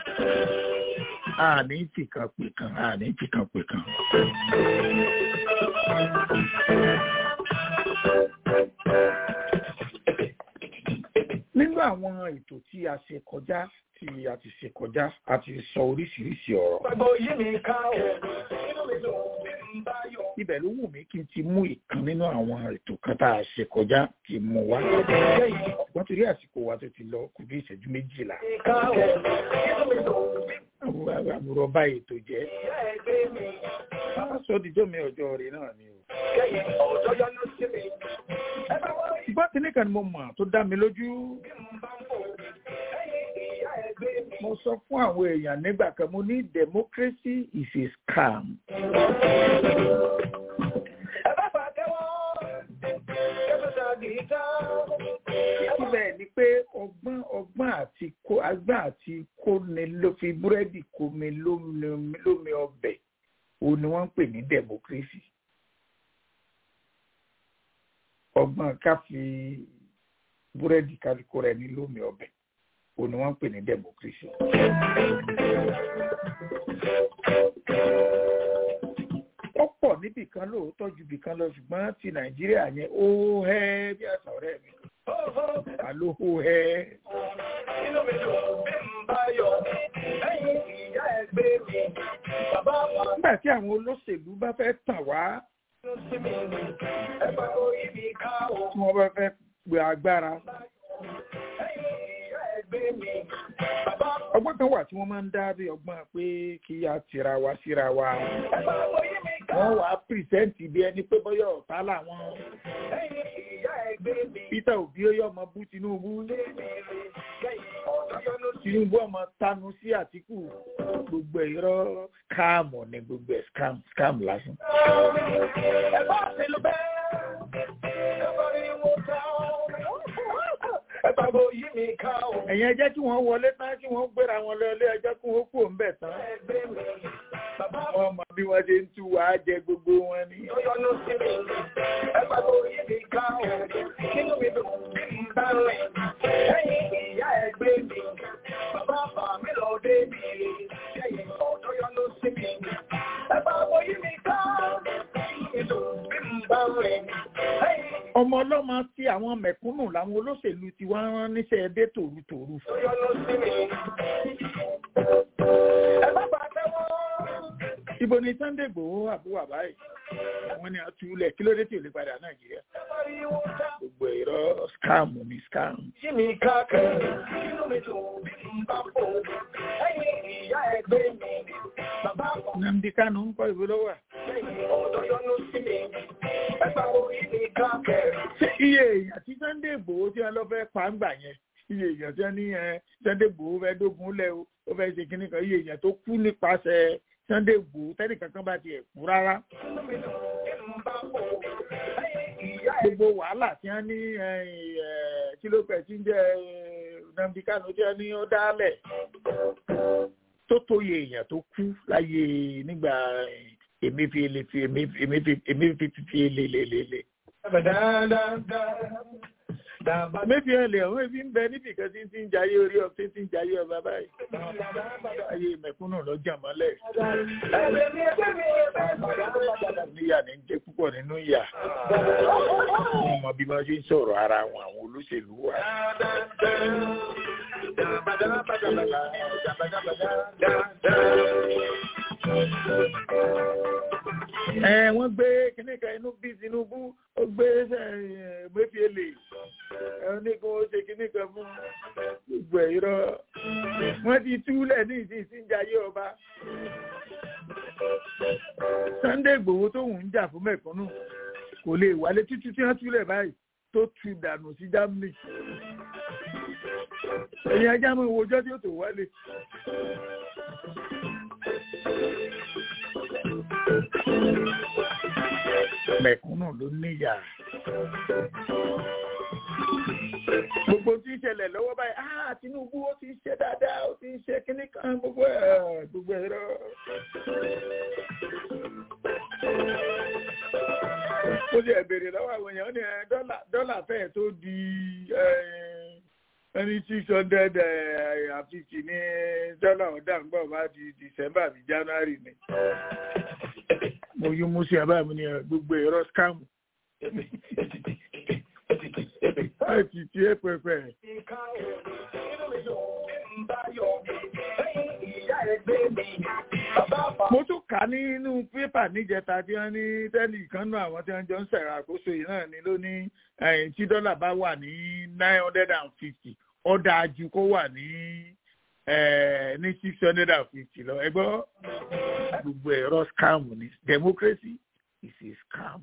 àní fìkan pè kan àní fìkan pè kan. nínú àwọn ètò tí a ṣe kọjá tí a ti ṣe kọjá a ti sọ oríṣiríṣi ọ̀rọ̀. Gbogbo yìí mi ká ọ̀, inú mi dùn bí n bá yọ. ibẹ̀ ló wù mí kí n ti mú ìkan nínú àwọn ètò kan tá a ṣe kọjá kí n mú wá. wọ́n torí àsìkò wa tó ti lọ kù bí ìṣẹ́jú méjìlá. Ká ọ̀, inú mi dùn bí Àwọn àbúrò bá ètò jẹ́. ìyá ẹgbẹ́ mi. Bá sọ díjọ́ mi ọjọ́ rẹ̀ náà ni o. Kẹ́yìn ọ̀dọ́ yọnu sí mi. Ẹ bá wọ́n rí ṣùgbọ́n tí nìkan ni mo mọ̀ tó dá mi lójú. bí n bá ń bò. Kẹ́yìn ìyá ẹgbẹ́ mi. mo sọ fún àwọn èèyàn nígbà kan mo ní democracy is a scam. Ẹ bá fà tẹ́wọ́. Kẹ́fẹ́ sọ gìtá. síbẹ̀ ni pé ọgbọ́n ọgbọ́n àti kó agbọ́n àti kóni ló fi búrẹ́dì kómi lómi lómi ọbẹ̀ òun ni wọ́n ń pè ní democracy. ọgbọ́n ká fi búrẹ́dì kálukú rẹ̀ ní lómi ọbẹ̀ òun ni wọ́n ń pè ní democracy. ó pọ̀ níbì kan lóòótọ́ ju bì kan lọ ṣùgbọ́n ti nàìjíríà yẹn ó hẹ́ bí àṣà ọ̀rẹ́ mi àló ó hẹ́. Inú mi dùn bí n bá yọ. Kẹ́yìn ìyá ẹgbẹ́ mi. Bàbá wa nígbà tí àwọn olóṣèlú bá fẹ́ tàn wá ló sí mi. Ẹ bá wọ́n rí mi ká ọ̀. tí wọ́n bá fẹ́ gbé agbára Kẹ́yìn ìyá ẹgbẹ́ mi. Bàbá ọgbọ́n kan wà tí wọ́n máa ń dá bí ọgbọ́n pé kí a tira wa síra wa ẹ bá wọ́n rí mi ká wọ́n ọ̀. wàá pìrìsẹ́ǹtì bí ẹni pé bọ́yọ̀ ọ̀tá làwọn Kẹ́yìn ìyá ẹgbẹ́ mi. Peter Obi ó yọ ọmọ bú Tinubu Kẹ́yìn ọ̀dọ́ yọnu sí mi. Tinubu ọmọ tanu sí Àtíkù gbogbo ẹ̀ irọ́ káàmù ni gbogbo ẹ̀ scam scam lásán. Ẹ bá ṣe lọ bẹ́ẹ̀. Ẹ bá rí wọn ká ọ̀. Ẹ bá wọ́n yí mi ká ọ̀. ẹ̀yin ẹ jẹ́ kí wọ́n wọlé tán kí wọ́n gbéra wọn lọ ilé ẹjọ́ kí wọ́n kúrò ńbẹ̀ tán. Ẹgbẹ́ mi. Bàbá wọ́n mọ bí wọ́n ṣe ń tú wàá jẹ gbogbo wọn ni. tó yọnu sí mi. Ẹ bá wọ́n yí mi ká ọ̀. Inú mi dùn bí n bá rìn. Kẹ́yìn ìyá ẹgbẹ́ mi. Bàbá bà mí lọ dé mi. Kẹ́yìn ọ̀dọ́ yọnu sí mi. Ẹ bá wọ́n yí mi ká ọ̀. Inú mi dùn bí n bá rìn. Kẹ́yìn ọmọ ọlọ́mọ tí àwọn mẹ̀kúnnù làwọn olóṣèlú ti wá rán níṣẹ́ ẹdẹ tòrutòru. tó yọnu sí mi. Ẹ bá bá tẹ́wọ́. ibo ni Sunday Igboho àbúrò àbáyé àwọn ni àtúlẹ̀ kí ló dé tí ò lè padà Nàìjíríà. Ẹ bá rí wọn ká ọ̀. gbogbo ẹ̀rọ scam ni scam. Yí mi káàkiri, inú mi dùn bí n bá fò. Ẹyin ìyá ẹgbẹ́ mi, bàbá kan Nnamdi Kanu ń kọ́ ìwé lọ́wọ́. lẹ́yìn ọ̀dọ́ yọnu sí mi. Ẹgbà orí mi káàkiri. ṣé iye èèyàn tí Sunday Igboho tí wọ́n lọ fẹ́ pa ń gbà yẹn iye èèyàn tí wọ́n ní ẹ Sunday Igboho fẹ́ dógun lẹ̀ o ó fẹ́ ṣe kínní kan iye èèyàn tó kú nípasẹ̀ Sunday Igboho tẹ́nì kankan bá tiẹ̀ kú rárá. Inú mi dùn bí n bá fò. Ẹyin ìyá gbogbo wàhálà tí wọ́n ní ẹ, ẹ, kí ló pẹ̀ tí ń jẹ́ ẹ, Nnamdi Kanu tí wọ́n ní ó dálẹ̀ tó tóye èèyàn tó kú láyé nígbà Emefiele fi Emefiele fi lelelele. Emefiele ọ̀hún ebi ń bẹ níbi kan tí ń ti ń jayé orí ọ tí ń ti ń jayé ọba báyìí. Ayé mẹ̀kúnnù lọ jà mọ́lẹ̀. ẹgbẹ́ mi ẹgbẹ́ mi ẹgbẹ́ mi. Níyà ní ń jẹ́ púpọ̀ nínú ìyà. Wọ́n mọ bí wọ́n ṣe ń sọ̀rọ̀ ara wọn àwọn olóṣèlú wa. Ẹ wọ́n gbé kíní kan inú bí Tinubu ó gbé Emefiele ẹ ní kí wọ́n ṣe kíní kan fún gbogbo ẹ̀ irọ́. Wọ́n ti túlẹ̀ ní ìsìn ìsìnjayé ọba. Sunday Igboho tó ń jà fún mẹ̀kúnnù kò lè wálé títí tí wọ́n túlẹ̀ báyìí tó tu dànù sí Germany. Ẹ̀yin ajá mọ̀ ìwọ ọjọ́ tí ó tó wálé. Mẹ̀kúnnù ló níyà. gbogbo tí ń ṣẹlẹ̀ lọ́wọ́ báyìí ah Tinubu ó ti ń ṣe dáadáa ó ti ń ṣe kíní kan gbogbo ẹ̀ gbogbo ẹ̀ rọ. ó ti ẹ̀ béèrè lọ́wọ́ àwọn èèyàn ó ní ẹ, dọ́là dọ́là fẹ́ẹ̀ tó di ẹni six hundred and fifty ní dọ́là ọ̀dà ń gbọ́ bá di December àbí January ni. mo yí mú sí abáyé mi ní ẹ, gbogbo ẹ̀rọ scam láti tí ẹ pẹpẹ. mo tún kà nínú pépà níjẹta tí wọ́n ní tẹ́lì kan náà àwọn tí wọ́n jọ ń ṣẹ̀rọ àkóso yìí náà ni ló ní ẹ̀yìn tí dọ́là bá wà ní nine hundred and fifty ó dáa ju kó wà ní eh, ní six hundred and fifty lọ ẹ gbọ́ gbogbo ẹ̀rọ scam ni democracy is a scam.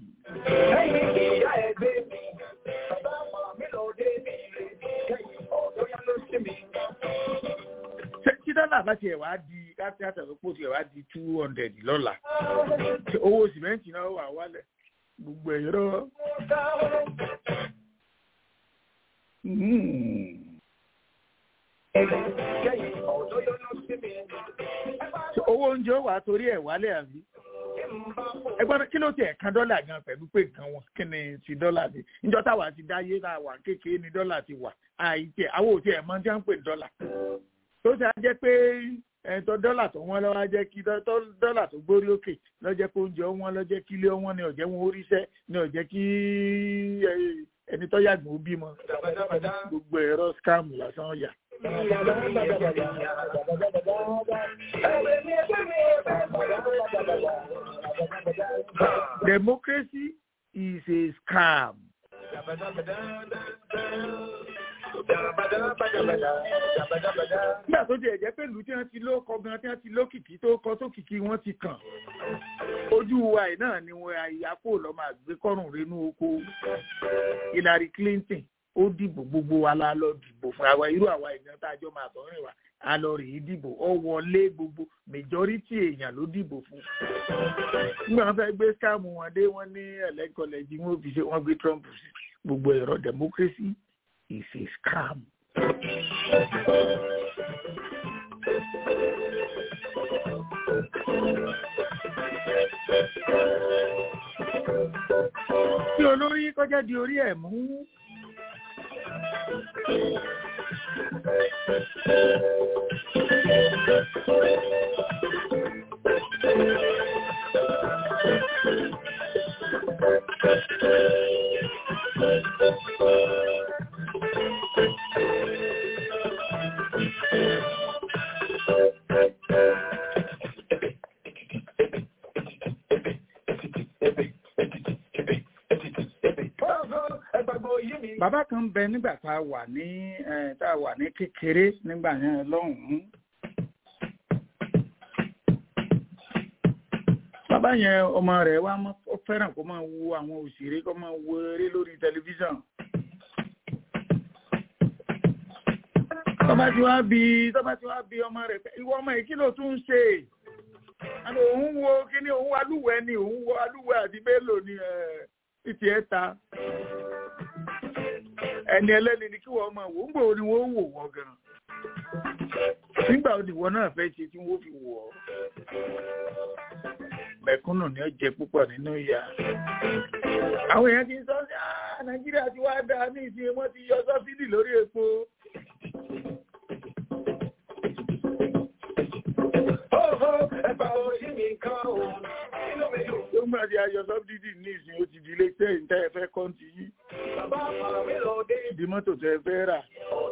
Ṣé- tí dọ́là bá tiẹ̀ wá di káfí àtàlópò tiẹ̀ wá di two hundred lọ́la ṣé owó sìmẹ́ǹtì náà wà wálẹ̀ gbogbo ẹ̀rọ. Mm. Ṣé owó oúnjẹ ó wà torí ẹ̀ wálẹ̀ àbí? ẹgbọ́n kí ló tiẹ̀ kan dọ́là gan pẹ̀lú pé nǹkan wọn kí ni ti dọ́là ni níjọ́ táwa ti dáyé tá a wà kékeré ni dọ́là ti wà àìtí ẹ̀ àwọn òtí ẹ̀ mọ́ tí wọ́n ń pè ní dọ́là tó ṣe á jẹ́ pé ẹ̀ńtọ́ dọ́là tó wọ́n lọ́wọ́ á jẹ́ kí dọ́- tọ́- dọ́là tó gbórí òkè lọ́jẹ́ pé oúnjẹ wọn lọ́jẹ́ kí ilé wọn ni ọ̀jẹ́ wọn oríṣẹ́ ni ọ̀jẹ́ kí ẹ- ẹni tó yàgbọ́n ó bímọ gbogbo ẹ̀rọ scam lásán yà. Democracy is a scam. nígbà tó jẹ́ jẹ́ pé ìlú tí wọ́n ti lóko gan tí wọ́n ti lókìkí tó kọ tó kìkì wọ́n ti kàn ojú wa yìí náà ni wọn àyàkó lọ máa gbé kọ́rùn rínú oko Hillary Clinton ó dìbò gbogbo wa la lọ dìbò fún àwa irú àwa ìgbọ́n tá a jọ máa tọrin wa a lọ rèé dìbò ọ wọlé gbogbo majority èèyàn ló dìbò fún nígbà wọn fẹ́ gbé skáàmù wọn dé wọn ní ẹlẹ́kọ̀lẹ́jì wọn fi ṣe wọn gbé Trump sí gbogbo ẹ̀rọ democracy is a scam. Tí olórí kọjá di orí ẹ̀ mú. Bàbá kan bẹ nígbà tá a wà ní eh, tá a wà ní kékeré nígbà yẹn lọ́hùn-ún. Bàbá yẹn ọmọ rẹ̀ wá mọ́ ó fẹ́ràn kó máa wo àwọn òṣèré kó máa wo eré lórí tẹlifíṣàn. Tọ́ba tí wá bí tọ́ba tí wá bí ọmọ rẹ̀ pé ìwọ ọmọ yìí kí ló tún ń ṣe? Àná òun wo kíní òun wo alúwẹ̀ ni òun wo alúwẹ̀ àti bélò ni títí ẹ̀ ta ẹni ẹlẹ́ni ni kí wọ́n máa wò ń gbòó ni wọ́n wò wọ́n gan nígbà wo ni wọ́n náà fẹ́ ṣe tí wọ́n fi wò ọ́ mẹ̀kúnnù ni ó jẹ púpọ̀ nínú ìyà àwọn èèyàn ti ń sọ sí "Ah, nàìjíríà ti wá dáa ní ìsìn wọn ti yọ sọ́fídì lórí epo tó ń gbà tí a yọ sọ́fídì ní ìsìn ó ti di ilé tẹ́ ìtẹ́ ẹ fẹ́ kọ́ńtì yìí di mọ́tò tẹ́ ẹ fẹ́ rà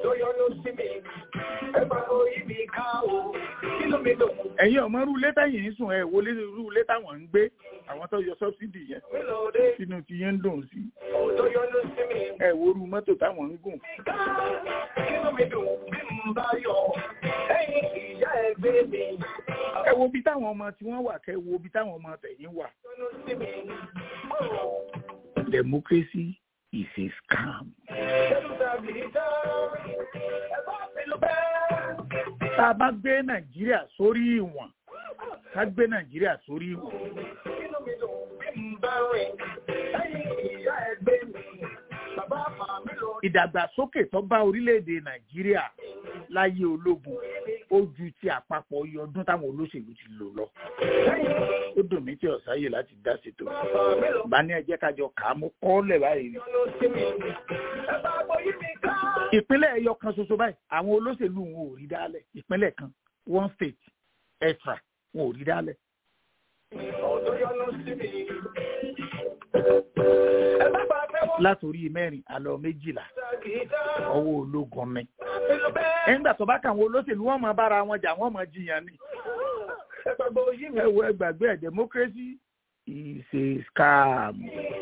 ẹ̀yin ọmọ rú létà yìí ń sùn ẹ̀ wọlé rú létà wọ́n ń gbé àwọn tó yọ sọ́fídì yẹn sínú ti yẹn ń dùn sí ẹ̀ wo rú mọ́tò táwọn ń gùn. ẹ wo bí táwọn ọmọ tí wọ́n wà kẹ́ wo bí táwọn ọmọ tẹ̀yìn wà. democracy is a scam. tá a bá gbé nàìjíríà sórí ìwọ̀n ká gbé nàìjíríà sórí ìwọ̀n. ìdàgbàsókè tó bá orílẹ̀-èdè nàìjíríà láyé ológun ó ju ti àpapọ̀ iye ọdún táwọn olóṣèlú ti lò lọ. ó dùn mí tí ọ̀sáyè láti dá ṣètò bá ní ẹjẹ́ kájọ kà á mú kọ́ọ́lẹ̀ báyìí ni. ìpínlẹ̀ ẹyọ kan ṣoṣo báyìí àwọn olóṣèlú wọn ò rí dálẹ̀ ìpínlẹ̀ kan one state extra wọn ò rí dálẹ̀. látòrí mẹ́rin àlọ́ méjìlá ọwọ́ ológun mi. ẹ̀ńgbà tó bá kàwọn olóṣèlú wọn máa bára wọn jà wọn máa jiyàn ni. ẹ wo ẹgbàgbé ẹ democracy is a scam.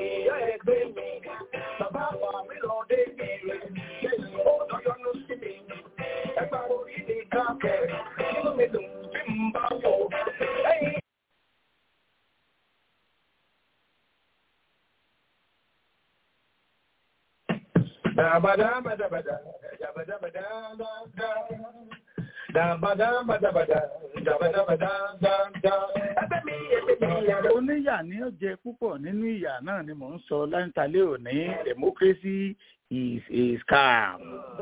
oníyà ní ó jẹ púpọ̀ nínú ìyà náà ni mò ń sọ láńtàlẹ́ òní democracy is a scam.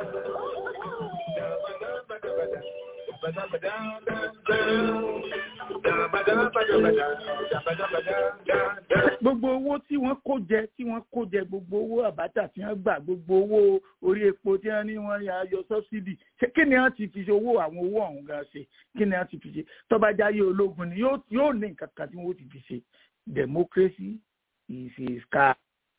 gbogbo owó tí wọ́n kó jẹ tí wọ́n kó jẹ gbogbo owó àbátà tí wọ́n gbà gbogbo owó orí epo tí wọ́n ní wọ́n yà yọ sọ́bsidì ṣé kí ni wọ́n ti fi ṣe owó àwọn owó ọ̀hún gan ṣe kí ni wọ́n ti fi ṣe tọ́ba jáyé ológun ni yóò ní nǹkan kan tí wọ́n ti fi ṣe democracy is a scam.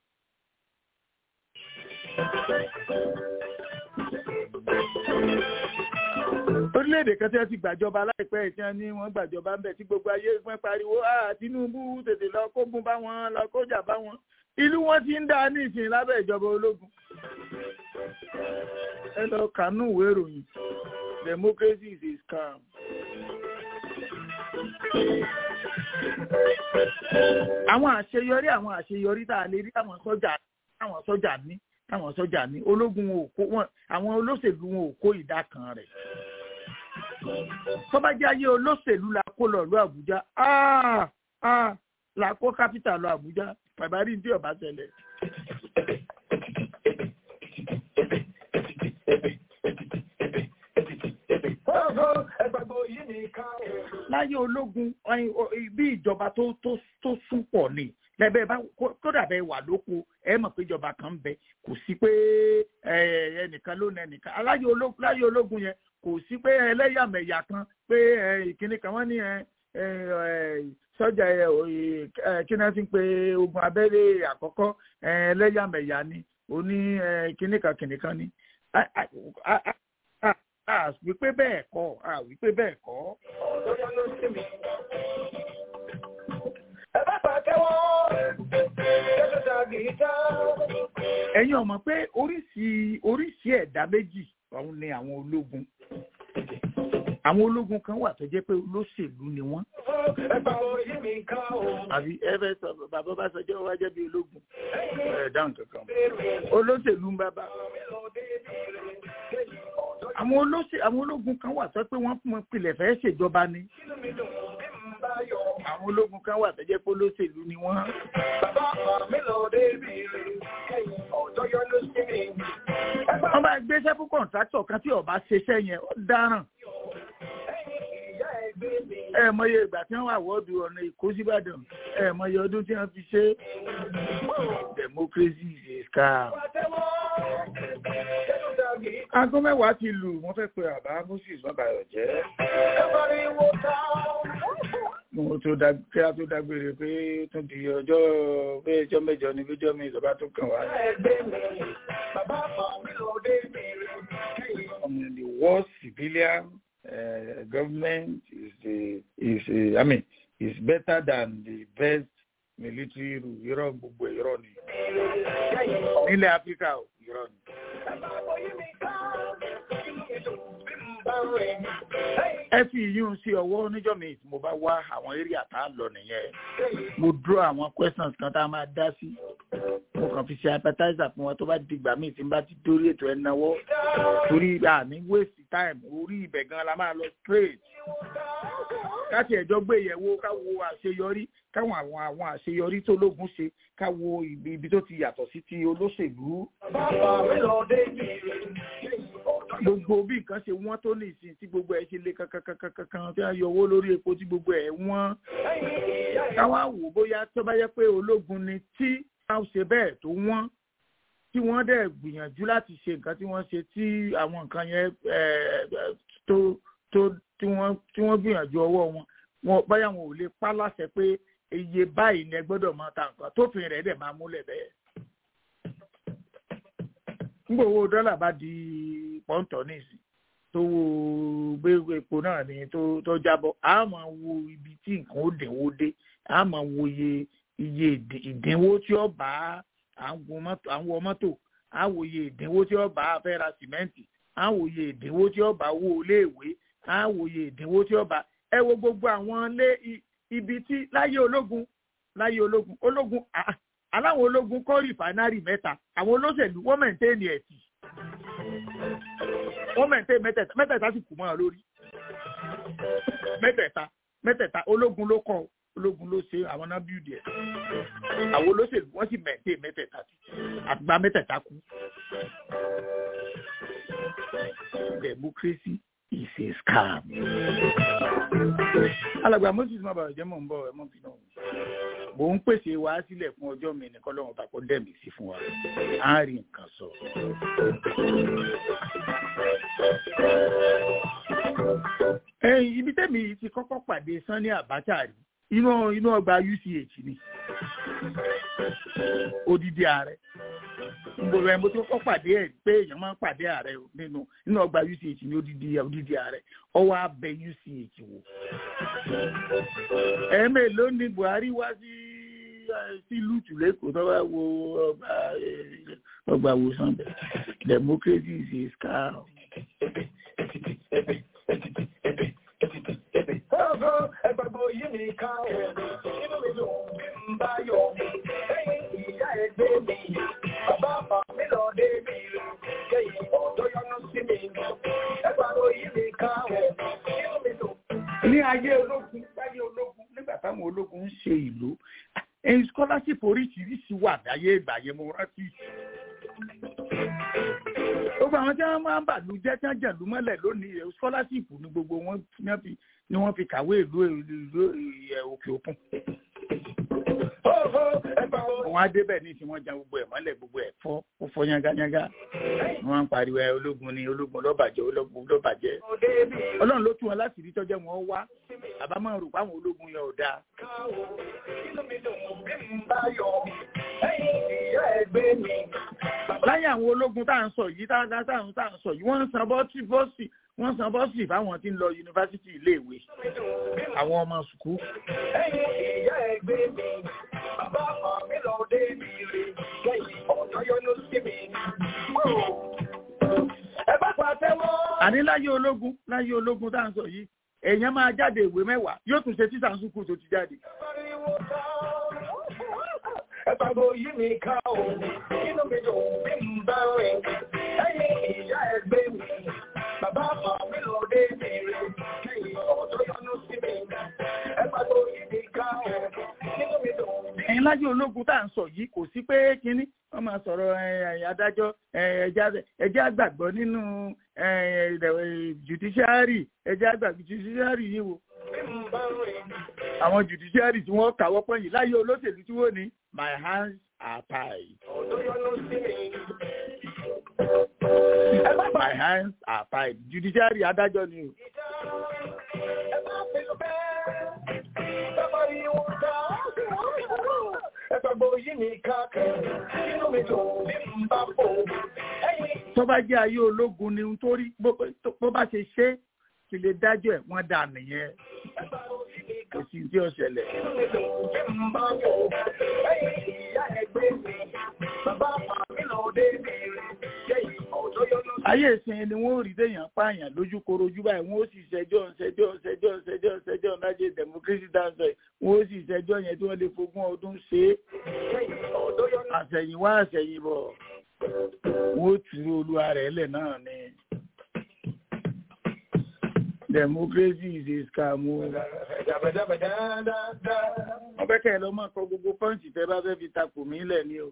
orílẹ̀-èdè kan tí wọ́n ti gbàjọba láìpẹ́ tí wọ́n ní wọ́n gbàjọba ń bẹ̀ tí gbogbo ayé fún pariwo ah Tinubu tètè lọ kógun bá wọn lọ kójà bá wọn ìlú wọn ti ń dá ní ìsìn lábẹ́ ìjọba ológun ẹ lọ kànú ìwé ìròyìn democracy is a scam. àwọn àṣeyọrí àwọn àṣeyọrí tá a lè rí àwọn sọ́jà àwọn sọ́jà ní táwọn sọ́jà ní ológun wọn ò kó wọn àwọn olóṣèlú wọn ò kó ìdá kan rẹ̀ tọ́bajẹ́ ayé olóṣèlú la kó lọ lọ Àbújá la kó kápítà lọ Àbújá pàbárí tí ọba ṣẹlẹ̀. láyé ológun bí ìjọba tó tó sún pọ̀ ni lẹ́bẹ̀ẹ́ bá kódà bẹ́ẹ̀ wà lóko ẹ mọ̀ pé ìjọba kan ń bẹ kò sí pé ẹnìkan ló na ẹnìkan láyé ológun yẹn kò sí pé ẹlẹ́yàmẹ̀yà kan pé ìkíní kan wọ́n ní sọ́jà kí náà ti ń pe ogun abẹ́rẹ́ àkọ́kọ́ ẹlẹ́yàmẹ̀yà ni oní kíní kan kìnì kan ni wípé bẹ́ẹ̀ kọ́ wípé bẹ́ẹ̀ kọ́. ẹ̀yin ọ̀mọ̀ pé oríṣi oríṣi ẹ̀dá méjì ọ̀hún ni àwọn ológun àwọn ológun kan wà tó jẹ́ pé olóṣèlú ni wọ́n. àbí ẹ fẹ́ sọ bàbá bá sọjọ́ wá jẹ́ bí ológun ẹ̀ dáhùn kankan olóṣèlú ń bàbá. àwọn olóṣè àwọn ológun kan wà tó pé wọ́n fún wọn pilẹ̀ fẹ́ ṣèjọba ni. àwọn ológun kan wà tó jẹ́ pé olóṣèlú ni wọ́n. wọ́n bá gbéṣẹ́ fún kọ̀ǹtráktọ̀ kan tí ọba ṣeṣẹ́ yẹn ó dáràn ẹ mọye ìgbà tí wọ́n wà wọ́ọ̀dù ọ̀nà èkó síbàdàn ẹ mọye ọdún tí wọ́n fi ṣe democracy is a scam. aago mẹ́wàá ti lù wọ́n fẹ́ pe àbá moses mọ́bàyọ̀ jẹ́. mo tó dá kí a tó dágbére pé tún di ọjọ́ pé ẹjọ́ mẹ́jọ ni lójọ́ mi ìjọba tó kàn wá. Um, the worst civilian uh, government is the is uh, I mean is better than the best military rule irọ́ gbogbo irọ́ ni nílẹ̀ áfíríkà irọ́ ni. ẹ fi ìyún sí ọwọ́ níjọ́ mi tí mo bá wá àwọn eré àtà lọ nìyẹn mo dúró àwọn questions kan tá a máa dá sí mo kàn fi ṣe appetizer fún wọn tó bá dìgbà míì tí n bá ti dórí ètò ẹ̀ náwó torí àmì waste time orí ibẹ̀ gan la máa lọ straight káti ẹ̀jọ́ gbé ìyẹ̀wò káwo àṣeyọrí káwọn àwọn àwọn àṣeyọrí tó lógun ṣe káwo ibi ibi tó ti yàtọ̀ sí ti olóṣèlú. gbogbo bí nǹkan ṣe wọ́n tó ní ìsìn tí gbogbo ẹ̀ ṣe lé kankankankan tí wọ́n yọ owó lórí epo tí gbogbo ẹ̀ wọ́n. káwá wò bóyá tó bá yẹ pé ológun ni tí wọ́n ṣe bẹ́ẹ̀ tó wọ́n tí wọ́n dẹ̀ gbìyànjú láti ṣe nǹkan tí wọ́n ṣe tí àwọn nǹkan yẹn tó tó tí wọ́n tí wọ́n gbìyànjú ọwọ́ wọn wọn báyà wọn ò lè pa láṣẹ pé iye báyìí ni ẹ gbọ́dọ̀ máa ta nǹkan tófin rẹ̀ dẹ̀ máa múlẹ̀ bẹ́ẹ̀. nígbà owó dọ́là bá di pọ́ńtọ̀ nísìn tó wo gbé epo náà ní tó tó jábọ́ a máa wo ibi tí nǹkan ó dínwó dé a máa wo iye iye ìdínwó tí ó bá à ń wọ mọ́tò a wo iye ìdínwó tí ó bá a fẹ́ ra sìmẹ́ǹtì a wo iye ìdínwó tí ó bá owó iléèwé á wòye ìdínwó tí ó bá ẹ wo gbogbo àwọn ilé ibi tí láyé ológun láyé ológun ológun aláwọn ológun kọ́ rìfánárì mẹ́ta àwọn olóṣèlú wọ́n mẹ̀ntẹ́ẹ̀nì ẹ̀tì wọ́n mẹ̀ntẹ́ẹ̀nì mẹ́tẹ̀ẹ̀ta mẹ́tẹ̀ẹ̀ta sì kù mọ́ ọ lórí mẹ́tẹ̀ẹ̀ta mẹ́tẹ̀ẹ̀ta ológun ló kọ́ ológun ló ṣe àwọn náà bíúdì ẹ̀ àwọn olóṣèlú wọ́n sì mẹ̀ntẹ́ẹ̀ mẹ́tẹ̀ẹ̀ta àgbà mẹ́tẹ̀ẹ̀ta kú democracy is a scam. alàgbà moses má bàa jẹ́ mọ̀ ń bọ̀ ẹ̀ mọ̀ bí náà. mò ń pèsè wá sílẹ̀ fún ọjọ́ mi nìkan lọ́wọ́ bá kó dẹ̀mí sí fún wa. á rí nǹkan sọ. ẹyin ibi tẹ́mi ti kọ́kọ́ pàdé sanni abacha rí inú inú ọgbà uch ni odidi ààrẹ gbogbo ẹ mo ti kọ́kọ́ pàdé ẹ̀ pé èèyàn máa ń pàdé ààrẹ nínú nínú ọgbà uch ní odidi odidi ààrẹ ọwọ́ abẹ uch wò. ẹ̀ẹ́mẹ̀ló ni buhari wá sí sí lùtù lẹ́kọ̀ọ́ tó bá wo ọgbà ọgbà wòsàn bẹ̀ democracy is a scam. Ẹgbàgbọ́ yìí mi ká ẹ̀ inú mi dùn bí n bá yọ̀ lẹ́yìn ìyá ẹgbẹ́ mi bàbá mi lọ dé mi lẹ́yìn ọ̀dọ́ yọnu sí mi ẹgbàgbọ́ yìí mi ká ẹ̀ inú mi dùn. ní ayé ológun láyé ológun nígbà táwọn ológun ń ṣe ìlú ẹyin scholarship oríṣiríṣi wà láyé ìgbà yẹn mo rántí gbogbo àwọn tí wọn máa ń bàlú jẹ tí wọn jẹlú mọ́lẹ̀ lónìí scholarship ni gbogbo wọn ni wọn fi kàwé ìlú ìlú òkè òkun wọn á débẹ̀ ní tí wọ́n jan gbogbo ẹ̀ mọ́lẹ̀ gbogbo ẹ̀ fọ́ ó fọ́ yángayángá wọ́n ń pariwo ẹ ológun ni ológun lọ́bàjẹ́ ológun lọ́bàjẹ́ ọlọ́run ló tún wọn láti rí tọ́jọ́ wọn wá àbámọ́ rò páwọn ológun yẹn ò dáa. láyé àwọn ológun tá à ń sọ yìí tá à ń sọ yìí wọ́n ń san bọ́ọ̀sì bọ́ọ̀sì wọ́n san bọ́ọ̀sì fáwọn tí ń lọ yunifásitì iléèwé àwọn ọmọ sùkúù. ẹ̀yin ìyá ẹgbẹ́ mi bàbá mi lọ dé mi rè lẹ́yìn ọ̀dọ́ yọnu sí mi. ẹ bá pàtẹ́wọ́. àní láyé ológun láyé ológun tá à ń sọ yìí èèyàn máa jáde ìwé mẹ́wàá yóò tún ṣe títà sùkúù tó ti jáde. ẹ gbàgbọ́ yìí mi ká o inú mi dùn bí n bá rìn ẹ̀yin ìyá ẹgbẹ́ mi bàbá mi lọ dé mi rè lẹ́yìn ọ̀dọ́ yọnu sí mi ẹ gbàgbọ́ yìí mi ká o inú mi dùn bí ẹ̀yin lájẹ́ ológun tá à ń sọ yìí kò sí pé kínní wọ́n máa sọ̀rọ̀ adájọ́ ẹ̀jẹ̀ àgbàgbọ́ nínú judiciary ẹ̀jẹ̀ àgbàgbọ́ judiciary yìí wo. àwọn judiciary tí wọ́n kàwọ́ pọ̀ yìí láyé olóṣèlú tí wọ́n ní my hands are tied. my hands are tied judiciary adájọ́ ni o. Ẹgbàgbọ́ yìí ní káàkiri, inú mi dùn bí n bá fò. tó bá jẹ́ ayé ológun ni nítorí bó bá ṣe ṣe kí lè dájọ́ ẹ̀ wọ́n dà nìyẹn kò sí tí ó ṣẹlẹ̀. Inú mi dùn bí n bá fò. Ẹ̀yin ìyá ẹgbẹ́ mi, bàbá mi lọ dé mi rè. Lẹ́yìn ọ̀dọ́ yọnu ayé ìsìn ni wọ́n rí téèyàn pààyàn lójú korojú báyìí wọ́n ó sì ṣẹjọ́ ṣẹjọ́ ṣẹjọ́ ṣẹjọ́ ṣẹjọ́ lájẹ democracy dáńsọ yìí wọ́n ó sì ṣẹjọ́ yẹn tí wọ́n lè fogún ọdún ṣe é àṣẹ̀yìnwá àṣẹ̀yìnbọ̀ wọ́n ó tì í olúwa rẹ̀ lẹ̀ náà ni democracy is a scam o. wọ́n fẹ́ kẹ́ ẹ lọ mọ̀ kọ gbogbo pọ́ǹsì tẹ́ bá fẹ́ fi takò mí lẹ̀ ni o.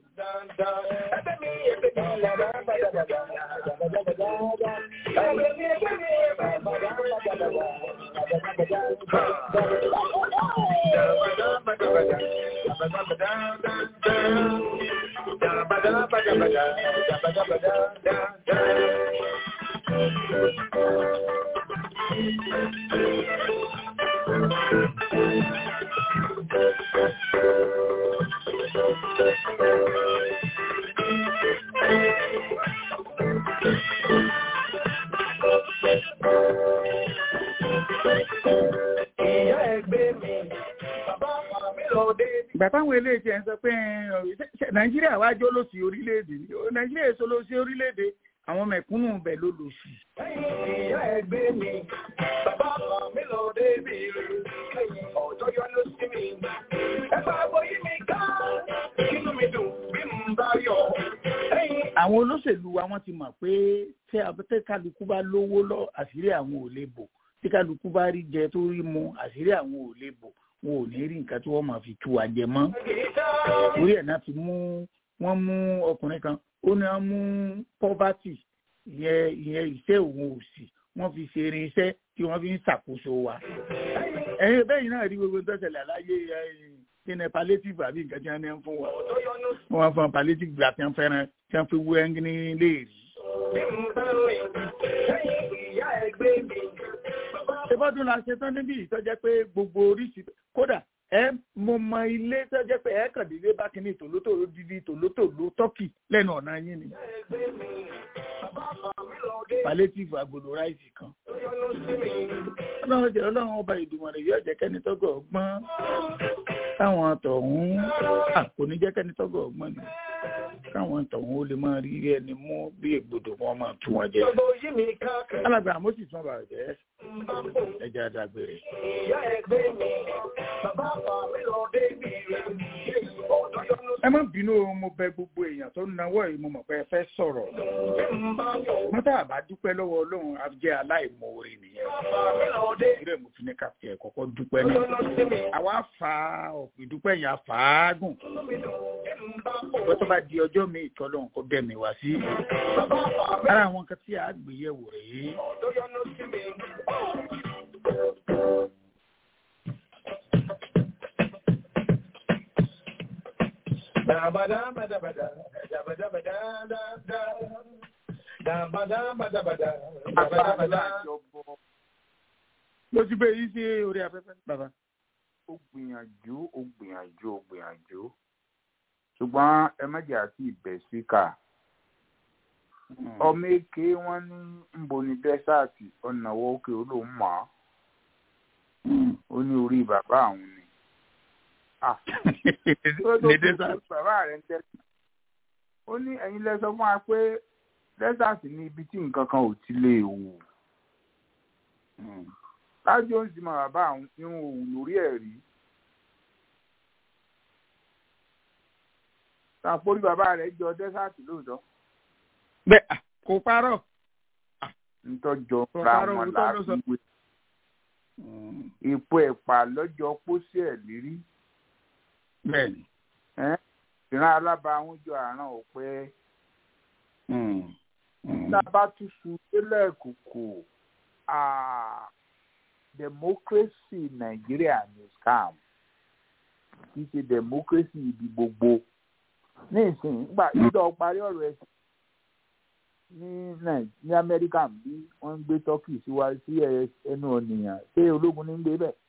ìgbà táwọn eléyìí ẹ̀ ń sọ pé nàìjíríà wá jó lòsì orílẹ̀-èdè ni nàìjíríà èso lòsì orílẹ̀-èdè àwọn mẹ̀kúnnù bẹ̀ ló lòsì. ìyá ẹgbẹ́ mi bàbá mi lọ débi lẹ́yìn ọjọ́ yọ ló sí mi. ẹ bá bóyí mi ká inú mi dùn bí mo bá yọ. àwọn olóṣèlú wa wọ́n ti mọ̀ pé tí abẹ́tẹ́ kálukú bá lówó lọ àṣírí àwọn ò lè bò tí kálukú bá rí jẹ tó rí mu àṣírí àwọn ò lè bò wọn ò ní rí nǹkan tí wọ́n máa fi tu àjẹ mọ́ orí ẹ̀ náà ti mú wọ́n mú ọkùnrin kan ó ní wọ́n mú poverty ìyẹn ìyẹn iṣẹ́ òun òsì wọ́n fi ṣe irinṣẹ́ tí wọ́n fi ń ṣàkóso wa ẹ̀yin bẹ́ẹ̀ náà rí gbogbo tó ṣẹlẹ̀ láyé kíni palliative àbí nǹkan tí wọ́n ní ń fún wa wọ́n fún palliative gbà tí wọ́n fẹ́ràn tí wọ́n fi wú ẹ́ngíní léèrí. ìbọ́dún la ṣe tán níbí ìtọ́jẹ́ pé gbogbo oríṣi kódà ẹ mo mọ ilé tọ́jẹ́ pé ẹ kàn déédéé bá kíní tòlótòló dídí tòlótòló tọ́kì lẹ́nu ọ̀nà yín ni. palliative agolo ráìsì kan. ọlọ́run jẹ́ ọlọ́run ọba ìdùnnú rẹ̀ yóò jẹ́ kẹ́ni tọ́gọ̀ ọgbọ́n káwọn tọ̀hún kò ní jẹ́ kẹ́ni tọ́gọ̀ ọgbọ́n ni káwọn tọ̀hún ó lè máa rí ẹni mú bí ègbodò wọn máa tú wọn jẹ. alàgbà àmọ́sí tún bàrà jẹ́ ẹja àdàgbèrè. ẹ má bínú mo bẹ gbogbo èèyàn tó náwó yìí mo mọ̀ pé ẹ fẹ́ sọ̀rọ̀. mọ́tà àbá dúpẹ́ lọ́wọ́ ọlọ́run á jẹ́ aláìmoore nìyẹn. ìrẹ́ mo fi ní káfí ẹ̀ kọ́kọ́ dúpẹ́ ní. àwa fa ọ̀pọ̀ ìdúpẹ́ yẹn àfàágùn. bó tó bá di ọjọ́ mi ìtọ́lọ́run kó dẹ̀ mi wá sí. ara àwọn kan tí a gbé yẹ̀wò rèé. mo ti gbé yìí sí orí afẹ́fẹ́ bàbá. ó gbìyànjú ó gbìyànjú ó gbìyànjú ṣùgbọ́n ẹ má jẹ́ àti ìbẹ̀ síkà ọmọ èké wọn ní nbo ní dẹ́sàtì ọ̀nàwọ́ òkè olóhùn mọ́ ó ní orí bàbá àwọn ni. ní dẹ́sàtì. bàbá rẹ̀ ń tẹ́lẹ̀ ó ní ẹ̀yin lẹ sọ fún wa pé dẹ́sàtì ní ibi tí nǹkan kan ò ti lè wù lájú ó ń sì mọ bàbá àwọn irun òwú lórí ẹ̀ rí. tàpórí bàbá rẹ̀ jọ dẹ́sàtì lóòótọ́. bẹ́ẹ̀ kò parọ́. ntọ́jọ́ ra wọn láàbíwé. èpo ẹ̀pà lọ́jọ́ pósí ẹ̀ lérí. bẹ́ẹ̀ni. ìran alábàáhùn jọ àrùn ọ̀pẹ. tábà tún sun délẹ̀ kòkò democracy nàìjíríà ní scam kì í ṣe democracy ibi gbogbo ní ìsìn nígbà ìjọ parí ọ̀rọ̀ ẹ̀sìn ní ní amẹ́ríkà bí wọ́n ń gbé turkey síwájú sí ẹnu ọ̀nìyàn ṣé ológun ní ń gbé bẹ́ẹ̀.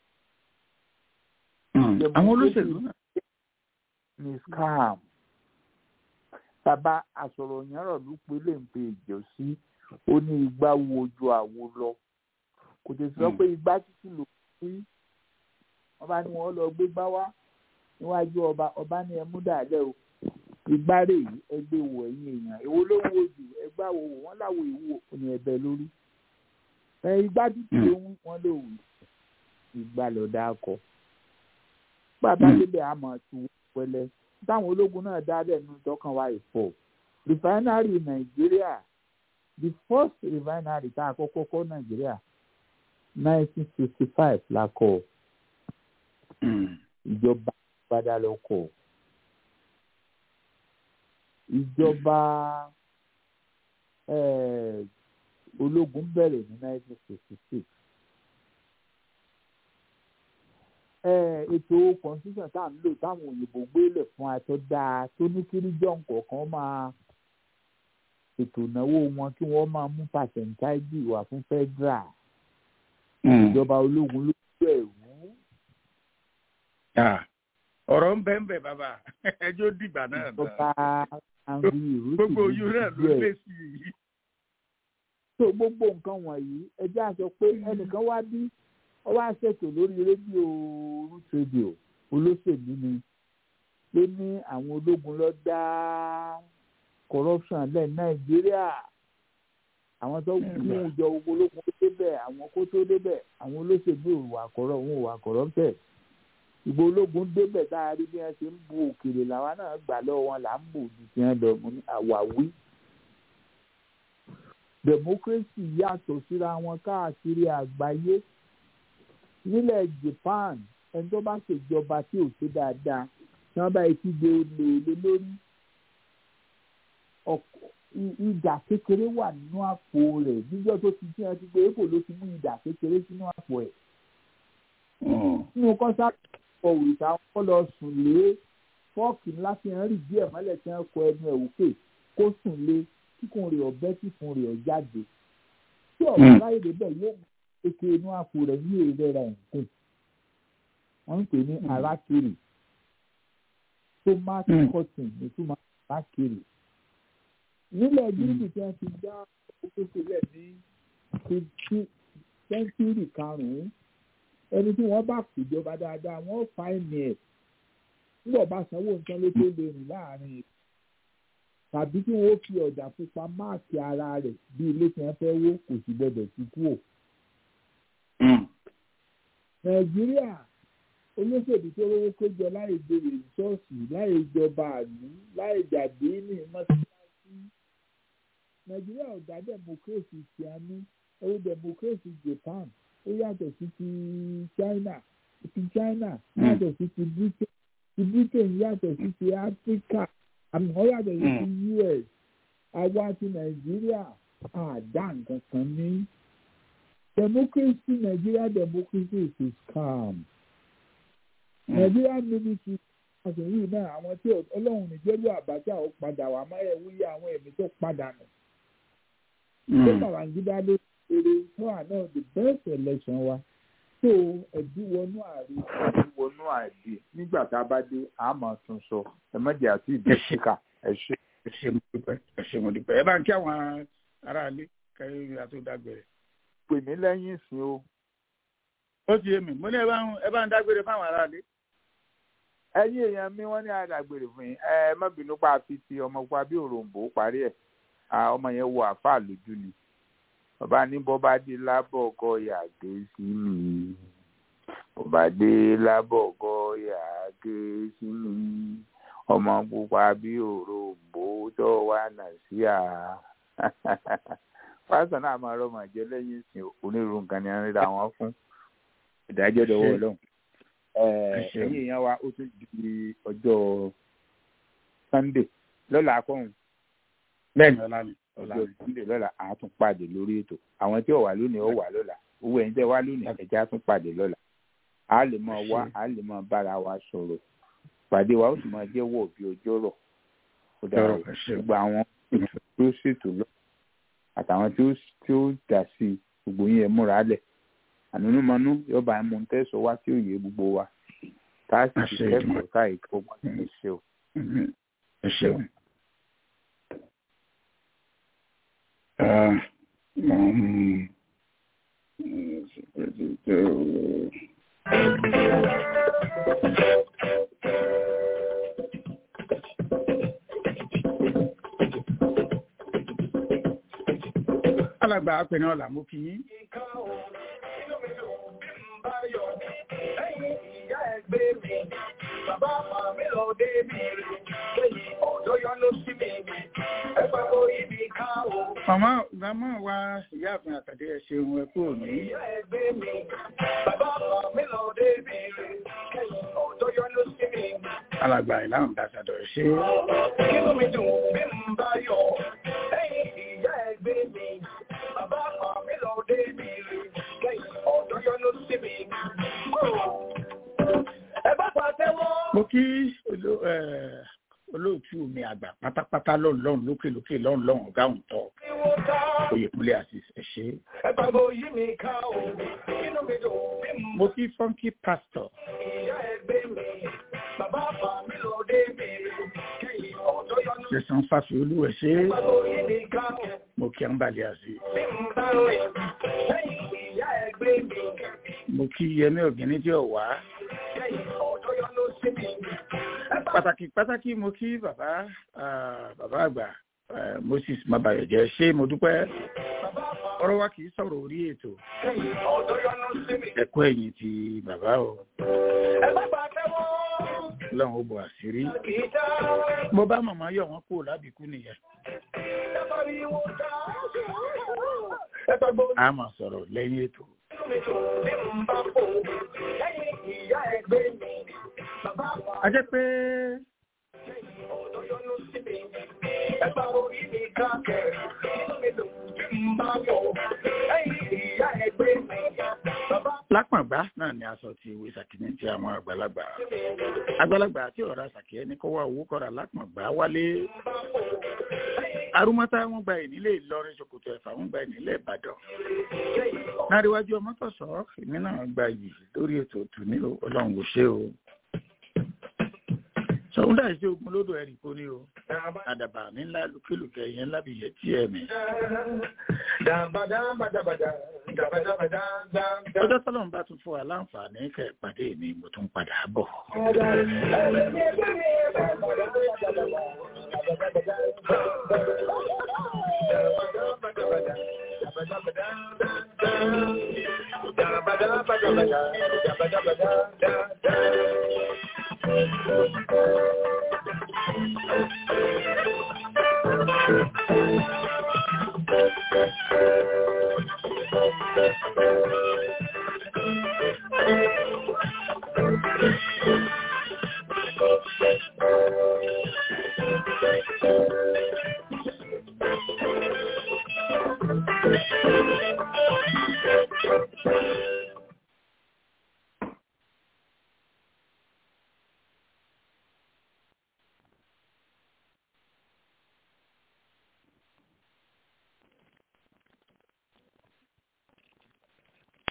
àwọn olóṣèlú náà. ní scam bàbá àsọ̀rọ̀ yẹn rọ̀ ló pé lè ń pe ìjọ sí ó ní igbá wo ojú àwo lọ kò tètè sọ pé igbá títí lò sí wọn bá ní wọn lọ gbé gbá wá níwájú ọba ọba ní ẹmú dàlẹ o ìgbárè yìí ẹgbẹ́ wò ẹ̀yìn èèyàn èwo ló ń wo jù ẹgbẹ́ àwò wò wọ́n láwo ìwò ní ẹ̀bẹ̀ lórí ẹ igbá títí ló ń wọ́n lò wù ìgbà lọ́dà kọ bàbá débẹ̀ àmọ́ tu pẹ̀lẹ́ táwọn ológun náà dá lẹ́nu tọkàn wa ìfọ̀ refinery nàìjíríà the first refinery tá a kọ́kọ́ kọ́ nàìjíríà nineteen sixty five la kọ́ ìjọba padà lọ kọ́ ìjọba ológun bẹ̀rẹ̀ ní nineteen sixty six ètò constitution tá à ń lò táwọn òyìnbó gbélé fún atọ́ dáa tó ní kí region kọ̀ọ̀kan máa ètò ìnáwó wọn kí wọ́n máa mú pàṣẹǹtáìjì wà fún federal ìjọba ológun ló bẹ̀rù. ọ̀rọ̀ ń bẹ́ ń bẹ̀ bàbá ẹjọ́ dìgbà náà ìjọba angry ìrúsì gbogbo oyún náà ló lé sí i. so gbogbo nǹkan wọ̀nyí ẹjẹ́ àṣọ pé ẹnìkan wá bí wọ́n wá ṣètò lórí rédíò root radio olóṣèlú ni ló ní àwọn ológun lọ dá corruption lẹ nàìjíríà àwọn tó mú ìjọ ológun tó débẹ̀ àwọn kó tó débẹ̀ àwọn olóṣèlú ìwà kọrọ òun ìwà corrupted ìgbò ológun débẹ̀ tá a rí bí wọ́n ṣe ń bu òkèlè làwa náà gbà lọ́wọ́ wọn là ń bò ju ti hàn lọ ní àwáwí democracy yàtọ̀ síra wọn káàkiri àgbáyé nílẹ̀ Japan ẹni tó bá ṣèjọba tí ò ṣe dáadáa tí wọ́n bá ti gbé olè lé lórí ìdà kékeré wà nínú àpò rẹ̀ níjọ́ tó ti tí wọ́n ti gbé èkó ló ti mú ìdà kékeré sínú àpò ẹ̀. nínú kọ́sáàtì ọkọ̀ òrìṣà wọn lọ sùn lé fọ́ọ̀kì ńlá fi hàn rí díẹ̀ mọ́lẹ̀ tí wọ́n kọ ẹnu ẹ̀ òkè kó sùn lé kíkùn rẹ̀ ọ̀bẹ kíkùn rẹ̀ ọ̀jáde. tí ọ̀gá láyé débẹ̀ yóò mú eke inú àpò rẹ̀ ní èrè rẹ̀ nǹkan. wọ́n ń pè ní arákèrè tomati cotton ní túmọ̀ arákèrè nílẹ̀ gírígì tí wọ́n ti dá owó sílẹ̀ ní sẹ́ńtúrì karùn-ún ẹni tí wọ́n bá kùjọba dáadáa wọ́n fa ẹ̀mí ẹ̀ nígbà bá sanwó nǹkan ló tó lè rìn láàrin tàbí tí wọ́n fi ọ̀dà pupa máàkì ara rẹ̀ bí ilé tí wọ́n fẹ́ wó kò sì gbọdọ̀ sí kú ò. nàìjíríà olóṣèlú tó rówó péjọ láì béèrè ṣọ́ọ̀ṣì láì jọba àlú láì jàdé ní mọ́sálásí nàìjíríà ò dá democracy ti a ní ẹwọ democracy japan ó yàtọ̀ sí ti china ti china yàtọ̀ sí ti britain ti britain yàtọ̀ sí ti africa àmì wọ́n yàtọ̀ sí ti us àwa ti nàìjíríà àdá nǹkan kan ní democracy nàìjíríà democracy is a scam nàìjíríà military àti yìí náà àwọn tí ọlọ́run nìjẹ́rú àbájá ó padà wà máa ẹ̀ wúyẹ àwọn ẹ̀mí tó padà nù. ṣé Babangida ló ṣeré fún àná the best election wa tó ẹ̀dí wọnú ààrẹ ẹ̀dí wọnú ààrẹ nígbà tá a bá dé a máa tún sọ ẹ mọ̀jẹ̀ àti ìdí síkà ẹ ṣe. ẹ ṣe mo dúpẹ́ ẹ ṣe mo dúpẹ́ ẹ bá ń kí àwọn aráalé kẹrin àtúndágbére. pè mí lẹ́yìn ìsìn o. ó ti yé mi mo ní ẹ bá ń dágbére fáwọn aráalé ẹ̀yin èèyàn mi wọ́n ní àdàgbèrè fún yín ẹ má bínú pa àfi ti ọmọ pa bí òròǹbó parí ẹ̀ ọmọ yẹn wo àáfàá lójú ni bàbá ní bọ́bá dé lábọ̀ ọkọ yàgé sí mi bọ́bá dé lábọ̀ ọkọ yàgé sí mi ọmọ pupa bí òròǹbó tó wà nà sí à pásítọ̀ náà máa rọ́mọ jẹ́ lẹ́yìn ìsìn onírúurú nǹkan ni a ń ríra wọn fún ìdájọ́ dọwọ́ ọlọ́run ẹ̀yin èèyàn wa ó tún di ọjọ́ sunday lọ́la akọ́hún. bẹ́ẹ̀ni ọ̀la ni ọjọ́ sunday lọ́la àá tún pàdé lórí ètò àwọn tí ò wà lónìí ó wà lọ́la owó ẹ̀yin tẹ́ wá lónìí ẹ̀jẹ̀ á tún pàdé lọ́la a lè máa wá a lè máa bára wa sọ̀rọ̀ pàdé wa ó sì máa jẹ́ wọ̀ bí ọjọ́ rọ̀ ó dára gbogbo àwọn tó ṣètò lọ àtàwọn tí ó dà sí gbogbo yín ẹ múra lẹ̀ ànúnúmọ́nú yọba ẹ̀mú ń tẹ̀sọ̀ wá tí òye gbogbo wa tá a sì ti kẹ́kọ̀ọ́ káyìí kó wọ́n ní ṣe o. ẹ ṣeun. alàgbà apẹ̀nà ọ̀là mo kì í. Bàbá àmà mi lọ dé mi rí, lẹ́yìn ọ̀dọ́ yọ ló sí mi rí, ẹ pàgọ́ ibi ká o. màmá màmá wa ìyáàfin àtàdé ẹ ṣeun ẹ kú òní. Ìyá ẹgbẹ́ mi, bàbá àmà mi lọ dé mi rí, lẹ́yìn ọ̀dọ́ yọ ló sí mi rí. alàgbà ìlànà ambassador ẹ ṣe. Kínú mi dùn bí n bá yọ, lẹ́yìn ìyá ẹgbẹ́ mi, bàbá àmà mi lọ dé mi rí, lẹ́yìn ọ̀dọ́ yọ ló sí mi rí. Ẹ bá pàtẹ́wọ́. mo kí oló- eh, olóòtú mi àgbà pátápátá lọ́run lọ́run lókè lókè lọ́run lọ́run ọ̀gá òun tọ́ oyèkúnlé àṣìṣ ẹ ṣe. Ẹgbàgbọ́ yí mi ká o, inú mi dùn bí mo mo kí funky pastor ìyá ẹgbẹ́ mi, bàbá àpá mi lọ dé mi, kẹ́yìn ọ̀dọ́ yọnu. ṣẹ̀sán fàfiolú ẹ ṣe. Ẹgbàgbọ́ yí mi ká o, mo kí àǹbálẹ̀ àṣì. bí n bá rìn, lẹ́yìn ìyá ẹgbẹ́ mi, mo kí yẹmí ọ̀gẹ́ni tí ò wá. kẹ́yìn ọ̀dọ́ yọnu sí mi. pàtàkì pàtàkì mo kí bàbá ah, bàbá àgbà eh, moses mabayọjẹ ṣé mo dúpẹ́ ọ̀rọ̀ wa kì í sọ̀rọ̀ orí ètò Kẹ́yìn ọ̀dọ́ yọnu sí mi. ẹ̀kọ́ ẹ̀yìn ti bàbá o Ẹ bá pàtẹ́wọ́, lọ́run ó bọ̀ àṣírí kì í dá. mo bá màmá yọ̀ wọ́n kúrò lábìkú nìyẹn Ẹ bá rí wọn dá. Ẹgbàgbọ́ a máa sọ̀rọ̀ lẹ́yìn ètò inú mi dùn bí n bá fò, lẹ́yìn ìyá ẹgbẹ́ mi, bàbá àpá a jẹ́ pé ọ̀dọ́ yọnu sí mi. Ẹgbà orí mi káàkiri, inú mi dùn bí n bá yọ, lẹ́yìn ìyá ẹgbẹ́ mi, bàbá lápàgbá náà ni aṣọ ti ìwé sàkíní ti àwọn àgbàlagbà àgbàlagbà tí ọ̀rọ̀ sàkí ẹni kọ́ wá owó kọ́ra lápàgbá wálé arúmọ́tá wọn gba ìnílé ìlọrin ṣòkòtò ẹ̀fà wọn gba ìnílé ìbàdàn náríwájú ọmọtọ̀sọ́ èmi náà gba yìí lórí ètò òtún ní ọlọ́run kò ṣe o sọ̀hún dà sí ogun lódò ẹ̀rì kò ní o àdàbà mi ńlá lùkìlùkẹ̀ yẹn lábìyẹ tí ẹ̀ mi. ọjọ́ tọ́lọ́run bá tún fún wa láǹfààní kẹ́ ẹ̀ pàdé mi mo tún padà bọ̀. Thank you.